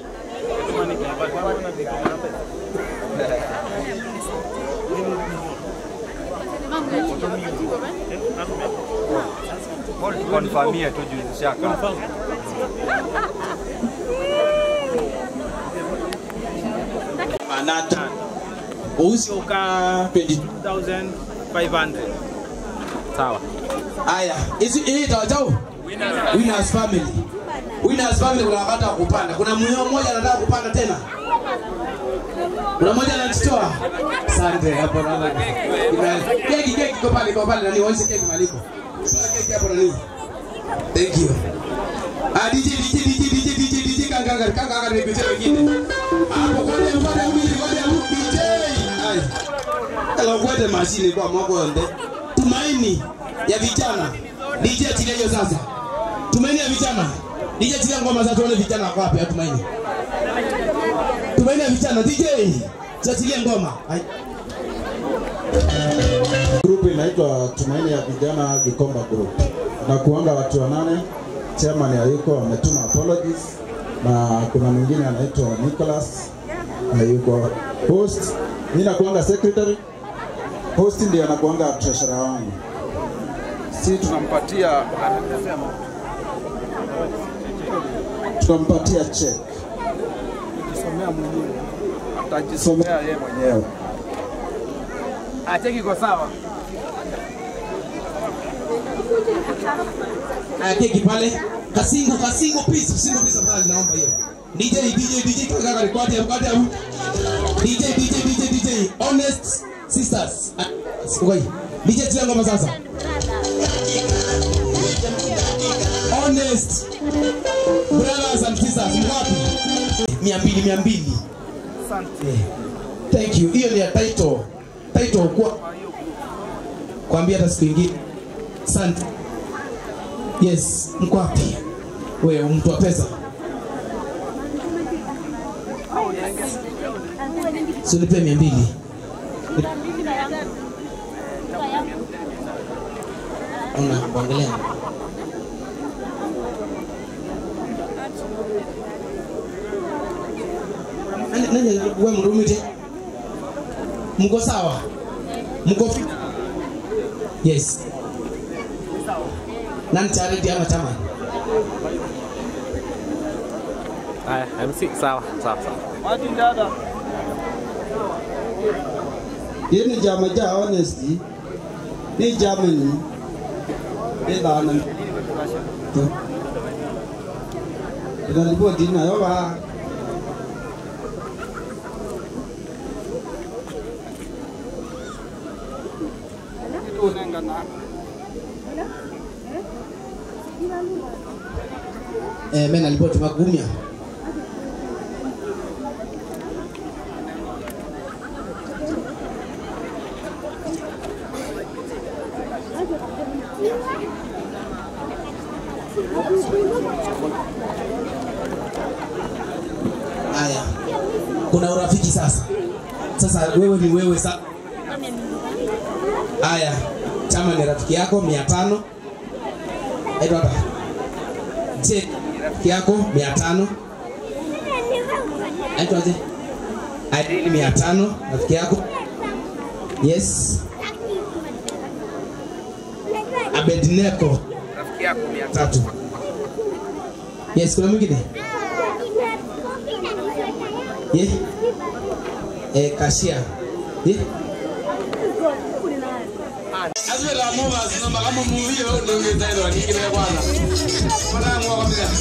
Konfamie tu juu shaka. manata uusi uka 22500 sawa haya hizi hii tawajau winners family winners family kuna wakati wa kupanda kuna mwenyewe mmoja anataka kupanda tena kuna mmoja anajitoa asante hapo naona Ina- keki keki iko pale iko pale nani waonyeshe keki maliko Sasa keki hapo nani thank you ah DJ DJ DJ DJ DJ DJ kanga kanga kanga kanga ni picha wengine hapo kwa nini pale mbili kwa nini DJ ai kala kwete mashine kwa mwako nde tumaini ya vijana DJ achilia hiyo sasa tumaini ya vijana DJ achilia ngoma sasa tuone vijana wako wapi tumaini tumaini ya vijana DJ achilia ngoma ai Grupu inaitwa Tumaini ya Vijana Gikomba Group na kuanga watu wanane. Chairman hayuko, ametuma apologies, na kuna mwingine anaitwa Nicholas hayuko. Host mimi nakuanga secretary, host ndiye anakuanga treasurer wangu. Si tunampatia tunampatia check, Jisomea mwenyewe. atajisomea yeye mwenyewe. Acheki iko sawa. Aya, keki pale kasingo kasingo piece singo piece afadhali naomba hiyo DJ DJ DJ kaka kaka record ya record ya DJ DJ DJ DJ honest sisters Ah, ngoi DJ tia ngoma sasa honest brothers and sisters mwapi mia mbili mia mbili Asante. thank you hiyo ni ya title title kwa kwambia hata siku ingine asante yes mko wapi wewe mtu wa pesa sinipe mia mbili ona kuangalia Nani- nani wewe mrumite mko sawa mko fit yes nani charity ama chama Haya, MC sawa, sawa, sawa. Martin dada. Hii ni chama cha honesty, ni chama ni ni dhana tu. Tunaripoti nayo ba Eh, mimi nalipoti magumia. Haya, kuna urafiki sasa. Sasa wewe ni wewe sa. Haya, chama ni rafiki yako mia tano. Edo hapa. Je, rafiki yako mia tano. Aitwaje? Irene mia tano rafiki yako. Yes. Abednego Rafiki yako mia tatu. Yes, kuna mwingine? Ye? Eh, kashia. Ye? Azwe la mu basi namba kama mu vile wewe ndio ungetaenda nikile kwanza. Bwana mwa kwa bila.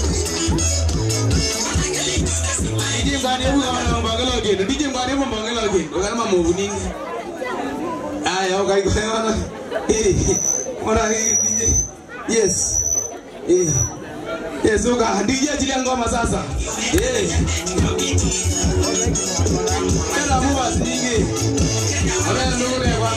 Dije ngani hebu kama mbangalo gendo. Dije ngani hebu mbangalo gendo. Kama mu nini? Aya, okay kwa hiyo. Eh. Mbona hii DJ? Yes. Eh. Yes, uka DJ achilia ngoma sasa. Eh. Kana mu basi nyingi. Ora ndio kwa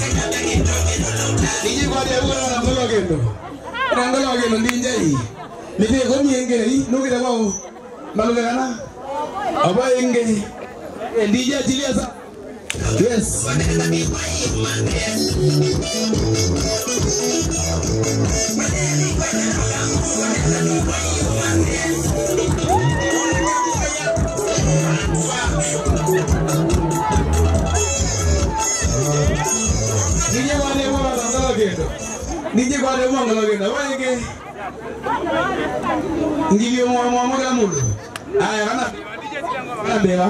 Nije kwa dia uko na ngolo gendo. Na ngolo gendo ndinje hii. Nije ko mienge hii nukira kwa malume kana. Aba inge. Ndije atilia sa. Yes. Nije kwa dia uko na ngolo gendo. Nije kwa dia uko na ngolo gendo. Aba inge. Ngivyo mwa mwa mwa mundu. Aya kana. Kana beba.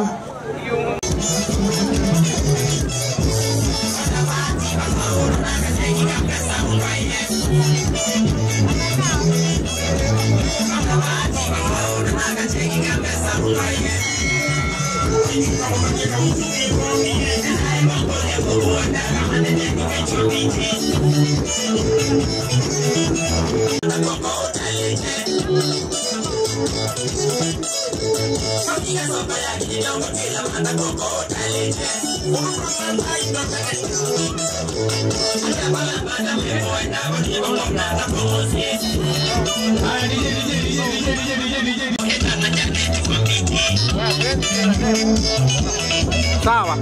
Sawa.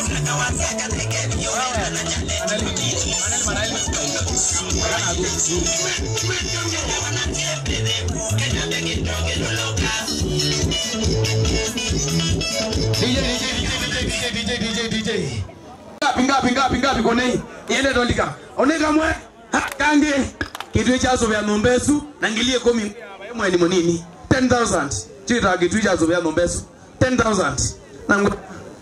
ngapi ngapi ngapi ngapi konei yele dolika oneka mwe ha, kange kitu chazo vya nombesu nangilie komi mwe ni monini 10000 chita kitu chazo vya nombesu 10000 nangu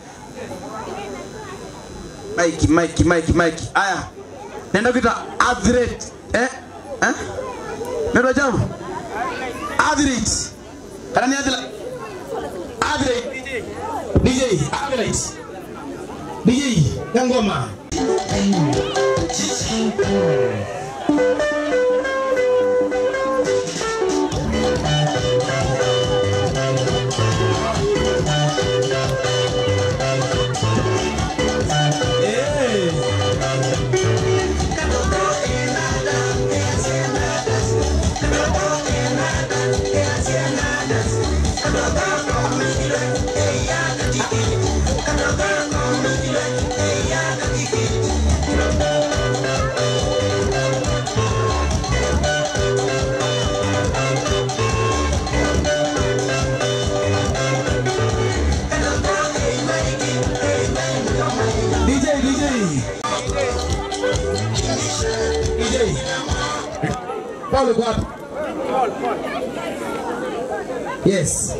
Mike Mike Mike Mike aya nenda kita athlete eh eh nenda jamu athlete kana ni athlete athlete DJ athlete DJ ya ngoma. DJ DJ DJ Paul uko wapi? Yes.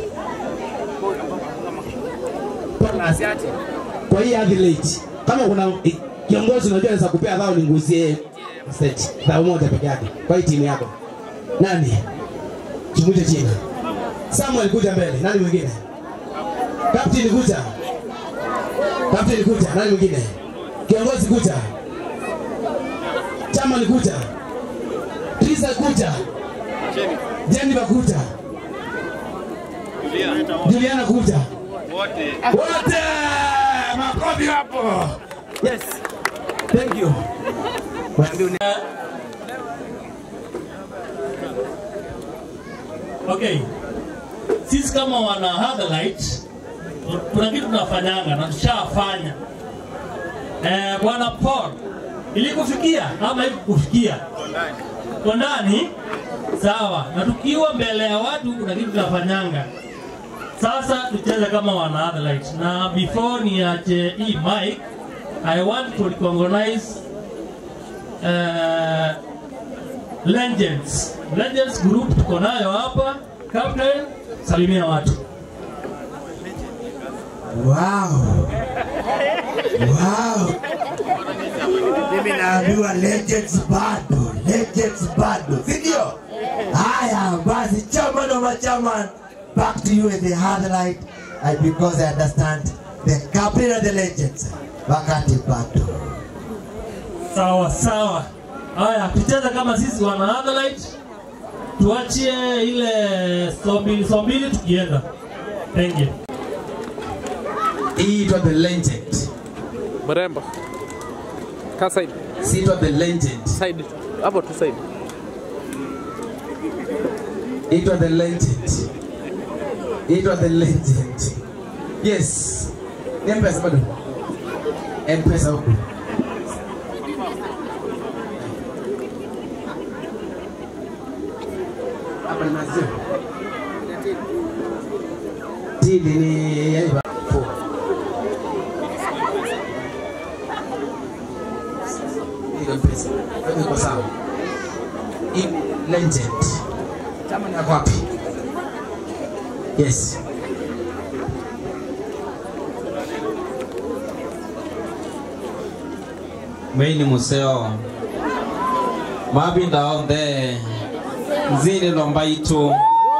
Asiati. Kwa hii athlete kama kuna eh, kiongozi unajua anaweza kupea dhao ninguzie stage dhao moja peke yake kwa hii timu yako. Nani? Chimuje jina. Samuel kuja mbele. Nani mwingine? Captain kuja. Captain kuja. Nani mwingine? Kiongozi kuja. Chama kuja. Trisa kuja. Jennifer kuja. Juliana kuja. Wote. Wote makofi hapo. Yes. Thank you. Okay. Sisi kama wana Hadharite kuna kitu tunafanyanga na tushafanya. Eh, Bwana Paul ilikufikia ama ikufikia? Kwa ndani sawa, na tukiwa mbele ya watu kuna kitu tunafanyanga. Sasa tucheze kama wana Hadharite, na before niache hii mic, I want to recognize uh, Legends. Legends group tuko nayo hapa. Captain, salimia watu. Wow. Wow. Mimi naambiwa legends bado, legends bado, si ndio? Haya basi, chairman of a chairman, back to you in the highlight, and because I understand the captain of the legends, wakati bado. Sawa sawa. Haya, tucheze kama sisi wana Hadharite. Tuachie ile saa mbili saa mbili tukienda. Thank you. Hii itwa the legend. Mrembo. Ka side. Si itwa the legend. Side. Hapo tu side. Itwa the legend. Itwa the legend. Yes. Ni M-Pesa bado? M-Pesa huku. Hapa ni maziwa. Tili ni yani ba- four. Hiyo M-Pesa. Hapo iko sawa. Hii legend. Chama ni yako wapi? Yes. Mimi museo mabinda onthe nzini lomba itu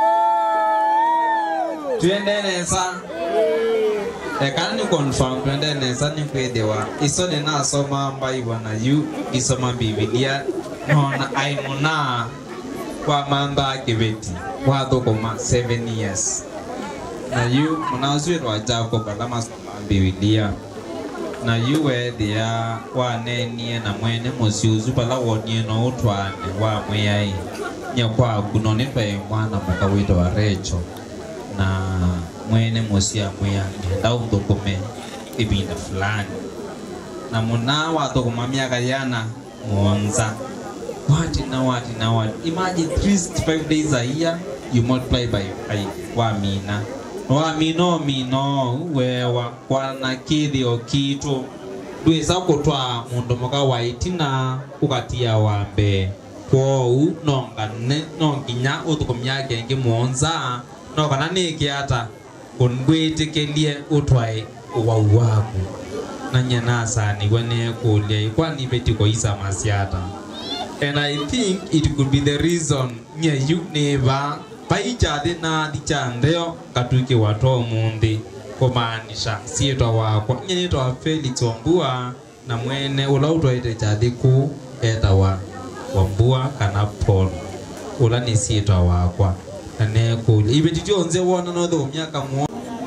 twende nesa ekana ni confirm twende nesa ni kwithiwa iso ni nasoma mbaiwa na yu isoma bibilia nona aimuna kwa mantha kibeti wa thukuma 7 years na yu munaswirwa jacob ala masoma bibilia na yu wethia wanenie na mwene musiuzu pala wonie no utwane wa mwiyai nyakwaku no ni twae mwana muka witwa recho na mwene musia mwiya ngenda uthukume ibinda fulani na muna wathukuma miaka yana muonza wati na wati na wati imagine 365 days a year you multiply by 5 wa mina wa mino mino wewa kwana kithio kitu ndwisa kutwa mundu muka wa itina ukatia wa mbee kwou nongane no nginya uthukumia kengi muonza no kana nikiata kungwitikilie utwae uwau waku na nyenasaniwe nekulia ikwani betiko isa masiata and i think it could be the reason nye yu neva paichathi na thichantheo ngatuike watoa munthi kumaanisha sietwa wakwa nye nitwa felix wambua na mwene ula utwaite chathi ku etawa wambua kana paul ula ni sietwa wakwa na nekulia ibeti tionze wona nothumia kamwo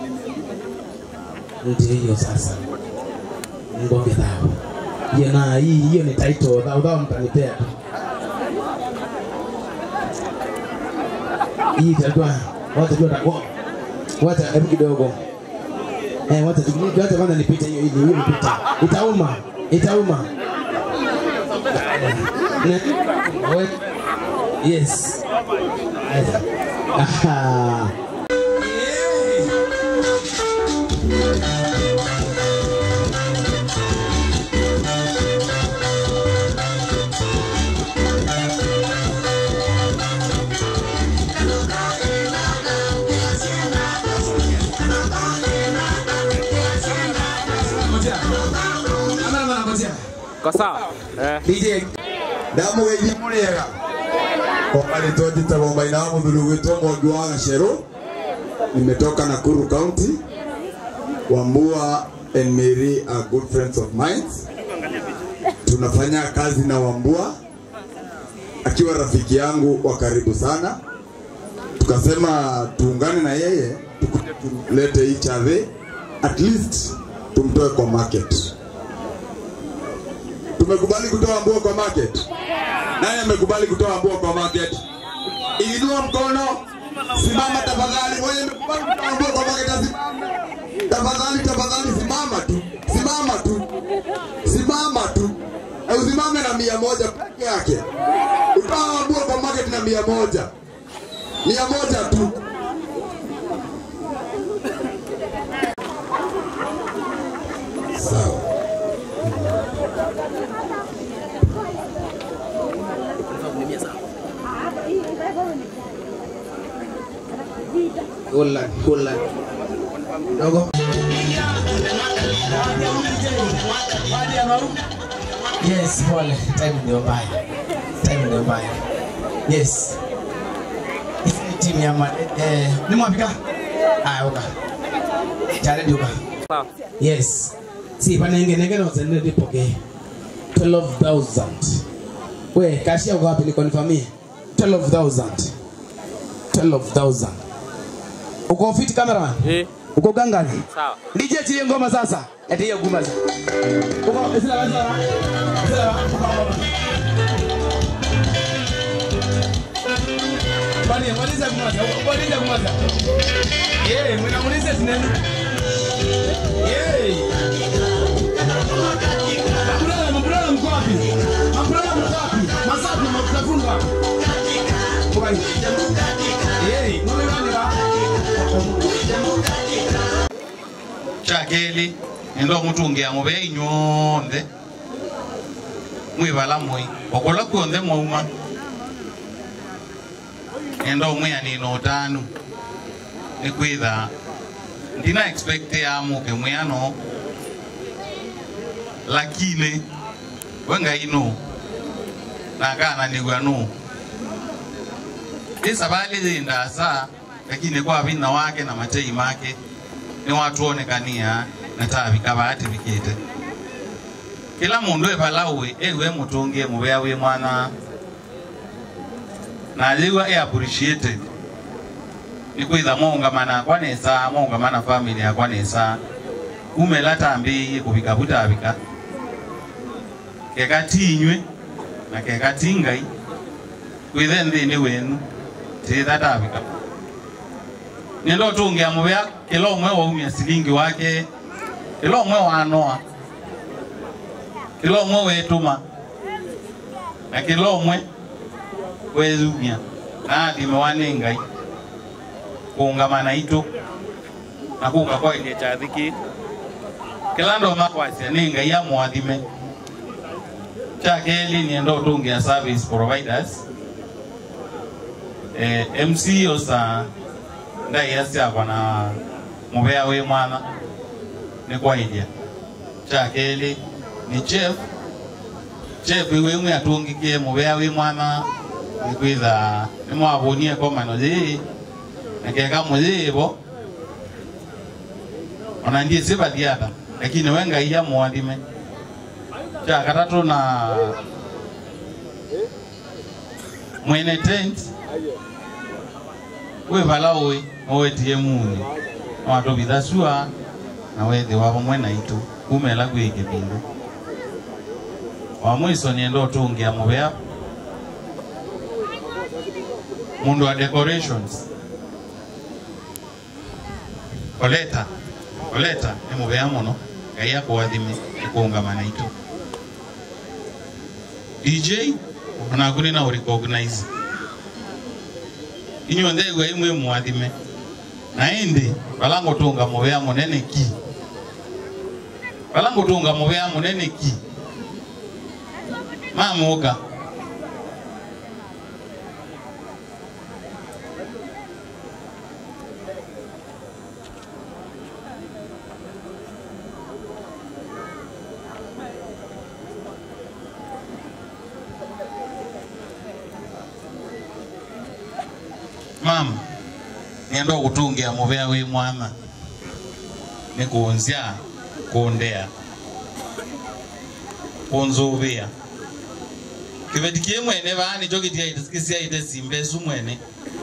ndio hiyo sasa ngombe dhao hiyo na hii hiyo ni title dhao dhao mtanipea tu hii itakuwa watu jua wa- wacha hebu kidogo eh wacha tukini wacha kwanza nipite hiyo ili hiyo nipite itauma itauma Ne- we- yes Aha. Kwa sawa? Eh. DJ ndamugeithia mũrĩega kwa rĩtwa njĩtagwo maina wa mũthuri gwĩtwo mwangi wa gacerũ nimetoka nakuru county wambua and mary are good friends of mine tunafanya kazi na Wambua akiwa rafiki yangu wa karibu sana, tukasema tuungane na yeye tukuje tulete hii chave at least tumtoe kwa market. Tumekubali kutoa Wambua kwa market. Nani amekubali kutoa Wambua kwa market? Inua mkono, simama tafadhali. Wewe amekubali kutoa Wambua kwa market, asimame. Tafadhali, tafadhali, simama tu, simama tu, simama tu, na usimame na mia moja peke yake. Utoa Wambua kwa market na mia moja, mia moja tu. Sawa. Hold on, hold on. Dogo. Yes, pole. Time ndio mbaya. Time ndio mbaya. Yes. Hizi ni timu ya ma eh, ni mwapika? Ah, uka. Chale duka. Sawa. Yes. Si panenge nenge na uzende dipoke. 12,000. We, kashia uko wapi nikonfamie? 12,000. 12,000. Uko fit cameraman? Eh. Uko gangani? Sawa. DJ tie ngoma sasa. Eti hiyo ngoma sasa. Uko sila la sila. Sila la. Bani, mwaliza kumaza. Mwaliza kumaza. Eh, mnamuliza sinani? Eh. Mabulala, mabulala mko wapi? Mabulala mko wapi? Masafi mtafunga. Kwa Eh, ngome wani wa? kyakeli enda omutungia mube inyonde mwibala mwi okola kwonde mwauma enda omwianina otanu nikwitha ndina expect yamuke mwiano lakini wengaino nakananigwa nu isabali zindasa lakini kwa vina wake na matei make ni watu onekania na tabika bati bikite kila mundu ebalawe ewe mutungie mubea wi mwana naliwa e appreciated nikwitha mongamana akwa nesa mongamana family akwa nesa umela tambiie kubika butabika kekatinywe na kekatingai kwithe nthini wenu titha tabika nendo tungia mubea kila umwe waumia silingi wake kila umwe wanoa kila umwe wetuma na kila umwe wezumia nathime wane ngai kuungamana itu na kuka kwa ile chathiki kila ndo makwasia ni ngai ya mwathime cha keli niendo tungia service providers eh, MCO sa ndaiasiakwa na muvea wi mwana ni kwaidia cha keli ni chef chef iwimwe atungikie muvea wi mwana nikwitha nimwavunie komano zi nakeka muzivo ona ndie sivathiatha lakini we ngai ya mwathime cha katatu na mwene tent wivala uwi owetie muni watuvitha sua na wethi wa vamwe na itu kumela kwiki vindu wa mwiso nienda utungia muvea mundu wa decorations oleta oleta ni muvea muno ngai akuwathime ikuungamana itu dj onakuni na urecognize inyuothe igua imwe mwathime na indi vala ngutunga muvea munene ki vala ngutunga muvea munene ki mamuka mama nienda kutungia muvea wi mwana nikunzya kundea kunzuvia kivetikie mwene vani chokitiaitesiaite simbe su mwene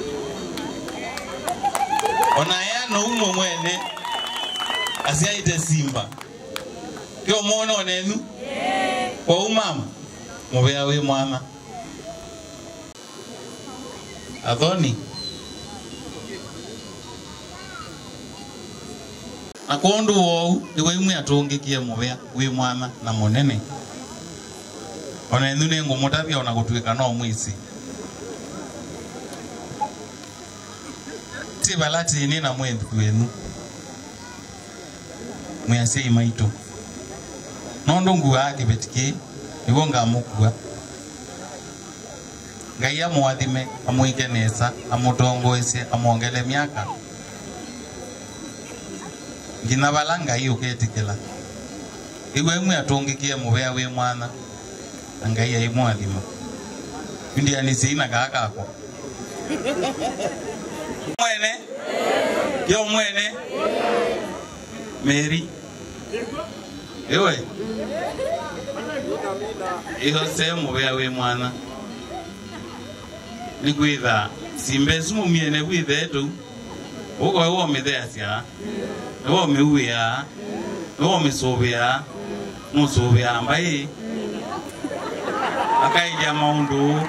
onaya noumwe mwene asiaite simba kiomona onenu kwa umama muvea wi mwana athoni na kundu wou iwe imwe atungikie muvea wi mwana na munene ona ithu ni ngumutavia ona gutuika no mwisi ti vala tini na mwethu wenu mwiaciai maitu nondu nguaa kivetiki niguo ngamukua ngai amwathime amwike nesa amutongoesye amwongele miaka ngina vala ngai uketikila iwe imwe atungikie muvea wi mwana na ngai aimwathima indianisiina gakakwa mwene kio mwene meri iwe iho sehemu vea wi mwana ni kwitha simbe sumumiene kwithe tu ukoe womitheasya niwomiuia niwomisuvia nusuvia mbai akaija maundu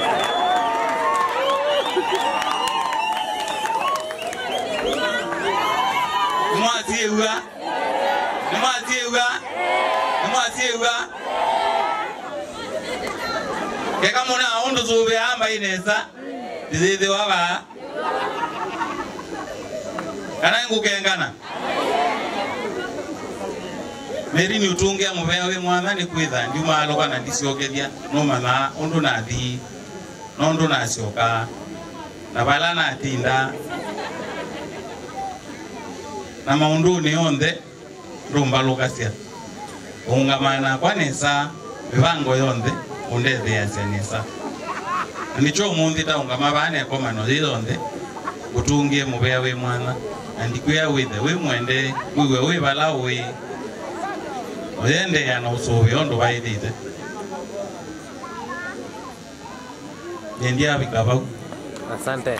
nimwasieuga nimwasieuga nimwasieuga keka muna undu suvia mbai nesa ndithithi wava kana ngukengana meri ni utungia muvea wi mwana ni kwitha ndiumalo kana ndiciokeria no mathaa undu nathii no ndu nacioka na vala natinda na maunduni yonthe ndumbalukacia ungamana kwa nesa mivango yonthe undetheacia nesa na nicho umuthi taungama vane komano thi yonthe utungie muvea wi mwana na ndikwia withe wi mwende wiwe wi vala wi oyendea na usuvi ondu vaithite nendiavika vau Asante.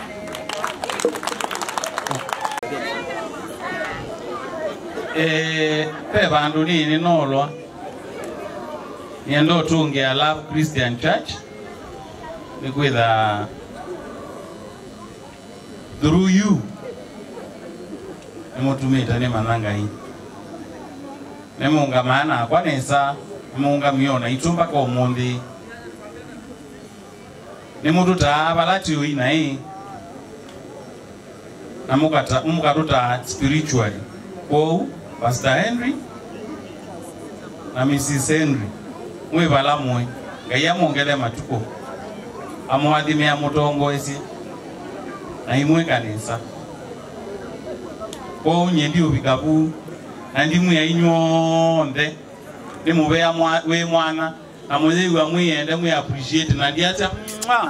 Eh, pe vandu nini nolwa nienda utungia Love Christian Church nikwitha through you nimutumite ni manangai nimungamana akwa nesa nimungamio itumba kwa umuthi nimututaa vala tiui nai na mukata- mukatutaa spiritually kwou pastor henry na mrs henry mwi vala mwe ngai amwongele matuko amwathime amutongoesye na imwe kanisa kwou nyendi uvika vuu na ndimwia inywonthe nimuvea mwa- wi mwana na mwetheiwa mwiyende mwi appreciate na ndiacha mwa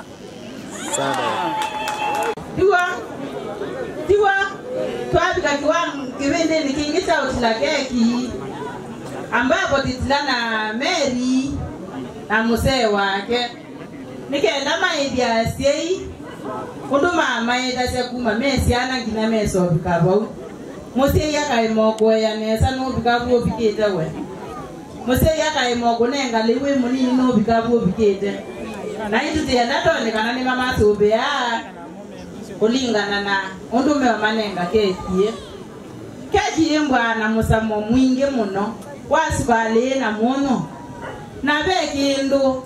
tiwa tiwa twafika kiwango kivindini kingi cha utila keki ambapo titila na meri na musee wake nikenda maithya syei undu mamaithasya kuma mesiana nginya mesovika vau musei akaimokueya nesa nuvika vu uvikite we musei akaimoku nengali wi munini nuvika vu uvikite na itutienda tonekana ni mamasuvia kulingana na undume wa manenga kekie kekie mbwana musamo mwingi muno wasivalina muno na ve kindu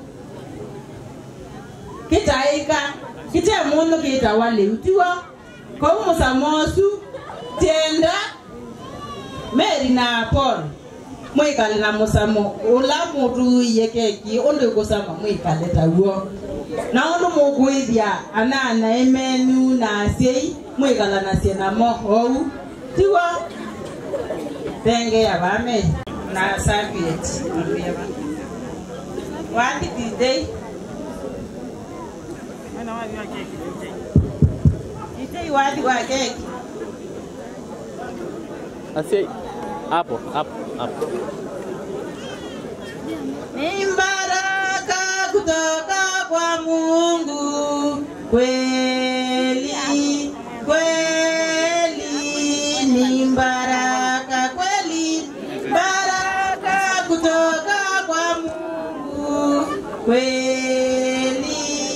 kitaika kite munu kitawaliutiwa kou musamosu tenda meri na paul mwikale na musamo ula mutuiye keki undu ikusama mwikale tawuo na undu mukwithia anana emenu na asyei mwikalanasie namo ou tiwo thenge ya vame na saviet wandi didei didei wadi wa keki Asia hapo hapo hapo. ni kweli kweli ni baraka kweli baraka kutoka kwa Mungu kweli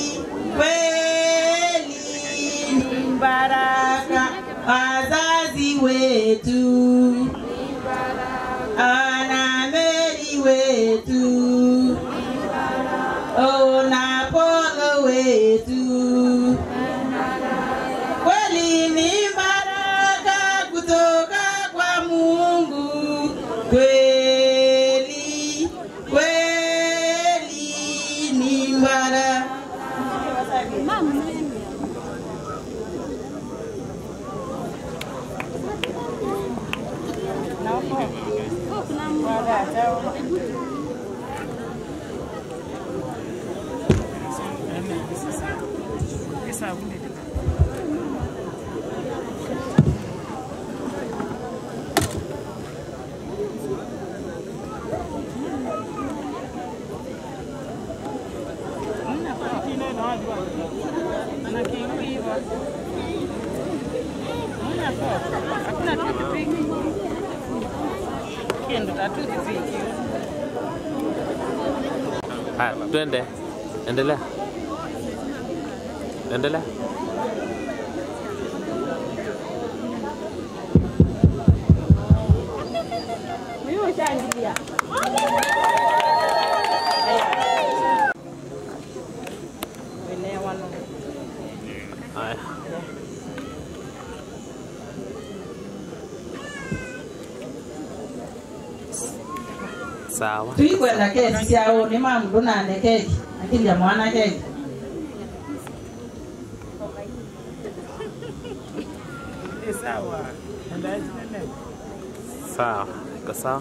kweli ni baraka wazazi wetu ana Meri wetu ona Polo wetu kweli ni baraka kutoka kwa Mungu kweli kweli ni baraka Haya, twende. Endelea. Endelea. Haya. Sawa. tuikwenda kesi syao ni mamundu nane keki akilya mwana keki sawa Sawa. Iko sawa.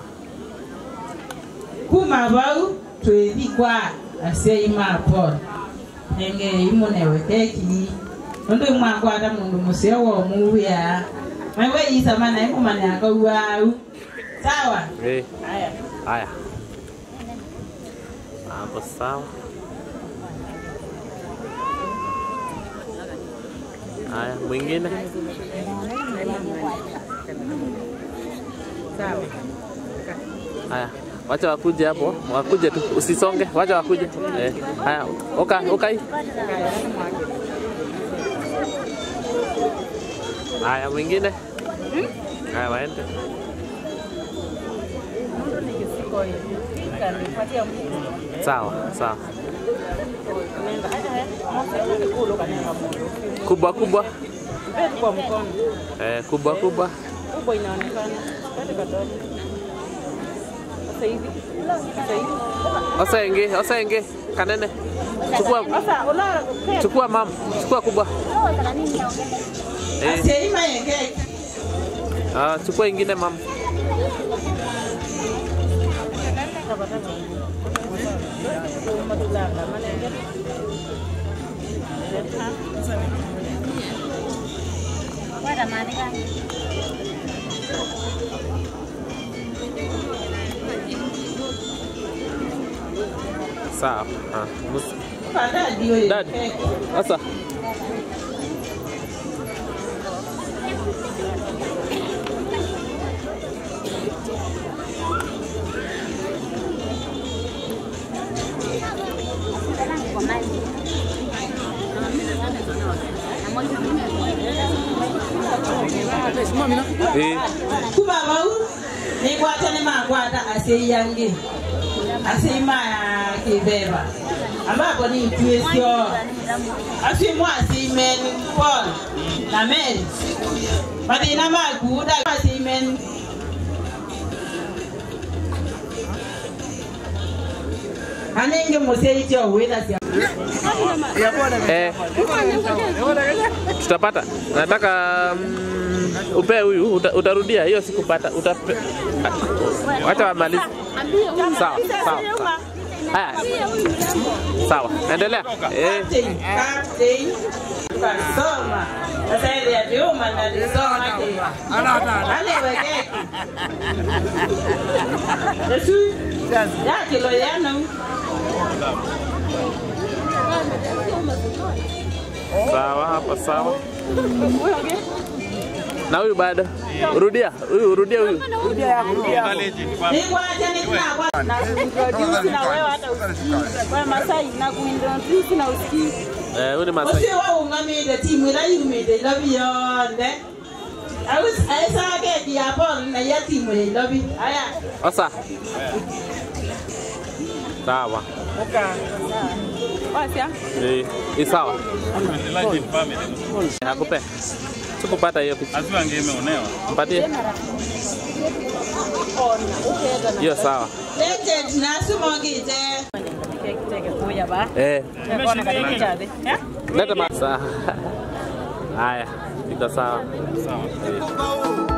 kuma vau twethi kwa asyai mapona nenge imunewe keki nundu imwakwata mundu museo wo muwia maiwe isamana imumane akauau sawa Eh. haya Haya. Hapo sawa. Haya, mwingine. Haya, wacha wakuje hapo, wakuje tu, usisonge, wacha wakuje. Eh, haya, oka, okai. Haya, mwingine. Haya, waende. Sawa, sawa. Kubwa kubwa. kwa mkono Eh, kubwa kubwa. kubwa inaonekana pale kadogo sasa hivi sasa hivi Osenge, osenge, kanene. Chukua, sasa unaona chukua mama, chukua kubwa. Eh, Asiyeima yengeke ah, chukua ingine mama. Sawa. Ah, mus- Dad, sasa Eh. kuba bau nikwata nimakwata aseiyange aseima kibeba ambapo ni mtuesio asimwa asimen paul na mary mathina makuda asimen anenge museitio witha cia Eh, tutapata. Nataka mm, upe huyu uta, utarudia hiyo sikupata. Utape, wacha wamalize. Sawa, sawa. sawa. Haya. Sawa. Endelea. Eh. Captain, captain, kasoma sasa ile ya Juma na lisoma ke ale weke Yesu ya kilo yanu Sawa, hapa sawa. Na huyu bado. Rudia, huyu rudia huyu. Introduce na wewe hata usikii. Wewe Masai na kuintroduce na usikii. Eh, huyu ni Masai. Usiwe ungamide timu ila yumide lobi yonde. Awis aisa ke dia Paul na ya timu ile lobi. Aya. Osa. Sawa. Wasia. Eh, ni sawa. Hakupe. Sikupata hiyo picha. Azua angeme unewa. Mpatie. Hiyo sawa. Legend na sumogite. Eh. Leta masa. Haya, iko sawa. Sawa.